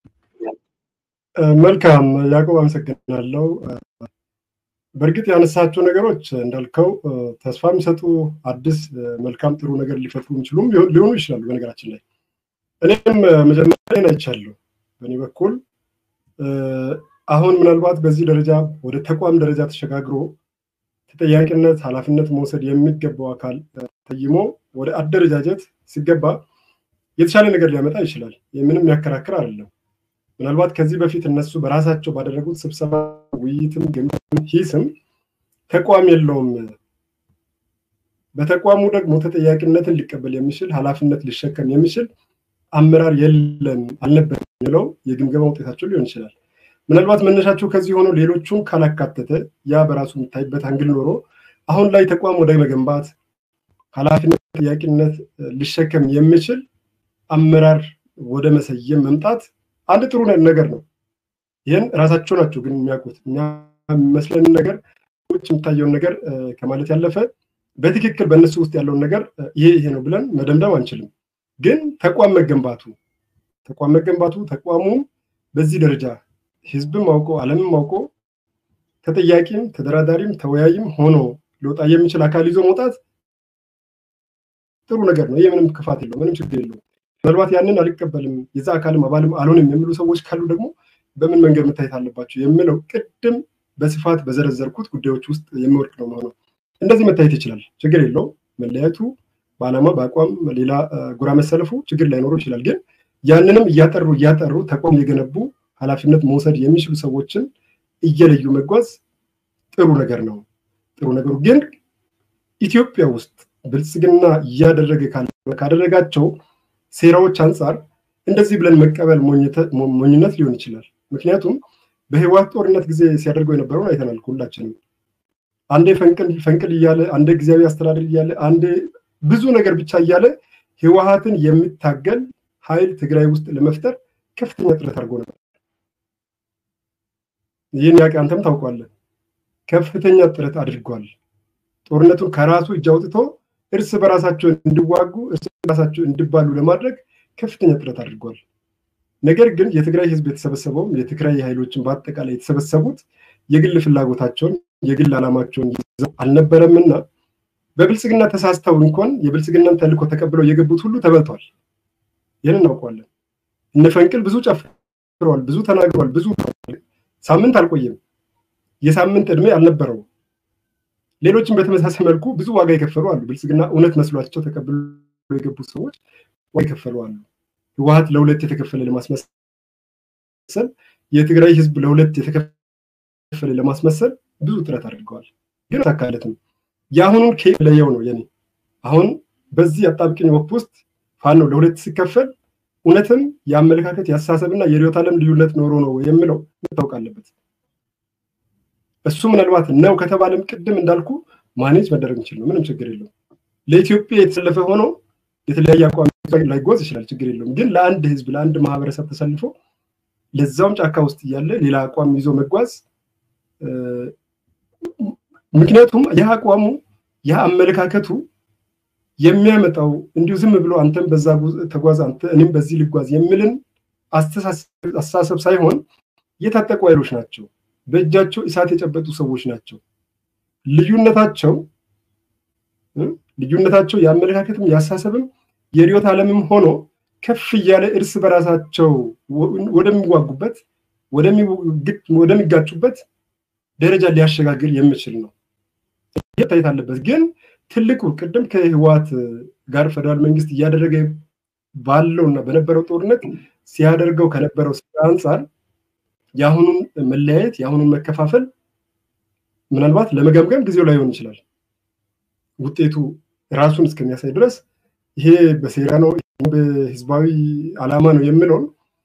መልካም ያዕቆብ፣ አመሰግናለሁ። በእርግጥ ያነሳቸው ነገሮች እንዳልከው ተስፋ የሚሰጡ አዲስ መልካም ጥሩ ነገር ሊፈጥሩ የሚችሉም ሊሆኑ ይችላሉ። በነገራችን ላይ እኔም መጀመሪያ አይቻለሁ። በእኔ በኩል አሁን ምናልባት በዚህ ደረጃ ወደ ተቋም ደረጃ ተሸጋግሮ ተጠያቂነት፣ ኃላፊነት መውሰድ የሚገባው አካል ተይሞ ወደ አደረጃጀት ሲገባ የተሻለ ነገር ሊያመጣ ይችላል። ምንም የሚያከራክር አይደለም። ምናልባት ከዚህ በፊት እነሱ በራሳቸው ባደረጉት ስብሰባ፣ ውይይትም፣ ግምትም ሂስም ተቋም የለውም፣ በተቋሙ ደግሞ ተጠያቂነትን ሊቀበል የሚችል ኃላፊነት ሊሸከም የሚችል አመራር የለም አልነበረም የሚለው የግምገማ ውጤታቸው ሊሆን ይችላል። ምናልባት መነሻቸው ከዚህ ሆኖ ሌሎቹን ካላካተተ ያ በራሱ የሚታይበት አንግል ኖሮ አሁን ላይ ተቋም ወደ መገንባት ኃላፊነት ተጠያቂነት ሊሸከም የሚችል አመራር ወደ መሰየም መምጣት አንድ ጥሩ ነገር ነው። ይህን ራሳቸው ናቸው ግን የሚያውቁት። የሚመስለንን ነገር ውጭ የሚታየውን ነገር ከማለት ያለፈ በትክክል በእነሱ ውስጥ ያለውን ነገር ይሄ ይሄ ነው ብለን መደምደም አንችልም። ግን ተቋም መገንባቱ ተቋም መገንባቱ ተቋሙ በዚህ ደረጃ ህዝብም አውቆ ዓለምም አውቆ ተጠያቂም ተደራዳሪም ተወያይም ሆኖ ሊወጣ የሚችል አካል ይዞ መውጣት ጥሩ ነገር ነው። ይህ ምንም ክፋት የለው፣ ምንም ችግር የለው። ምናልባት ያንን አልቀበልም የዛ አካልም አባልም አልሆንም የሚሉ ሰዎች ካሉ ደግሞ በምን መንገድ መታየት አለባቸው የሚለው ቅድም በስፋት በዘረዘርኩት ጉዳዮች ውስጥ የሚወድቅ ነው መሆነው። እንደዚህ መታየት ይችላል፣ ችግር የለው። መለያየቱ በዓላማ በአቋም ሌላ ጎራ መሰለፉ ችግር ላይኖረው ይችላል። ግን ያንንም እያጠሩ እያጠሩ ተቋም የገነቡ ኃላፊነት መውሰድ የሚችሉ ሰዎችን እየለዩ መጓዝ ጥሩ ነገር ነው። ጥሩ ነገሩ ግን ኢትዮጵያ ውስጥ ብልጽግና እያደረገ ካደረጋቸው ሴራዎች አንጻር እንደዚህ ብለን መቀበል ሞኝነት ሊሆን ይችላል። ምክንያቱም በህወሓት ጦርነት ጊዜ ሲያደርገው የነበረውን አይተናል ሁላችንም። አንዴ ፈንቅል ፈንቅል እያለ አንዴ ጊዜያዊ አስተዳደር እያለ አንዴ ብዙ ነገር ብቻ እያለ ህወሓትን የሚታገል ኃይል ትግራይ ውስጥ ለመፍጠር ከፍተኛ ጥረት አድርጎ ነበር። ይህን ያውቅ አንተም ታውቋለህ። ከፍተኛ ጥረት አድርጓል። ጦርነቱን ከራሱ እጅ አውጥቶ እርስ በራሳቸው እንዲዋጉ እርስ በራሳቸው እንዲባሉ ለማድረግ ከፍተኛ ጥረት አድርጓል። ነገር ግን የትግራይ ህዝብ የተሰበሰበውም የትግራይ ኃይሎችን በአጠቃላይ የተሰበሰቡት የግል ፍላጎታቸውን የግል ዓላማቸውን ይዘው አልነበረምና በብልጽግና ተሳስተው እንኳን የብልጽግናን ተልእኮ ተቀብለው የገቡት ሁሉ ተበልተዋል። ይህን እናውቀዋለን። እነ ፈንቅል ብዙ ጨፍረዋል፣ ብዙ ተናግረዋል፣ ብዙ ሳምንት አልቆየም። የሳምንት ዕድሜ አልነበረው። ሌሎችም በተመሳሳይ መልኩ ብዙ ዋጋ የከፈሉ አሉ። ብልጽግና እውነት መስሏቸው ተቀብለው የገቡ ሰዎች ዋጋ የከፈሉ አሉ። ህወሓት ለሁለት የተከፈለ ለማስመሰል የትግራይ ህዝብ ለሁለት የተከፈለ ለማስመሰል ብዙ ጥረት አድርገዋል፣ ግን አልተሳካለትም። የአሁኑን ከለየው ነው የኔ አሁን በዚህ አጣብቂኝ ወቅት ውስጥ ፋኖ ለሁለት ሲከፈል እውነትም የአመለካከት የአስተሳሰብና የርዕዮተ ዓለም ልዩነት ኖሮ ነው የምለው መታወቅ አለበት። እሱ ምናልባት ነው ከተባለም ቅድም እንዳልኩ ማኔጅ መደረግ የሚችል ነው። ምንም ችግር የለውም። ለኢትዮጵያ የተሰለፈ ሆኖ የተለያየ አቋም ላይጓዝ ይችላል፣ ችግር የለውም። ግን ለአንድ ህዝብ ለአንድ ማህበረሰብ ተሰልፎ ለዛውም ጫካ ውስጥ እያለ ሌላ አቋም ይዞ መጓዝ ምክንያቱም ይህ አቋሙ ይህ አመለካከቱ የሚያመጣው እንዲሁ ዝም ብሎ አንተም በዛ ተጓዝ አንተ እኔም በዚህ ልጓዝ የሚልን አስተሳሰብ ሳይሆን የታጠቁ ኃይሎች ናቸው። በእጃቸው እሳት የጨበጡ ሰዎች ናቸው። ልዩነታቸው ልዩነታቸው የአመለካከትም የአስተሳሰብም የርዕዮተ ዓለምም ሆኖ ከፍ እያለ እርስ በራሳቸው ወደሚዋጉበት ወደሚጋጩበት ደረጃ ሊያሸጋግር የሚችል ነው መታየት አለበት። ግን ትልቁ ቅድም ከህወሓት ጋር ፌደራል መንግስት እያደረገ ባለውና በነበረው ጦርነት ሲያደርገው ከነበረው ስራ አንጻር የአሁኑን መለያየት የአሁኑን መከፋፈል ምናልባት ለመገምገም ጊዜው ላይሆን ይችላል። ውጤቱ ራሱን እስከሚያሳይ ድረስ ይሄ በሴራ ነው፣ በህዝባዊ ዓላማ ነው የምለውን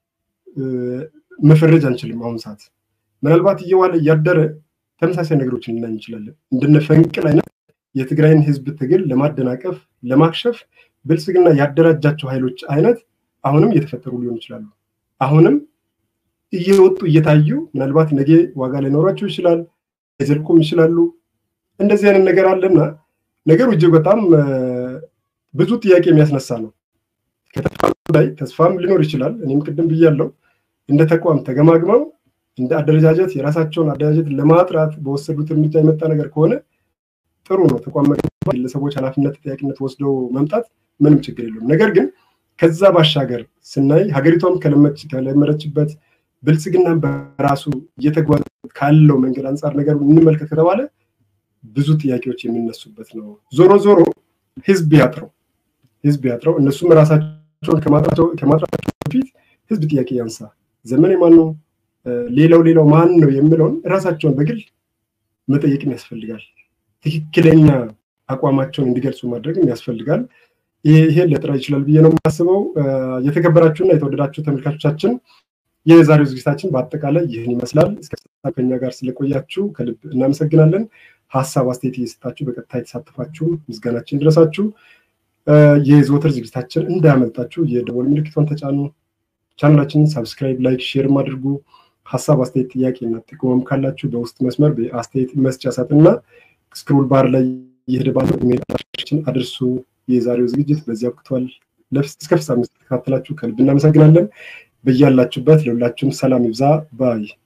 መፈረጅ አንችልም። አሁን ሰዓት ምናልባት እየዋለ እያደረ ተመሳሳይ ነገሮችን ልናይ እንችላለን። እንደነ ፈንቅል አይነት የትግራይን ህዝብ ትግል ለማደናቀፍ ለማክሸፍ ብልጽግና ያደራጃቸው ኃይሎች አይነት አሁንም እየተፈጠሩ ሊሆኑ ይችላሉ። አሁንም እየወጡ እየታዩ ምናልባት ነገ ዋጋ ላይኖራቸው ይችላል፣ ሊዘልቁም ይችላሉ። እንደዚህ አይነት ነገር አለና ነገሩ እጅግ በጣም ብዙ ጥያቄ የሚያስነሳ ነው። ከተስፋ ላይ ተስፋም ሊኖር ይችላል። እኔም ቅድም ብያለው እንደ ተቋም ተገማግመው እንደ አደረጃጀት የራሳቸውን አደረጃጀት ለማጥራት በወሰዱት እርምጃ የመጣ ነገር ከሆነ ጥሩ ነው። ተቋም ግለሰቦች ኃላፊነት ተጠያቂነት ወስደው መምጣት ምንም ችግር የለውም። ነገር ግን ከዛ ባሻገር ስናይ ሀገሪቷም ከለመረችበት ብልጽግና በራሱ እየተጓዘ ካለው መንገድ አንጻር ነገር እንመልከት ከተባለ ብዙ ጥያቄዎች የሚነሱበት ነው። ዞሮ ዞሮ ህዝብ ያጥረው ህዝብ ያጥረው። እነሱም ራሳቸውን ከማጥራቸው በፊት ህዝብ ጥያቄ ያንሳ። ዘመኔ ማን ነው፣ ሌላው ሌላው ማን ነው የሚለውን ራሳቸውን በግል መጠየቅም ያስፈልጋል። ትክክለኛ አቋማቸውን እንዲገልጹ ማድረግም ያስፈልጋል። ይሄን ሊያጥራ ይችላል ብዬ ነው የማስበው። የተከበራችሁና የተወደዳችሁ ተመልካቾቻችን የዛሬው ዝግጅታችን በአጠቃላይ ይህን ይመስላል። እስከ ከኛ ጋር ስለቆያችሁ ከልብ እናመሰግናለን። ሀሳብ አስተያየት እየሰጣችሁ በቀጥታ የተሳተፋችሁ ምስጋናችን ድረሳችሁ። የዘወትር ዝግጅታችን እንዳያመልጣችሁ የደወል ምልክቷን ተጫኑ። ቻናላችንን ሳብስክራይብ፣ ላይክ፣ ሼርም አድርጉ። ሀሳብ አስተያየት፣ ጥያቄ እና ጥቆማም ካላችሁ በውስጥ መስመር በአስተያየት መስጫ ሳጥንና ስክሮል ባር ላይ የሄደ ባለው ኢሜል አድራሻችን አድርሱ። የዛሬው ዝግጅት በዚህ አብቅቷል። እስከ ፍጻሜ ስለተከታተላችሁ ከልብ እናመሰግናለን። በያላችሁበት ለሁላችሁም ሰላም ይብዛ ባይ